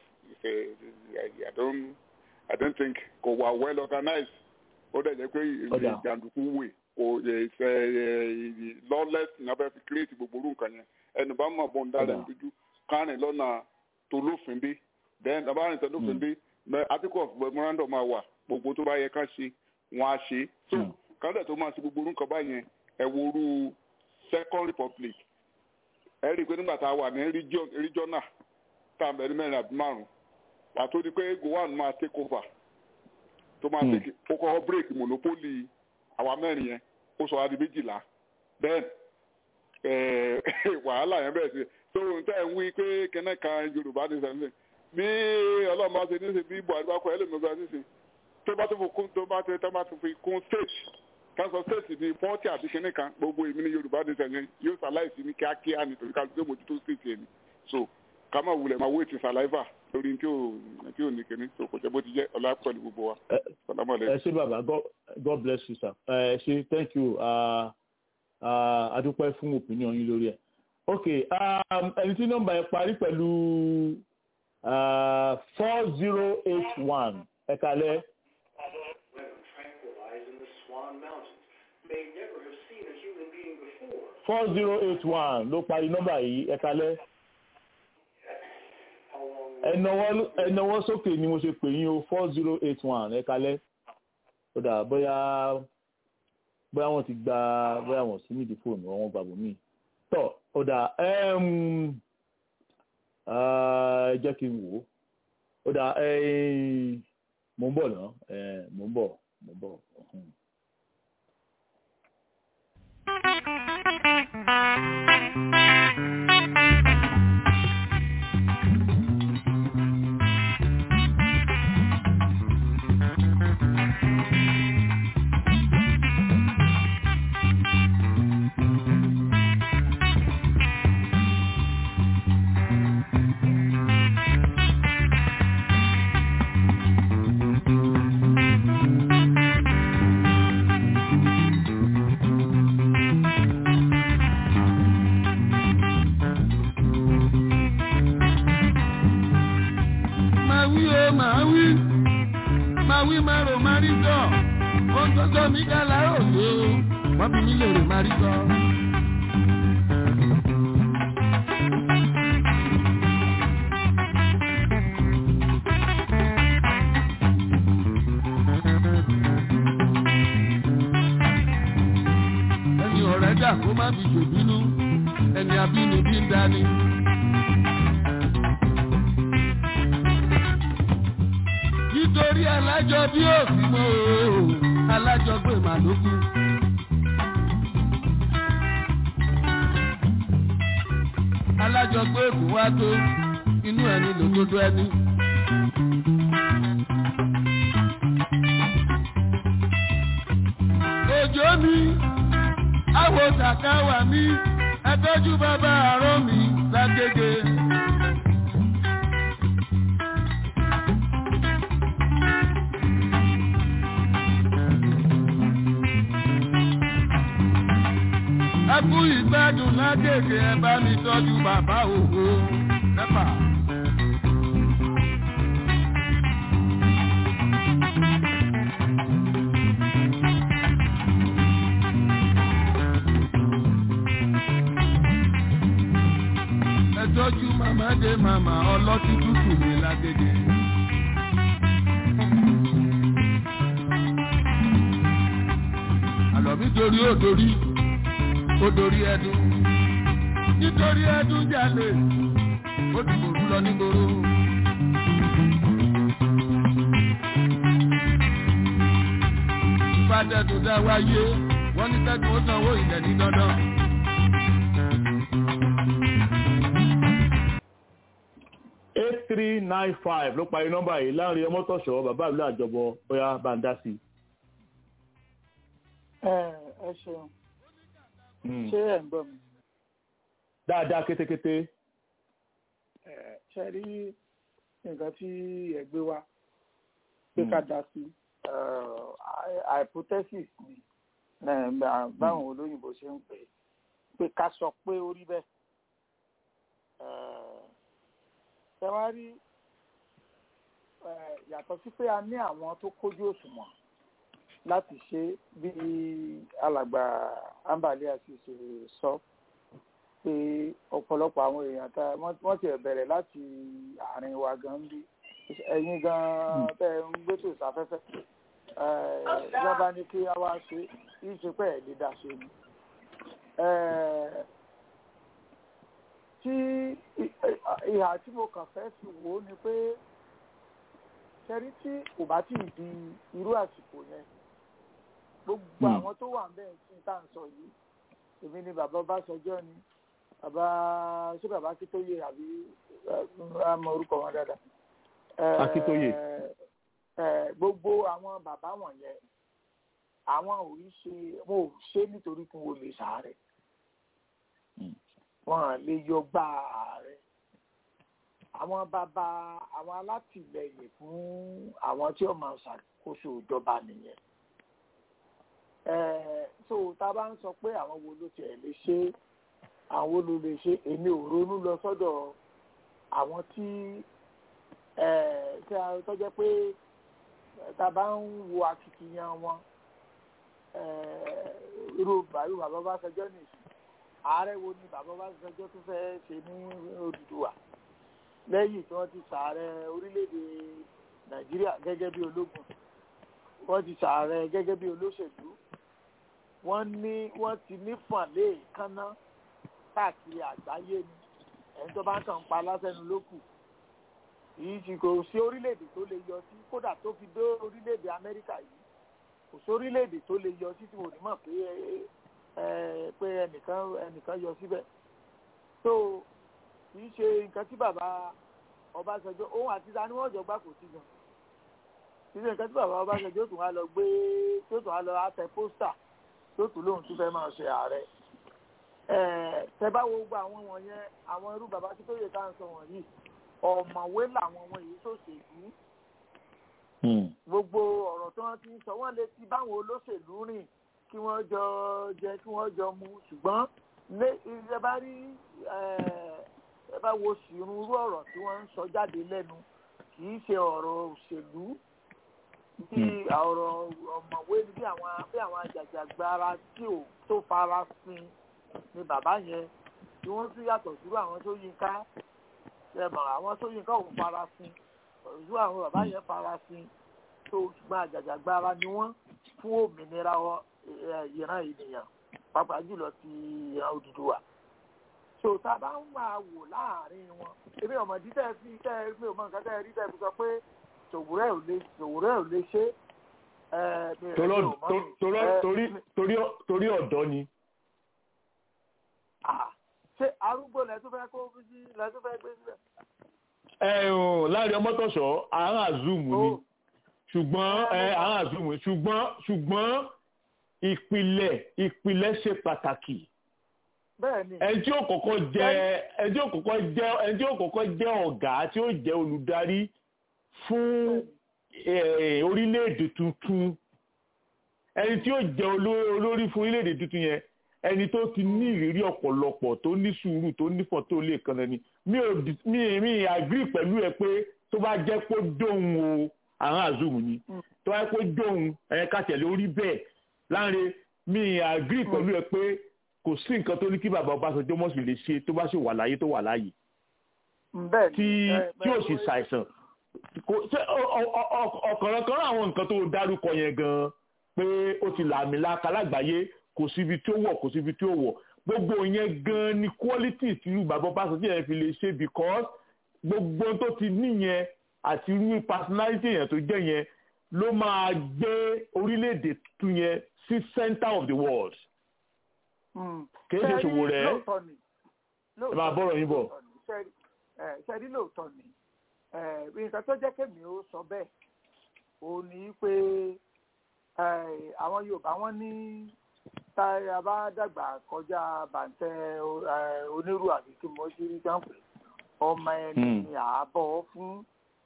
I don't I don't think kò wà well organized ó dẹ̀ jẹ́ pé ìjàndùkú wè kò ṣe lawless ní abẹ́ fi create gbogbo irú nǹkan yẹn ẹnu bá mọ̀ bọ́n dára dúdú kárìn lọ́nà tó lófin dé then abárin tó lófin dé article of memorandum máa wà gbogbo tó bá yẹ ká ṣe wọn á ṣe so kádà tó máa ṣe gbogbo orúkọ báyẹn ẹ wo orú second republic ẹ rí i pé nígbà tá a wà ní regional tá a mẹ́rin mẹ́rin àbí márùn àtó di pé gowan máa take over tó máa take ó kọ́ break monopoly àwa mẹ́rin yẹn ó sọ adi méjìlá then wàhálà yẹn bẹ̀rẹ̀ sí so n tẹ́ ń wí pé kẹ́nẹ́ kan yorùbá ní sẹ́yìn bí ọlọ́run bá ṣe ní ṣe bí buhari bá kọ ẹlẹ́mìíràn ní ṣe tó bá tó fi kún tó bá tó bá tó fi kún state kánsọ state ní pọ́ọ̀tì àti kẹ́nẹ́ kan gbogbo èmi ní yorùbá ní sẹ́yìn yóò ṣàláìsí ní kíákíá nítorí ká ló mójútó state yẹn ni so ká má wulẹ̀ máa wé ti saliva lórí tí ò tí ò ní kíní so kò jẹ́ bó ti jẹ́ ọlá pẹ̀lú gbogbo wa. ẹ ṣé bàbá god bless you sir ẹ ṣé thank you. Uh, adúpẹ́ fún opinion yín lórí ẹ̀. ok ẹni tí nọ́mbà yẹn parí pẹ̀lú four zero eight one ẹ kalẹ̀. four zero eight one ló parí nọ́mbà yìí ẹ kalẹ̀. ẹnáwó sókè ni mo ṣe pè yín o four zero eight one ẹ kalẹ̀. ó dà bóyá bóyá wọn ti gba bóyá wọn sí nídìí fóònù wọn gbàgbọ́ mí tọ ó dà jẹ́ kí n wò ó ó dà mò ń bọ̀ náà mò ń bọ̀ mò ń bọ̀. mi dá láròyé o wọ́n fi mí lèrè má rí sọ. ẹni ọ̀rẹ́ dà kó má fi ṣòbínú ẹni abínibí ń dání. nítorí alájọ bí òfin mọ́ o alájọ gbé màlúkú. alájọ gbé èkó wá tó inú ẹni lòdodo ẹni. òjò mi àwọ̀ tàkàwà mi ẹtọ́jú bàbá àárọ̀ mi lágége. ẹkú ìgbádùn lágége ẹ bá mi tọ́jú bàbá òwò mẹ́fà. ẹ tọ́jú màmá dé màmá ọlọ́tí tútù mi lágége. àlọ́ mi torí ó dorí ó dorí ẹdun nítorí ẹdun jalè ó ti gbòòrú lọ nígboro. ìfàdẹ́dùn dá wáyé wọ́n ní kẹ́dùn ó sanwó ilẹ̀ ní dandan. eight three nine five ló parí nọ́mbà yìí láàrin ọmọtọ̀ṣọ́ bàbá ìlú àjọbọ bóyá bá ń dá sí i. ẹ ẹ ṣeun ṣé ẹ ń gbọ́ mi. dáadáa kétékété. ẹ ṣe rí nǹkan tí ẹ gbé wá pé ká dá sí hypothesis ni báwọn olóyìnbó ṣe ń pè é pé ká sọ pé ó rí bẹ́ẹ̀ ṣe wá rí yàtọ̀ sí pé a ní àwọn tó kójú òṣùwọ̀n láti ṣe bí alàgbà ambali àti ṣe sọ pé ọ̀pọ̀lọpọ̀ àwọn èèyàn tá wọ́n ti bẹ̀rẹ̀ láti àárín wa gan bí ẹ̀yin gan tẹ́ ń gbé tó sáfẹ́fẹ́ ìjọba ní kí a wá ṣe kí ṣe pé ẹ̀ lè dá ṣe ni tí ìhà tí mo kàn fẹ́ fi wò ó ni pé ṣẹ́rí tí kò bá tí ì di irú àsìkò yẹn gbogbo àwọn tó wà bẹ́ẹ̀ tí tá à ń sọ yìí èmi ni bàbá Ọbásanjọ́ ni bàbá ṣé bàbá Akíntóyè àbí àmọ́ orúkọ wọn dáadáa. Akíntóyè. gbogbo àwọn bàbá wọ̀nyẹn àwọn ò rí ṣe wọn ò ṣe nítorí kí wọn lè sàárẹ̀ wọn lè yọ gbá ààrẹ àwọn bàbá àwọn alátìlẹyìn fún àwọn tí ó máa ṣàkóso ìjọba nìyẹn so tá a bá ń sọ pé àwọn wo ló tiẹ̀ lè ṣe àwọn wo ló lè ṣe èmi ò ronú lọ sọ́dọ̀ àwọn tí tí a tọ́jẹ́ pé tá a bá ń wo akitiyan wọn irú bàbá Ọbásanjọ́ nìyí ààrẹ wo ni bàbá Ọbásanjọ́ tó fẹ́ ṣe ní Odùduwà lẹ́yìn tí wọ́n ti ṣààrẹ orílẹ̀-èdè Nàìjíríà gẹ́gẹ́ bí ológun wọ́n ti ṣààrẹ gẹ́gẹ́ bí olóṣèlú wọ́n ní wọ́n ti ní fàlẹ́ kánná káàkiri àgbáyé ni ẹni tó bá ń kàn pa lásẹ̀nu ló kù yìí ti kò sí orílẹ̀-èdè tó lè yọ sí kódà tó fi dé orílẹ̀-èdè Amẹ́ríkà yìí kò sí orílẹ̀-èdè tó lè yọ sí tí mo ní mọ̀ pé pé ẹnìkan ẹnìkan yọ síbẹ̀ tó kì í ṣe nǹkan tí bàbá Ọbásanjọ́ òun àti ta ni wọ́n jọ gbà kò sí gan kì í ṣe nǹkan tí bàbá Ọbásanjọ́ tún wá lọ gbé tó tún wá lọ àtẹ pósítà tó tún lóun tún fẹ́ máa ṣe ààrẹ tẹ bá wo gbogbo àwọn wọ̀nyẹn àwọn irú bàbá tí tó yẹ ká ń sọ wọ̀nyí ọ̀mọ̀wé làwọn wọn yìí ṣòṣèlú gbogbo ọ̀rọ̀ tí wọ́n ti ń sọ wọ́n lè ti báwọn olóṣèlú rìn kí wọ́n jọ jẹ kí wọ́n jọ mu ṣùgbọ́n lé ẹ bá rí ẹ bá wo sírun irú ọ̀rọ̀ tí wọ́n ń sọ jáde lẹ́nu kì í ṣe ọ̀rọ̀ òṣèlú bí ọ̀rọ̀ ọ̀mọ̀wé ni bí àwọn bí àwọn àjàjàgbara tí ò tó fara sin ni bàbá yẹn tí wọ́n tún yàtọ̀ sí àwọn tó yín ká ẹ̀mọ̀ àwọn tó yín ká òun fara sin ìlú àwọn bàbá yẹn fara sin tó ṣùgbọ́n àjàjàgbara ni wọ́n fún òmìnira ìran ènìyàn pàápàá jùlọ ti ìran Odùduwà so tá a bá ń máa wò láàrin wọn èmi ọmọdé tẹ fi tẹ mi ò mọ nǹkan tẹ rí tẹ fi sọ pé tòwúrẹ́ ò lè tòwúrẹ́ ò lè ṣe torí ọ̀dọ́ ni. ṣé arúgbó lẹ tún fẹ́ kó sí lẹ tún fẹ́ gbé sílẹ̀. ẹ ò láàrin ọmọtọ̀ṣọ́ àárán àzùmù ni ṣùgbọ́n àárán àzùmù ṣùgbọ́n ṣùgbọ́n ìpìlẹ̀ ìpìlẹ̀ ṣe pàtàkì ẹni tí ó kọ́kọ́ jẹ́ ẹni tí ó kọ́kọ́ jẹ́ ẹni tí ó kọ́kọ́ jẹ́ ọ̀gá tí ó jẹ́ olùdarí fún orílẹ̀-èdè tuntun ẹni tí ó jẹ́ olórí fún orílẹ̀-èdè tuntun yẹn ẹni tó ti ní ìrírí ọ̀pọ̀lọpọ̀ tó ní sùúrù tó nífọ̀ tó lè kan ẹni mi ò mi mi agree pẹ̀lú ẹ pé tó bá jẹ́ pé dóhùn o àwọn àzùmù ni tó bá jẹ́ pé dóhùn ẹ̀ka tẹ̀lé orí bẹ́ẹ̀ láàrin mi agree pẹ̀lú ẹ pé kò sí nǹkan tó ní kí bàbá Ọbásanjọ́ mọ̀ sí lè ṣe tó bá sì wà láyé tó wà láyé tí tí ò sì ṣàìsàn ọ̀kọ̀ọ̀kan àwọn nǹkan tó dárúkọ yẹn gan pé ó ti làmì láka lágbàáyé kò síbi tí ó wọ̀ kò síbi tí ó wọ̀ gbogbo yẹn gan ni quality tí irú bàbá Ọbásanjọ́ yẹn fi lè ṣe because gbogbo tó ti níyẹn àti irú personality yẹn tó jẹ́ yẹn ló máa gbé orílẹ̀-èdè tuntun yẹn sí center of the world kìí ṣe ṣòwò rẹ̀ ẹ máa bọ̀rọ̀ yín bọ̀. ṣẹ́rí lóòótọ́ ni nǹkan tó jẹ́ kémi ó sọ bẹ́ẹ̀ ò ní pé àwọn Yorùbá wọn ní tá a bá dàgbà kọjá bàǹtẹ́ onírú àbí kí mo ṣe rí jáǹpé ọmọ ẹni ni àábọ̀ fún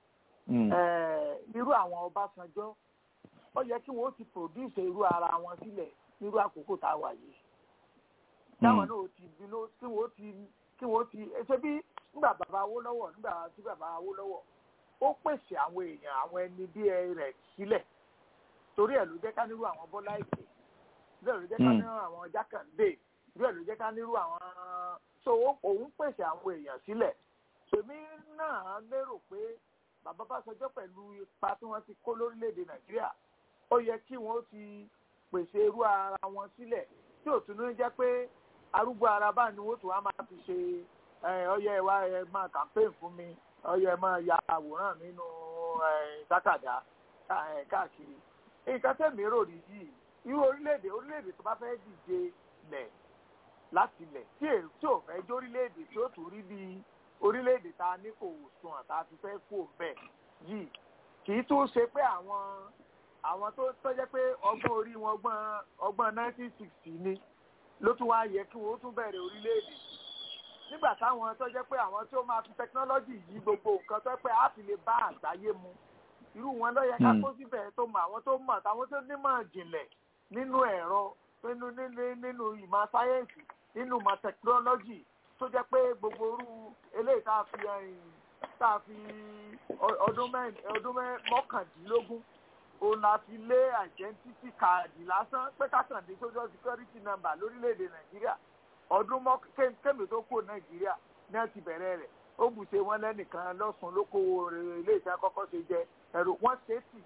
irú àwọn Ọbásanjọ́ ó yẹ kí wọ́n ti produce irú ara wọn sílẹ̀ nírú àkókò tá a wà yìí táwọn náà ti bínú kí wọ́n ti kí wọ́n ti ṣe bí nígbà bàbá Awólọ́wọ̀ nígbà tí bàbá Awólọ́wọ̀ ó pèsè àwọn èèyàn àwọn ẹni bí ẹ rẹ̀ sílẹ̀ torí ẹ̀ ló jẹ́ ká nírú àwọn Bọ́lá Ìgè bẹ́ẹ̀ ló jẹ́ ká nírú àwọn Jákàndé bẹ́ẹ̀ ló jẹ́ ká nírú àwọn so òun pèsè àwọn èèyàn sílẹ̀ èmi náà lérò pé bàbá Báṣọjọ́ pẹ̀lú ipa tí wọ́n ti kó lórílẹ̀‐èdè Nàìjíríà ó yẹ kí wọ́n ti pèsè irú ara wọn sílẹ̀ tí ò tún ní jẹ́ pé arúgbó ara bá ní wọ́n tún wá máa fi ṣe ọyẹ wa ẹ máa campaign fún mi ọyẹ ẹ máa ya àwòrán mi nínú tákàdá káàkiri nǹkan tẹ̀mí rò rí yìí irú orílẹ̀-èdè orílẹ̀-èdè tó bá fẹ́ dìde lẹ̀ láti lẹ̀ tí èrò tí ò fẹ́ jó orílẹ̀-èdè tí ó tún rí bí orílẹ̀-èdè ta ní kò sùn àtà ti fẹ́ kó bẹ́ẹ̀ yìí kì í tún ṣe pé àwọn àwọn tó tó jẹ́ pé ọgbọ́n orí wọn ọgbọ́n ọgbọ́n nineteen sixty ni ló tún wá yẹ kí wọ́n tún bẹ̀rẹ̀ orílẹ̀-èdè nígbà táwọn tó jẹ́ pé àwọn tó máa fi tẹkinọ́lọ́jì yí gbogbo nǹkan tó pé á fi lè bá àgbáyé mu irú wọn ló yẹ ká kó síbẹ̀ tó mọ àwọn tó mọ̀ táwọn tó nímọ̀ jìnlẹ̀ nínú ẹ̀rọ nínú nínú ìmọ̀ sáyẹ́ǹsì nínú ìmọ̀ tẹkinọ́lọ́jì tó jẹ́ pé gbogbo orú eléyìí tá a fi tá a fi ọdún mọ́kàndínlógún òun la fi lé identity card lásán pé kákàndé social security number lórílẹ̀‐èdè nàìjíríà ọdún kémi tó kó nàìjíríà ní ẹ ti bẹ̀rẹ̀ rẹ̀ ó bùṣe wọn lẹ́nìkan lọ́sùn lókòwò ilé iṣẹ́ kọ́kọ́ ṣe jẹ ẹ̀rọ wọn ṣe tì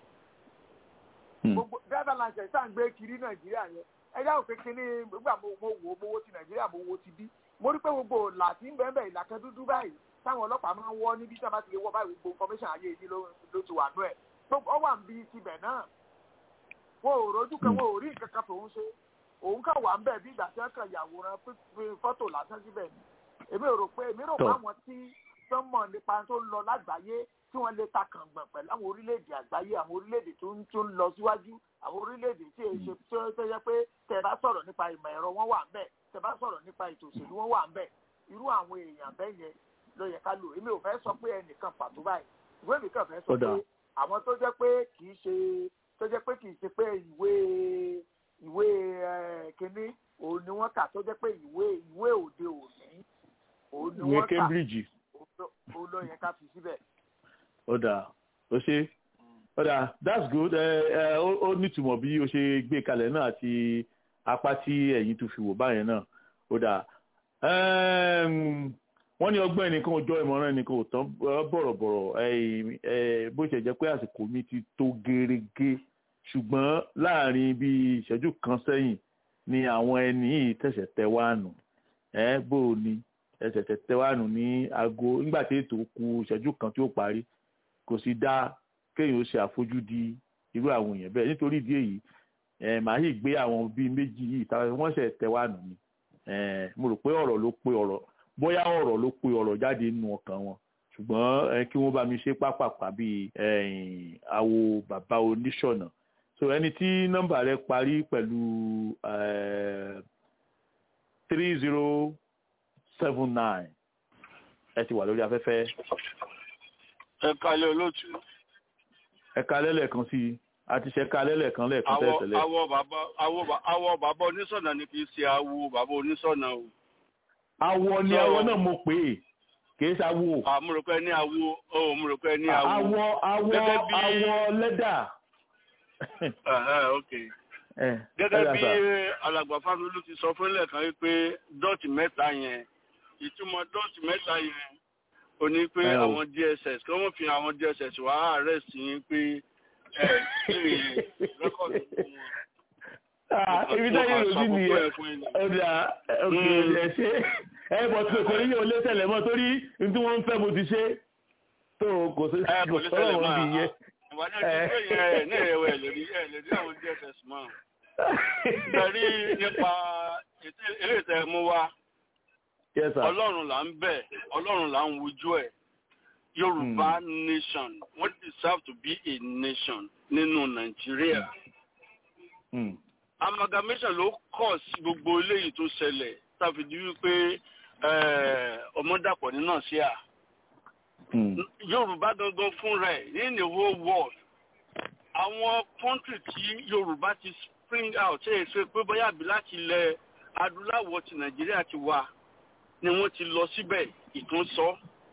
gbogbo driver license tá à ń gbé kiri nàìjíríà yẹn ẹjá òfin kínní nígbà mo wò ó mo wo ti nàìjíríà mo wo ti bí mo rí pé gbogbo ìlà tí ń bẹ́ẹ̀ bẹ́ẹ̀ ìlà kan dúdú báyìí táwọn ọlọ́pàá máa ń wọ́ níbi tí wọ́n bá ti lè wọ́ báyìí gbogbo information ayé yìí ló ti wà nú ẹ̀ gbogbo ọwà ń bi tibẹ̀ náà wọn ò rojú kan wọn ò rí nǹkan kan tòun ṣe òun kàn wà ń bẹ̀ bí ìgbà tí wọ́n kàn yàwòrán fọ́tò lásán síbẹ̀ ni èmi rò pé èmi rò pé àwọn tí wọ́n mọ̀ nípa tó ń lọ lágbàáyé tí wọ́n lè ta kàngbọ̀n pẹ̀lú àwọn orílẹ̀-èdè àgbáyé àwọn orílẹ̀-èdè tó ń tó ń lọ síwájú àwọn orílẹ̀-èdè tí èyí ṣe tó tó yẹ pé tẹ́ bá sọ̀rọ̀ nípa ìmọ̀ ẹ̀rọ wọn wà ń bẹ̀ tẹ́ bá sọ̀rọ̀ nípa ètò òṣèlú wọn wà ń bẹ̀ irú àwọn èèyàn bẹ́ẹ̀ yẹn ló yẹ ká lò èmi ò fẹ́ sọ pé ẹnìkan pàtó báyìí ìwé mi kàn fẹ́ sọ pé àwọn tó jẹ́ pé kì í ṣe tó jẹ́ pé kì í ṣe pé ìwé ìwé kínní òun ni wọ́n kà tó jẹ́ pé ìwé ìwé òde òní òun ni wọ́n kà Cambridge òun ló yẹ ká fi síbẹ̀. ó dáa ó ṣe ọ̀dà that's good ẹ ẹ ó nítumọ̀ bí o ṣe gbé kalẹ̀ náà àti apá tí ẹ̀yin tó fi wò báyẹn náà ó dà wọ́n ní ọgbọ́n ẹnìkan ò jọ ìmọ̀ràn ẹnìkan ò tán bọ̀rọ̀bọ̀rọ̀ bó ṣe jẹ́ pé àsìkò mi ti tó gerege ṣùgbọ́n láàrin bíi ìṣẹ́jú kan sẹ́yìn ni àwọn ẹni yìí tẹ̀sẹ̀ tẹ wáànù ẹ bó o ní ẹsẹ̀ tẹ tẹ wáànù ní aago nígbà tí ètò kù ìṣẹ́jú kan tí ó parí kò sì dá kéèyàn ó ṣe àfojúdi irú àwọn èèyàn bẹ́ẹ̀ nítorí ìdí èyí màá yìí gbé àwọn bíi méjì yìí táwọn wọ́n ṣẹ̀ tẹ wáànù ni mo rò pé ọ̀rọ̀ ló pé ọ̀rọ̀ bóyá ọ̀rọ̀ ló pe ọ̀rọ̀ jáde nínú ọkàn wọn ṣùgbọ́n kí wọ́n bá mi ṣe pápápá bíi àwo bàbá oníṣọ̀nà so ẹni tí nọ́mbà rẹ̀ parí pẹ̀lú three zero seven nine ẹ ti wà lórí afẹ́fẹ́. ẹ kalẹ̀ olóòtú. ẹ kalẹ̀ lẹ́ẹ̀kan sí i a ti ṣe kalẹ̀ lẹ́ẹ̀kan lẹ́ẹ̀kan tẹ́lẹ̀. awọ bàbá awọ bàbá oníṣọ̀nà ni kì í ṣe awo bàbá oníṣọ̀nà o awọ ni awọ náà mo pè é kìí ṣàwọ. àmúròpẹ ní awọ ọ múròpẹ ní awọ. awọ awọ awọ lẹ́dà. gẹ́gẹ́ bí alàgbà fámilú ti sọ fún lẹ́ẹ̀kan wípé dọ́ọ̀tì mẹ́ta yẹn ìtumọ̀ dọ́ọ̀tì mẹ́ta yẹn ò ní pé àwọn dss kí wọ́n fi àwọn dss wá àárẹ̀ sí i pé ẹ̀ ṣe rẹ́kọ̀dì fún wọn ibi táyé lòdì nìyẹn ọjà òkè ẹ ṣe ẹ bọ̀ tí kò ní yóò lé tẹ̀lẹ̀ mọ́ torí tí wọ́n ń fẹ́ mo ti ṣe tó kò sí kò sọ́rọ̀ wọn bí yẹ. ìwádìí ẹni tó yẹ ẹ ní ẹ̀rọ ẹ̀ lórí ẹ̀ lórí àwọn dss mọ́ torí nípa eré ìtẹ́ mú wa ọlọ́run là ń bẹ̀ ọlọ́run là ń wojú ẹ̀ yorùbá nation wọ́n deserve to be a nation nínú nàìjíríà. Mm amalgamation ló kọ̀ sí gbogbo eléyìí tó ṣẹlẹ̀ tàbí wípé ọmọdàpọ̀ nínú àṣìá yorùbá gangan fún rẹ̀ in the whole world àwọn country tí yorùbá ti spring out ṣe é ṣe pé bóyá àbí láti ilẹ̀ adúláwọ̀ ti nàìjíríà ti wà ni wọ́n ti lọ síbẹ̀ ìtún sọ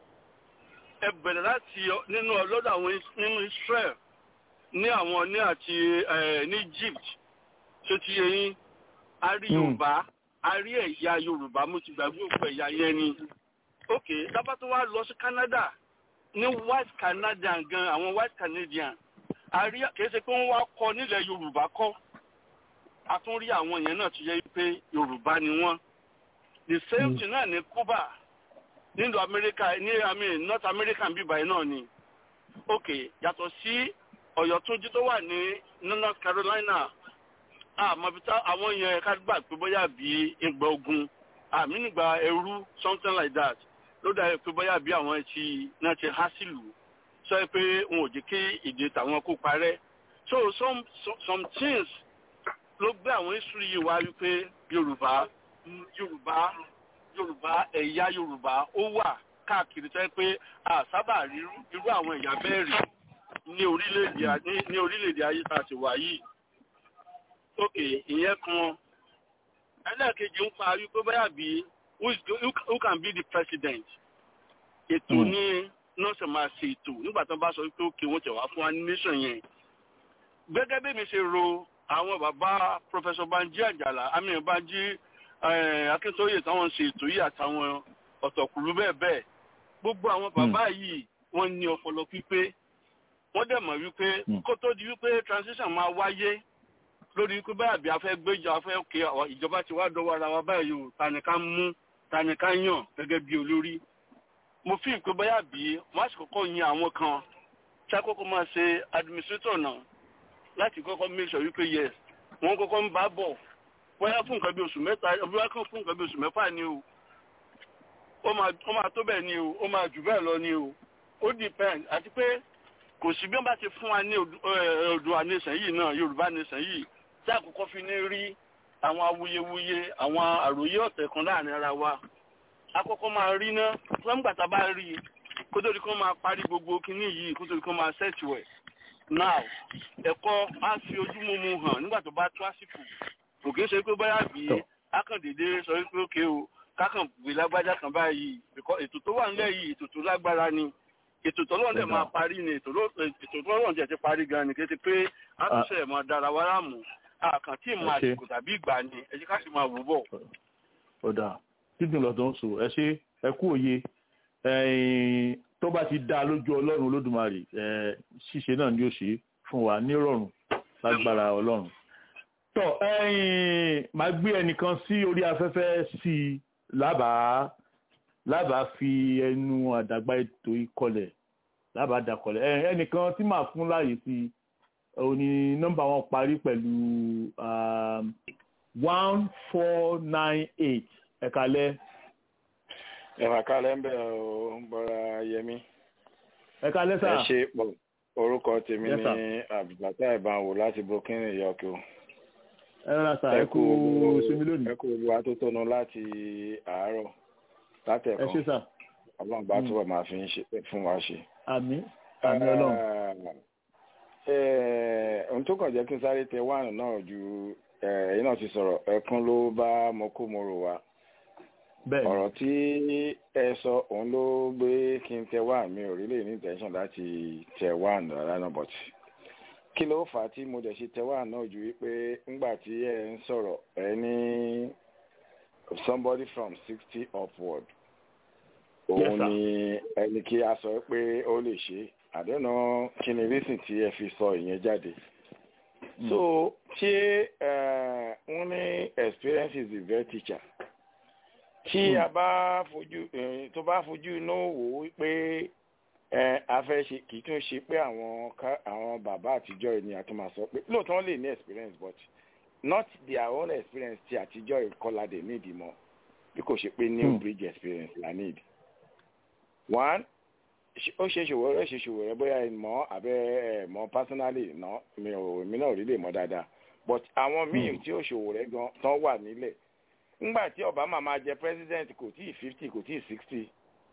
ẹ bẹ̀rẹ̀ láti nínú ọlọ́dọ̀ àwọn nínú israel ní àwọn ní àti ní egypt tó ti yẹ yín a rí yorùbá a rí ẹ̀yà yorùbá mo ti gbàgbé òkú ẹ̀yà yẹn ni ok dábà tó wá lọ sí canada ní white canadian gan àwọn white canadian a rí kìí ṣe pé wọ́n wá kọ́ nílẹ̀ yorùbá kọ́ a tún rí àwọn yẹn náà tó yẹ pé yorùbá ni wọ́n the same thing náà ní cuba nílùú america ní àmì north american bíbáyìí náà ni ok yàtọ̀ sí ọ̀yọ́túnjí tó wà ní north carolina àmọ́ bí àwọn yẹn ká gbà pé bóyá bí ìgbà ogun àmì nígbà ẹrú something like that ló dà pé bóyá bí àwọn ti náà ti há sílùú sọ pé wọn ò jẹ́ kí èdè tàwọn kó parẹ́ so some some things ló gbé àwọn history yìí wá wípé yorùbá yorùbá yorùbá ẹ̀yà yorùbá ó wà káàkiri sọ pé àsábà rí irú àwọn ẹ̀yà bẹ́ẹ̀ rí ní orílẹ̀-èdè ní orílẹ̀-èdè ayé tá a ti wà yìí ok ìyẹn kan ẹlẹ́ẹ̀kejì ń pa wípé báyà bí who can be the president ètò ní nọ́ọ̀sì máa ṣe ètò nígbà tó bá sọ wípé òkè wọn tẹ̀ wá fún wa ní nation yẹn gẹ́gẹ́ bí mi ṣe ro àwọn bàbá professor banji àjàlá àmì banji akíntóyè táwọn ṣe ètò yìí àtàwọn ọ̀tọ̀kùlú bẹ́ẹ̀ bẹ́ẹ̀ gbogbo àwọn bàbá yìí wọ́n ní ọpọlọ pípé wọ́n dẹ̀ mọ̀ wípé kó tó di wípé transition máa wáyé lórí pé báyà bí a fẹ́ gbéjọ a fẹ́ òkè ìjọba ti wá dọ́wọ́ ara wa báyìí o tani ká mú tani ká yàn gẹ́gẹ́ bí olórí mo fi ìpè báyà bí wọ́n á sì kọ́kọ́ yan àwọn kan tí a kọ́kọ́ máa ṣe administrator náà láti kọ́kọ́ make sure wípé yes wọ́n kọ́kọ́ ń bá bọ̀ bóyá fún nǹkan bí oṣù mẹ́ta bóyá kan fún nǹkan bí oṣù mẹ́fà ni o ó máa tó bẹ́ẹ̀ ni o ó máa jù bẹ́ẹ̀ lọ ni o ó depend àti pé kò sí bí wọ́n bá ti fún wa ní Oòduà nation yìí náà Yorùbá nation yìí tí àkọ́kọ́ fi ní rí àwọn awuyewuye àwọn àròyé ọ̀tẹ̀ kan láàrin ara wa àkọ́kọ́ máa rí ná wọ́n gbàtà bá rí i kó tó di kó máa parí gbogbo kinní yìí kó tó di kó máa ṣẹ́ẹ̀tì ẹ̀ now ẹ̀kọ́ á fi ojú mímu hàn nígbà tó bá tó àsìkò kò kí ń ṣe pé báyà bí akàndédé sọ wípé òkè o kákàn gbé lágbájá kan báyìí ètò tó wà nílẹ̀ yìí ètò tó lágbára ni ètò tọ́lọ́run dẹ̀ máa parí ni ètò tọ́lọ́run dẹ̀ ti parí gan ni kí ti pé àtúnṣe ẹ̀ máa dára wá láàmú àkàn tí ìmọ̀ àsìkò tàbí ìgbà ni ẹ jẹ́ ká sì máa wò bọ̀. ọ̀dà dídùn lọ́dọ̀ ń sọ ẹ ṣe ẹ kú òye tó bá ti dá lójú ọlọ́run olódùmarè ṣíṣe náà ni ó ṣe fún wa nírọ̀rùn lágbára ọlọ́run. tọ́ máa gbé ẹnìkan sí orí afẹ́fẹ́ sí i lábàá lábàá fi ẹnu àdàgbà ètò ìkọlẹ̀ lábàá dàkọlẹ̀ ẹnìkan tí màá fún láàyè sí i òní nọ́mbà wọn parí pẹ̀lú one four nine eight ẹ̀kalẹ́. ẹ̀ka kalẹ̀ ń bẹ̀ ọ́ bọ́ra yẹmi. ẹ̀kalẹ́ sà. ẹ ṣe pọ̀ orúkọ tèmi ní abdulbata ìbáwò láti burkina yọkọ. ẹ rà sà ẹ kú sinmi lónìí. ẹ kú olúwa tó tọ́nu láti àárọ̀ látẹ̀kọ́. ẹ ṣe sà. ọlọ́run bá túbọ̀ máa fi fún wa ṣe. àmín àmín ọlọ́run ohun tó kàn jẹ́ kí n sáré tẹ wáànù náà ju ẹ̀yin náà ti sọ̀rọ̀ ẹkún ló bá mọ́kòmọ́rò wa ọ̀rọ̀ tí ẹ sọ òun ló gbé kí n tẹ wáànù mi ò rí lè ní intention láti tẹ wáànù rárá náà but kí ló fà á tí mo dẹ̀ ṣe tẹ wáànù náà ju wípé ńgbà tí ẹ ń sọ̀rọ̀ ẹ ní somebody from sixty upward òun ni ẹni kí a sọ pé ó lè ṣe é àdéhùn kí ni reason tí ẹ fi sọ ìyẹn jáde so ṣé wọ́n ní experience is the best teacher tí a bá fojú tó bá fojú inú wò ó pé a fẹ́ ṣe kì í tún ṣe pé àwọn àwọn bàbá àtijọ́ ni a tún máa sọ pé lóòótọ́ wọ́n lè ní experience but not their own experience ti àtijọ́ ìkọlà dé nídìí mọ́ bí kò ṣe pé new bridge experience la need one ó ṣe ṣòwò rẹ ṣe ṣòwò rẹ bóyá ẹ mọ abẹ ẹ mọ personally ná mi ò èmi náà rí lè mọ dáadáa but àwọn míì tí ó ṣòwò rẹ gan tán wà nílẹ̀ ńgbà tí obama máa jẹ president kò tí ì fifty kò tí ì sixty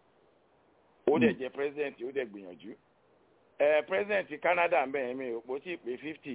ó dẹ̀ jẹ president ó dẹ̀ gbìyànjú ẹ president canada ń bẹ̀ yẹn mi ò pò tí ì pé fifty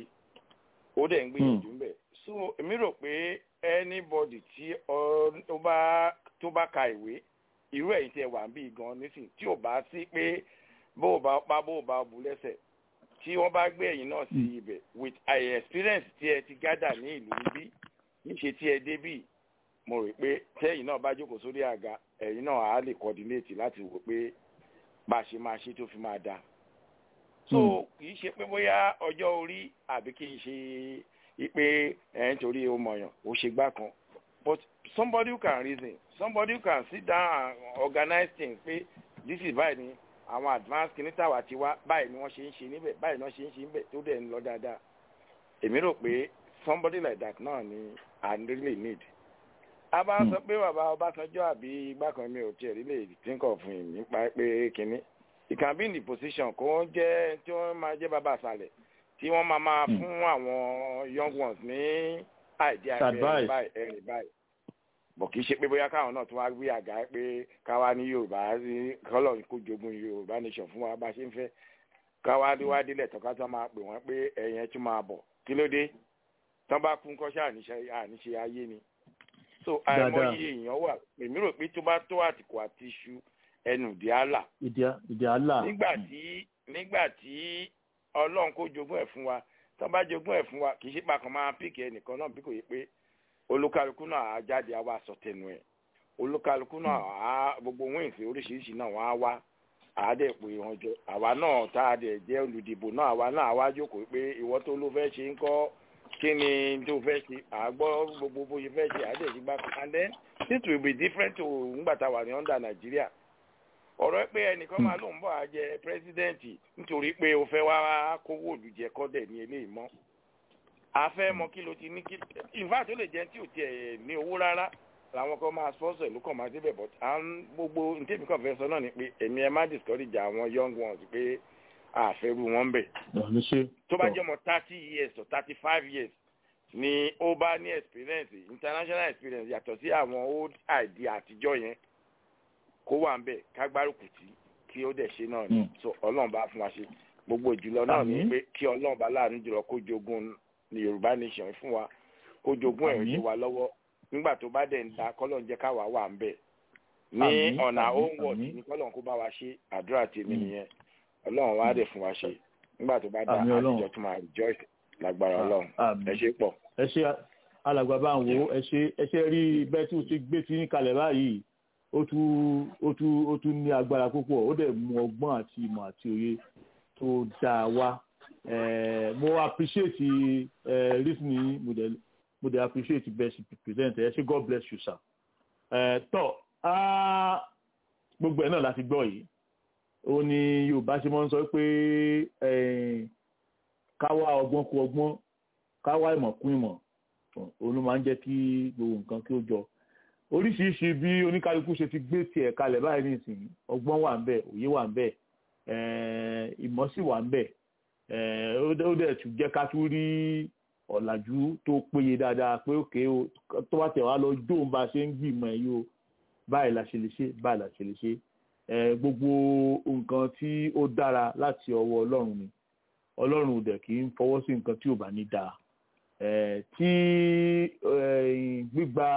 ó dẹ̀ ń gbìyànjú ń bẹ̀ so èmi rò pé anybody tí ó bá tó bá ka ìwé irú ẹ̀yin tí ẹ wà ń bí gan nísìn tí ò bá sí pé bó o bá pa bó o bá bu lẹ́sẹ̀ tí wọ́n bá gbé ẹ̀yin náà sí ibẹ̀ with a experience tí ẹ ti gádà ní ìlú níbí níṣe tí ẹ débì mo rò pé tẹ́yìn náà bá jókòó sórí àga ẹ̀yin náà á lè coordinate láti wò pé bá a ṣe máa ṣe tó fi máa dáa so kì í ṣe pé bóyá ọjọ́ orí àbí kì í ṣe pé ẹ̀ ń torí o mọ̀yàn ó ṣe gbá kan but somebody who can reason somebody who can sit down and organize things pé this is báyìí ni àwọn advance kìíní tàwa ti wá báyìí ni wọ́n ṣe ń ṣe níbẹ̀ báyìí ni wọ́n ṣe ń ṣe níbẹ̀ tó dẹ̀ ń lọ dáadáa èmi rò pé somebody like that náà ni i really need. a bá sọ pé bàbá ọbásanjọ́ àbí igbákan mi ò tiẹ̀ really think of him nípa pé kìíní he can be in the position kó jẹ́ tí wọ́n máa jẹ́ bàbá àṣàlẹ̀ tí wọ́n máa máa fún àwọn young ones ní idea ẹ̀rìn báyìí ẹ̀rìn báyìí bọ̀ kì í ṣe pé bóyá káwọn náà tún wá gbé àga pé káwa ní yorùbá kọ́lọ̀ kó jogun yorùbá nation fún wa bá ṣe ń fẹ́ káwa wá délẹ̀ tọ́ka tó máa pè wọ́n pé ẹ̀yẹn tún máa bọ̀ kí ló dé tán bá kún kọ́ṣẹ́ àníṣe ayé ni so àìmọye èèyàn wà èmi rò pé tó bá tó àtìkù àti iṣu ẹnu ìdí àlà ìdí àlà nígbà tí nígbà tí ọlọ́run kó jogún ẹ̀ fún wa tán bá jogún ẹ̀ fún wa kì í ṣe pàkan máa píkì ẹnìkan náà bí kò yẹ pé olúkálukú náà á jáde á wá sọ tẹnu ẹ olúkálukú náà á gbogbo wíǹsì oríṣiríṣi náà wọn á wá àádẹ pé wọn jọ àwa náà tá a dẹ jẹ olùdìbò náà àwa náà wá jókòó pé ìwọ tó ló fẹ́ ṣe ń kọ́ kí ni tó fẹ́ ṣe àgbọ́ gbogbo bó ṣe fẹ́ ṣe àádẹ ṣe gbá and then this will be different to ngbà tá a wà ní under nàìjíríà ọ̀rọ̀ pé ẹnìkan máa lóun bọ̀ á jẹ pírẹsidẹ́ǹtì nítorí pé o fẹ́ wá kówó òlùjẹ kọ́dẹ̀ ní eléyìí mọ́ afẹ́ mọ kí ló ti ní kí in fact ó lè jẹ́ tí ò tiẹ̀ ní owó rárá làwọn kan máa sponsor ìlú kan máa débẹ̀ but à ń gbogbo ntẹ́mi kan fẹ́ sọ náà ni pé èmi ẹ má discourage àwọn young ones pé àfẹ́rù wọn ń bẹ̀. tó bá jẹ́ ọmọ thirty years or thirty five years ni ó bá ní experience international experience yàtọ̀ sí àwọn old idea àtijọ́ yẹn kó wà ń bẹ̀ kágbárùkù tí kí ó dẹ̀ ṣe náà ni so ọlọ́run bá fún wa ṣe gbogbo ìjùlọ náà ni pé kí ọlọ́run bá láàánú jùlọ kó jogún ní yorùbá nation fún wa kó jogún ẹ̀rọ ṣe wa lọ́wọ́ nígbà tó bá dẹ̀ ń da kọ́lọ̀ ń jẹ́ káwa wà ń bẹ̀ ní ọ̀nà own word ní kọ́lọ̀ kó bá wa ṣe àdúrà tèmi nìyẹn ọlọ́run wá dé fún wa ṣe nígbà tó bá dá Àmín Ọlọ́run. àtijọ́ tó máa rejoice lágbára ọlọ́run Àmín. ẹ ṣe pọ̀. ẹ ṣe alàgbà bá ń wo ẹ ṣe ẹ ṣe rí bẹ́ẹ̀ tí o ti gbé tí ń kalẹ̀ báyìí ó tún ó tún ó tún ní agbára púpọ̀ ó dẹ̀ mú ọgbọ́n àti ìmọ̀ àti òye tó dáa wá Eh, mo appreciate eh, listening mo dẹ̀ mo dẹ̀ appreciate best present ẹ ṣe God bless you sir. Eh, tọ́ ah, gbogbo ẹ̀ náà láti gbọ́ yìí ó ní Yorùbá ṣe máa ń sọ pé eh, ká wá ọgbọ́n kú ọgbọ́n ká wá ìmọ̀ kún ìmọ̀ òun ló máa ń jẹ́ kí gbogbo nǹkan kí ó jọ oríṣiríṣi bí oníkálukú ṣe ti gbé tiẹ̀ kalẹ̀ báyìí nísìnyí ọgbọ́n wà ń bẹ̀ òye wà ń bẹ̀ eh, ìmọ̀ sì wà ń bẹ̀ eh, ó dẹ̀- ó dẹ̀ tún jẹ́ ká tún rí ọ̀làjú tó péye dáadáa pé òkè o tó bá tẹ̀ wá lọ jóun bá a ṣe ń gbìmọ̀ ẹ̀ yìí o báyìí la ṣe lè ṣe báyìí la ṣe lè ṣe Eh, gbogbo nǹkan tí ó dára láti ọwọ́ Ọlọ́run ni Ọlọ́run ò dẹ̀ kì í fọwọ́ sí nǹkan tí ò bá ní dáa Eh, tí eh, gbígba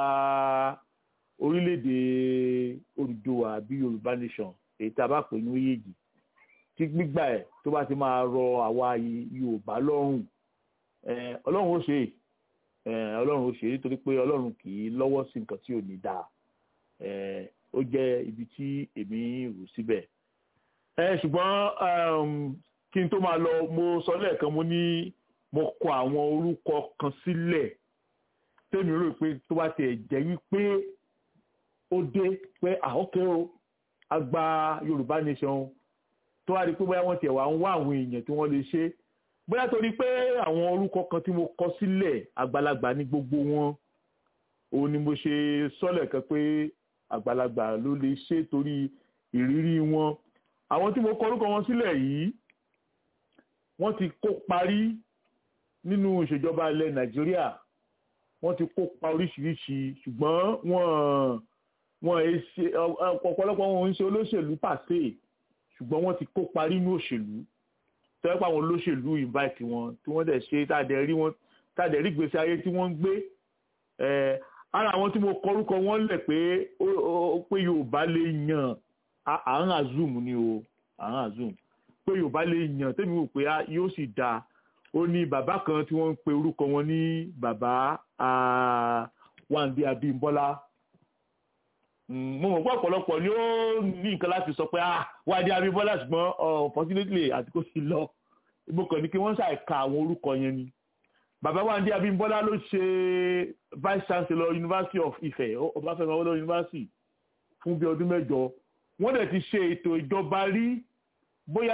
orílẹ̀-èdè Odùduwà àbí Yorùbá nation èyí tá a bá pè ní oyèjì tí gbígbà ẹ̀ tó bá ti máa rọ àwa Yorùbá lọ́rùn eh, Ọlọ́run ó ṣe é Eh, Ọlọ́run ó ṣe é nítorí pé Ọlọ́run kì í lọ́wọ́ sí nǹkan tí ò ní dáa Eh, ó jẹ́ ibi tí èmi rò síbẹ̀ ẹ ṣùgbọ́n um, kí n tó máa lọ mo sọ lẹ́ẹ̀kan mo ní mo kọ àwọn orúkọ kan sílẹ̀ tèmi rò pé tó bá tiẹ̀ jẹ́ wípé ó dé pé àókè o a gba Yorùbá nation tó wá di pé bóyá wọ́n tiẹ̀ wá ń wá àwọn èèyàn tí wọ́n lè ṣe bóyá torí pé àwọn orúkọ kan tí mo kọ sílẹ̀ àgbàlagbà ní gbogbo wọn òun ni mo ṣe sọ́lẹ̀ kan pé àgbàlagbà ló lè ṣe torí ìrírí wọn àwọn tí mo kọ orúkọ wọn sílẹ̀ yìí wọ́n ti kó parí nínú ìṣèjọba ilẹ̀ Nàìjíríà wọ́n ti kópa oríṣiríṣi ṣùgbọ́n wọ́n wọ́n ẹ ṣe ọ̀pọ̀lọpọ̀ wọn ń ṣe olóṣèlú pàṣẹ ṣùgbọ́n wọ́n ti kópa nínú òṣèlú tẹ́lẹ̀ pé àwọn olóṣèlú invite wọn tí wọ́n dẹ̀ ṣe tàdé rí wọn tàdé rí gbèsè ayé tí wọ́n ń gbé ẹ̀ ara àwọn tí mo kọ orúkọ wọn lẹ̀ pé ó- ó- pé Yorùbá lè yàn à- à ń azum ni o à ń azum pé Yorùbá lè yàn tẹ́mi wò pé á- yóò sì dáa ó ní bàbá kan tí wọ́n ń pe orúkọ wọn ní bàbá ah, Wándé Abímbọ́lá Mm, mo mọ̀ pé ọ̀pọ̀lọpọ̀ ni ó ní nǹkan láti sọ pé ah Wándé Abímbọ́lá ṣùgbọ́n unfortunately àti kó sì lọ mo kàn ní kí wọ́n ṣàìka àwọn orúkọ yẹn ni bàbá Wándé Abímbọ́lá ló ṣe vice chancellor University of Ife Ọbáfẹ́mi Awólọ́wọ̀ University fún bí ọdún mẹ́jọ wọ́n dẹ̀ ti ṣe ètò ìjọba rí bóyá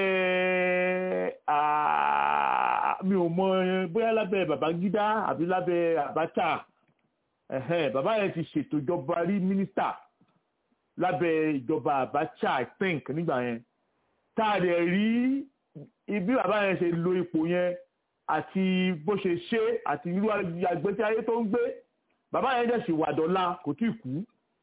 lábẹ́ ah, mi ò mọ bóyá lábẹ́ Babangida àbí lábẹ́ Abacha ẹ̀hẹ́n, bàbá yẹn ti ṣètò ìjọba rí mínísítà lábẹ́ ìjọba Abacha I think nígbà yẹn tá a dẹ̀ rí ibi bàbá yẹn ṣe lo ipò yẹn àti bó ṣe ṣe àti irú àgbẹ̀tí ayé tó ń gbé bàbá yẹn dẹ̀ sì wà dọ́là kò tí ì kú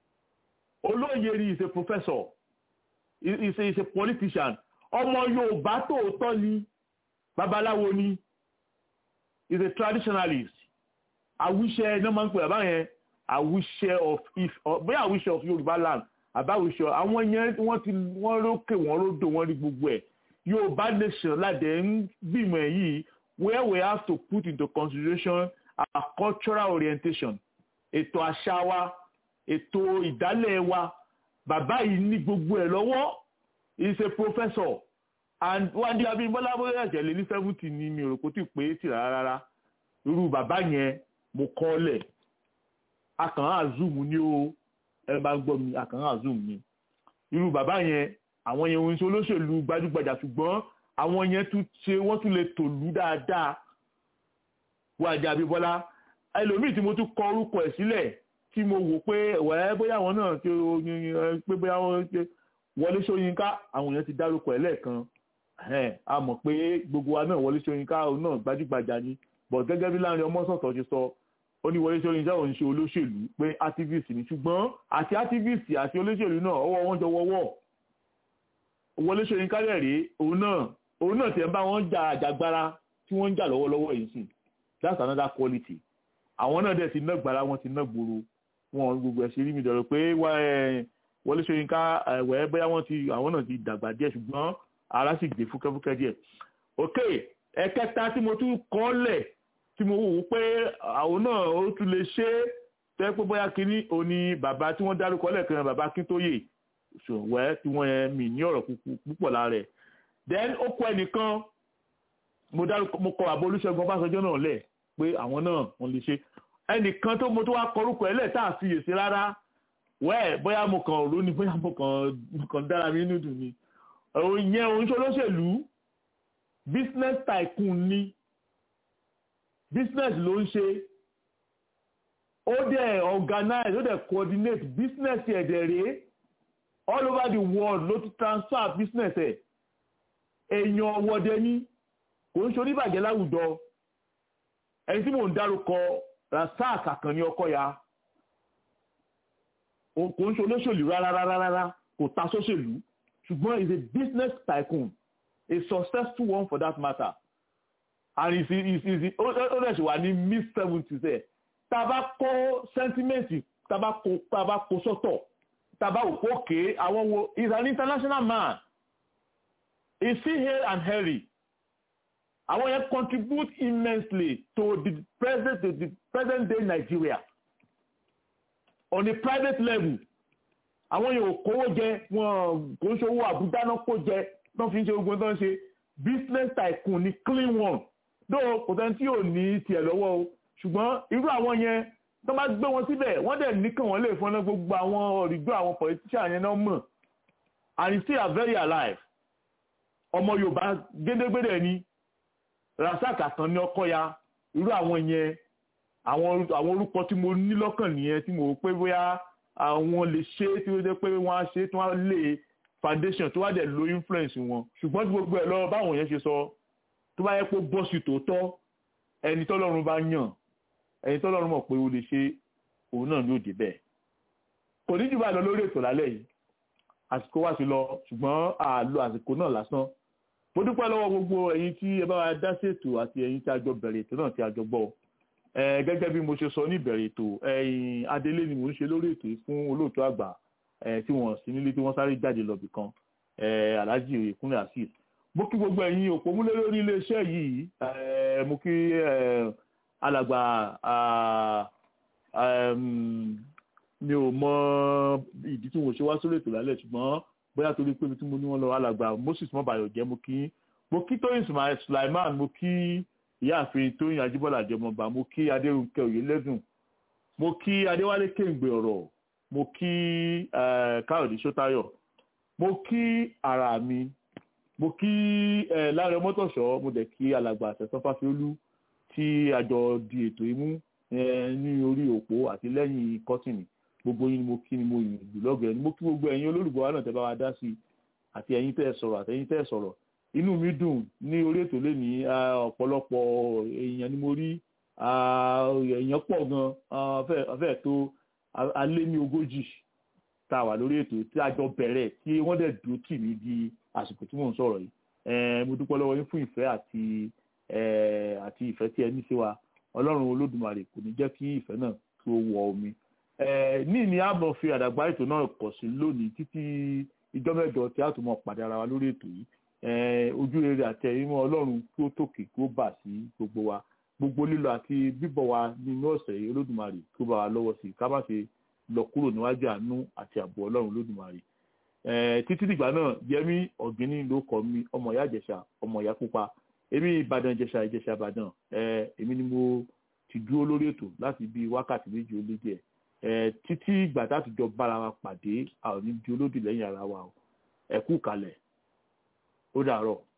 olóyè ni is a professor is a, is a politician ọmọ Yorùbá tòótọ́ ni babaláwo ni is a traditionalist àwíṣẹ iná máa ń pè bàbá yẹn àwíṣẹ of if bóyá àwíṣẹ of Yorùbá land àbáwíṣẹ àwọn yẹn wọ́n ti wọ́n rókè wọ́n ródò wọ́n rí gbogbo ẹ̀ Yorùbá nation ládẹ ń gbìmọ̀ ẹ̀ yìí where we have to put into consideration our cultural orientation ètò àṣà wa ètò ìdálẹ̀ wa bàbá yìí ní gbogbo ẹ̀ lọ́wọ́ he is a professor and Wándé Abímbọ́lá bóyá ẹ̀jẹ̀ lé ní seventy ni mi ò rò kó tí ì pé tì rárá rárá irú bàbá yẹn mo kọ́ lẹ̀ akàn án zoom ni o ẹ bá gbọ́ mi akàn án zoom ni irú bàbá yẹn àwọn yẹn ń ṣe olóṣèlú gbajúgbajà ṣùgbọ́n àwọn yẹn tún ṣe wọ́n tún lè tòlú dáadáa Wándé Abímbọ́lá ẹlòmíì tí mo tún kọ orúkọ ẹ̀ sílẹ̀ tí mo wò pé wẹ́ẹ́ bóyá àwọn náà ṣe oyin pé bóyá wọ́n ṣe Wọlé Ṣóyínká àwọn èèyàn ti dárúkọ ẹ̀ lẹ́ẹ̀kan a mọ̀ pé gbogbo wa náà Wọlé Ṣóyínká òun náà gbajúgbajà ni but gẹ́gẹ́ bí Láńrè Ọmọ́sọ̀tọ̀ ṣe sọ ó ní Wọlé Ṣóyínká òun ṣe olóṣèlú pé activist ni ṣùgbọ́n àti activist àti olóṣèlú náà ọwọ́ wọn jọ wọ́wọ́ Wọlé Ṣóyínká rẹ̀ rèé òun náà òun náà tiẹ̀ ń bá wọn jà àjàgbára tí wọ́n ń jà lọ́wọ́lọ́wọ́ yìí sìn that's another quality àwọn náà dẹ̀ ti ná gbàrà wọn ti ná gbòòrò wọn gbogbo ẹ̀ ṣe rí mi dọ̀rọ̀ pé Wọlé Ṣóyínká ẹ̀wẹ̀ bóyá wọ́n ti àwọn náà ti dàgbà díẹ̀ ṣùgbọ́n ara sì gbé fúkẹ́fúkẹ́ díẹ̀ ok ẹ̀kẹta tí mo tún kọ́ lẹ̀ tí mo wò ó pé àwọn náà ó tún lè ṣe é tẹ́ pé bóyá kínní òní bàbá tí wọ́n dárúkọ lẹ́ẹ̀kan bàbá Akíntóyè ṣòwẹ́ tí wọ́n yẹn mì ní ọ̀rọ̀ púpọ̀ lára ẹ̀ then ó kọ ẹnìkan mo dárúkọ mo kọ àbọ̀ Olúṣẹ́gun Ọbásanjọ́ náà lẹ̀ pé àwọn náà wọ́n lè ṣe ẹnìkan tó mo tó wá kọrúkọ ẹ̀ lẹ̀ tá a fi yèsí rárá wẹ́ẹ̀ bóyá mo kàn rò ní bóyá mo kàn mo kàn dára mi nínú dùn ni òun yẹn òun ṣe olóṣèlú business tycoon ni business ló ń ṣe ó dẹ̀ organize ó dẹ̀ coordinate business ẹ̀ dẹ̀ rèé all over the world ló ti transfer business ẹ̀ èèyàn ọwọ́dẹ ní kò ń ṣorí bàjẹ́ láwùjọ ẹni tí mò ń dárúkọ Rasaq Àkànní Ọkọ̀yà kò ń ṣe olóṣèlú rárá rárá rárá kò ta sóṣèlú ṣùgbọ́n is a business tycoon a successful one for that matter and is is is ó dẹ̀ ṣe wà ní mid seventies ẹ̀ tá a bá kó sẹ́ńtímẹ́ǹtì tá a bá kó tá a bá kó sọ́tọ̀ tá a bá wò ó ké àwọn wo is an international man is he hale and hairy àwọn yẹn contribute immensely to the present to the present day Nigeria on a private level àwọn yẹn ò kówó jẹ wọn kò ń ṣòwò àbújá náà kó jẹ náà fi ń ṣe ogun tó ń ṣe business tycoon ni clean one though kò sẹ́ni tí ò ní tiẹ̀ lọ́wọ́ o ṣùgbọ́n irú àwọn yẹn tó bá gbé wọn síbẹ̀ wọ́n dẹ̀ nìkan wọ́n lè fọ́nà gbogbo àwọn ọ̀rìgbọ́ àwọn politician yẹn náà mọ̀ and he still are very alive ọmọ yorùbá gédégbédé ni Rasaq Àkànní Ọkọ̀yà irú àwọn yẹn àwọn àwọn orúkọ tí mo ní lọ́kàn nìyẹn tí mo rò pé bóyá àwọn lè ṣe tí ó jẹ́ pé wọ́n á ṣe tí wọ́n á lè foundation tó wá dẹ̀ lo influence wọn ṣùgbọ́n tí gbogbo ẹ̀ lọ báwọn yẹn ṣe sọ tó bá yẹ pé bọ́ọ̀sì tòótọ́ ẹni tọ́lọ́run bá yàn ẹni tọ́lọ́run mọ̀ pé o lè ṣe òun náà ló dé bẹ́ẹ̀ kò ní jù bá lọ lórí ètò lálẹ́ yìí àsìkò wá sí lọ ṣùgbọ́n àlọ àsìkò náà lásán mo dúpẹ́ lọ́wọ́ gbogbo ẹ̀yin tí ẹ bá wa dá sí ètò àti ẹ̀yin tí a jọ bẹ̀rẹ̀ ètò náà tí a jọ gbọ́ gẹ́gẹ́ bí mo ṣe sọ ní ìbẹ̀rẹ̀ ètò ẹ̀yin adélé ni mò ń ṣe lórí ètò fún olóòtú àgbà tí wọ́n sí nílé tí wọ́n sáré jáde lọ́bì kan alhaji oyèkúnlé azeez mo kí gbogbo ẹ̀yin òpómúlé lórí iléeṣẹ́ yìí mo kí alàgbà mi ò mọ ìdí tí mo ṣe wá sórí ètò lálẹ́ ṣùgbọ́n bóyá torí pé mi tí mo ní wọn lọ alàgbà moses mọ́bàyọ̀ jẹ́ mo kí mo kí tóyìn sulaiman mo kí ìyáàfin tóyìn ajíbọ́lá àjẹmọba mo kí adérúnkẹ́ òyìnlẹ́dùn mo kí adéwálé kéǹgbè ọ̀rọ̀ mo kí káyọ̀dé sọ́tayọ̀ mo kí ara mi mo kí láàrin mọ́tòṣọ́ mo dẹ̀ kí alàgbà àtẹ̀sán fásiolú tí àjọ di ètò imú ní orí òpó àti lẹ́yìn kọ́tìnì gbogbo yín ni mo kí ni mo yìn jù lọ́gẹ̀ẹ́ ni mo kí gbogbo ẹ̀yin olólùgbọ́ wa náà tẹ́ bá wa dá sí i àti ẹ̀yin tẹ́ ẹ sọ̀rọ̀ àti ẹ̀yin tẹ́ ẹ sọ̀rọ̀ inú mi dùn ní orí ètò lẹ́ni ọ̀pọ̀lọpọ̀ èèyàn ni mo rí èèyàn pọ̀ gan fẹ́ẹ̀ tó alé ní ogójì tá a wà lórí ètò tí a jọ bẹ̀rẹ̀ tí wọ́n dẹ̀ dúró tì mí di àsìkò tí mò ń sọ̀rọ̀ yìí mo dúpẹ́ lọ́wọ́ yín fún ìfẹ́ àti àti ìfẹ́ tí ẹ ní sí wa ọlọ́run olódùmarè kò ní jẹ́ kí ìfẹ́ náà tó wọ omi ní ní àmọ́ fi àdàgbà ètò náà kọ̀ sí lónìí títí ìjọ mẹ́jọ tí a tún mọ̀ pàdé ara wa lórí ètò yìí ojú rere àti ẹ̀yìnmọ́ ọlọ́run kí ó tòkè kí ó bà sí gbogbo wa gbogbo lílọ àti bíbọ̀ wa nínú ọ̀sẹ̀ yìí olódùmarè kí ó bá wa lọ́wọ́ sí ká má ṣe lọ kúrò níwájú àánú àti ààbò ọlọ́run olódùmarè títí dìgbà náà yẹmí ọ̀gíní ló kọ́ mi ọmọ ìyá ìjẹ̀ṣà ọmọ ìyá pupa èmi ìbàdàn ìjẹ̀ṣà ìjẹ̀ṣà ìbàdàn èmi ni mo ti dúró lórí ètò láti bí wákàtí méjì ó lé díẹ̀ títí ìgbà táti jọ bára wa pàdé a ò ní di olódì lẹ́yìn ara wa o ẹ kú kalẹ̀ ó dàárọ̀.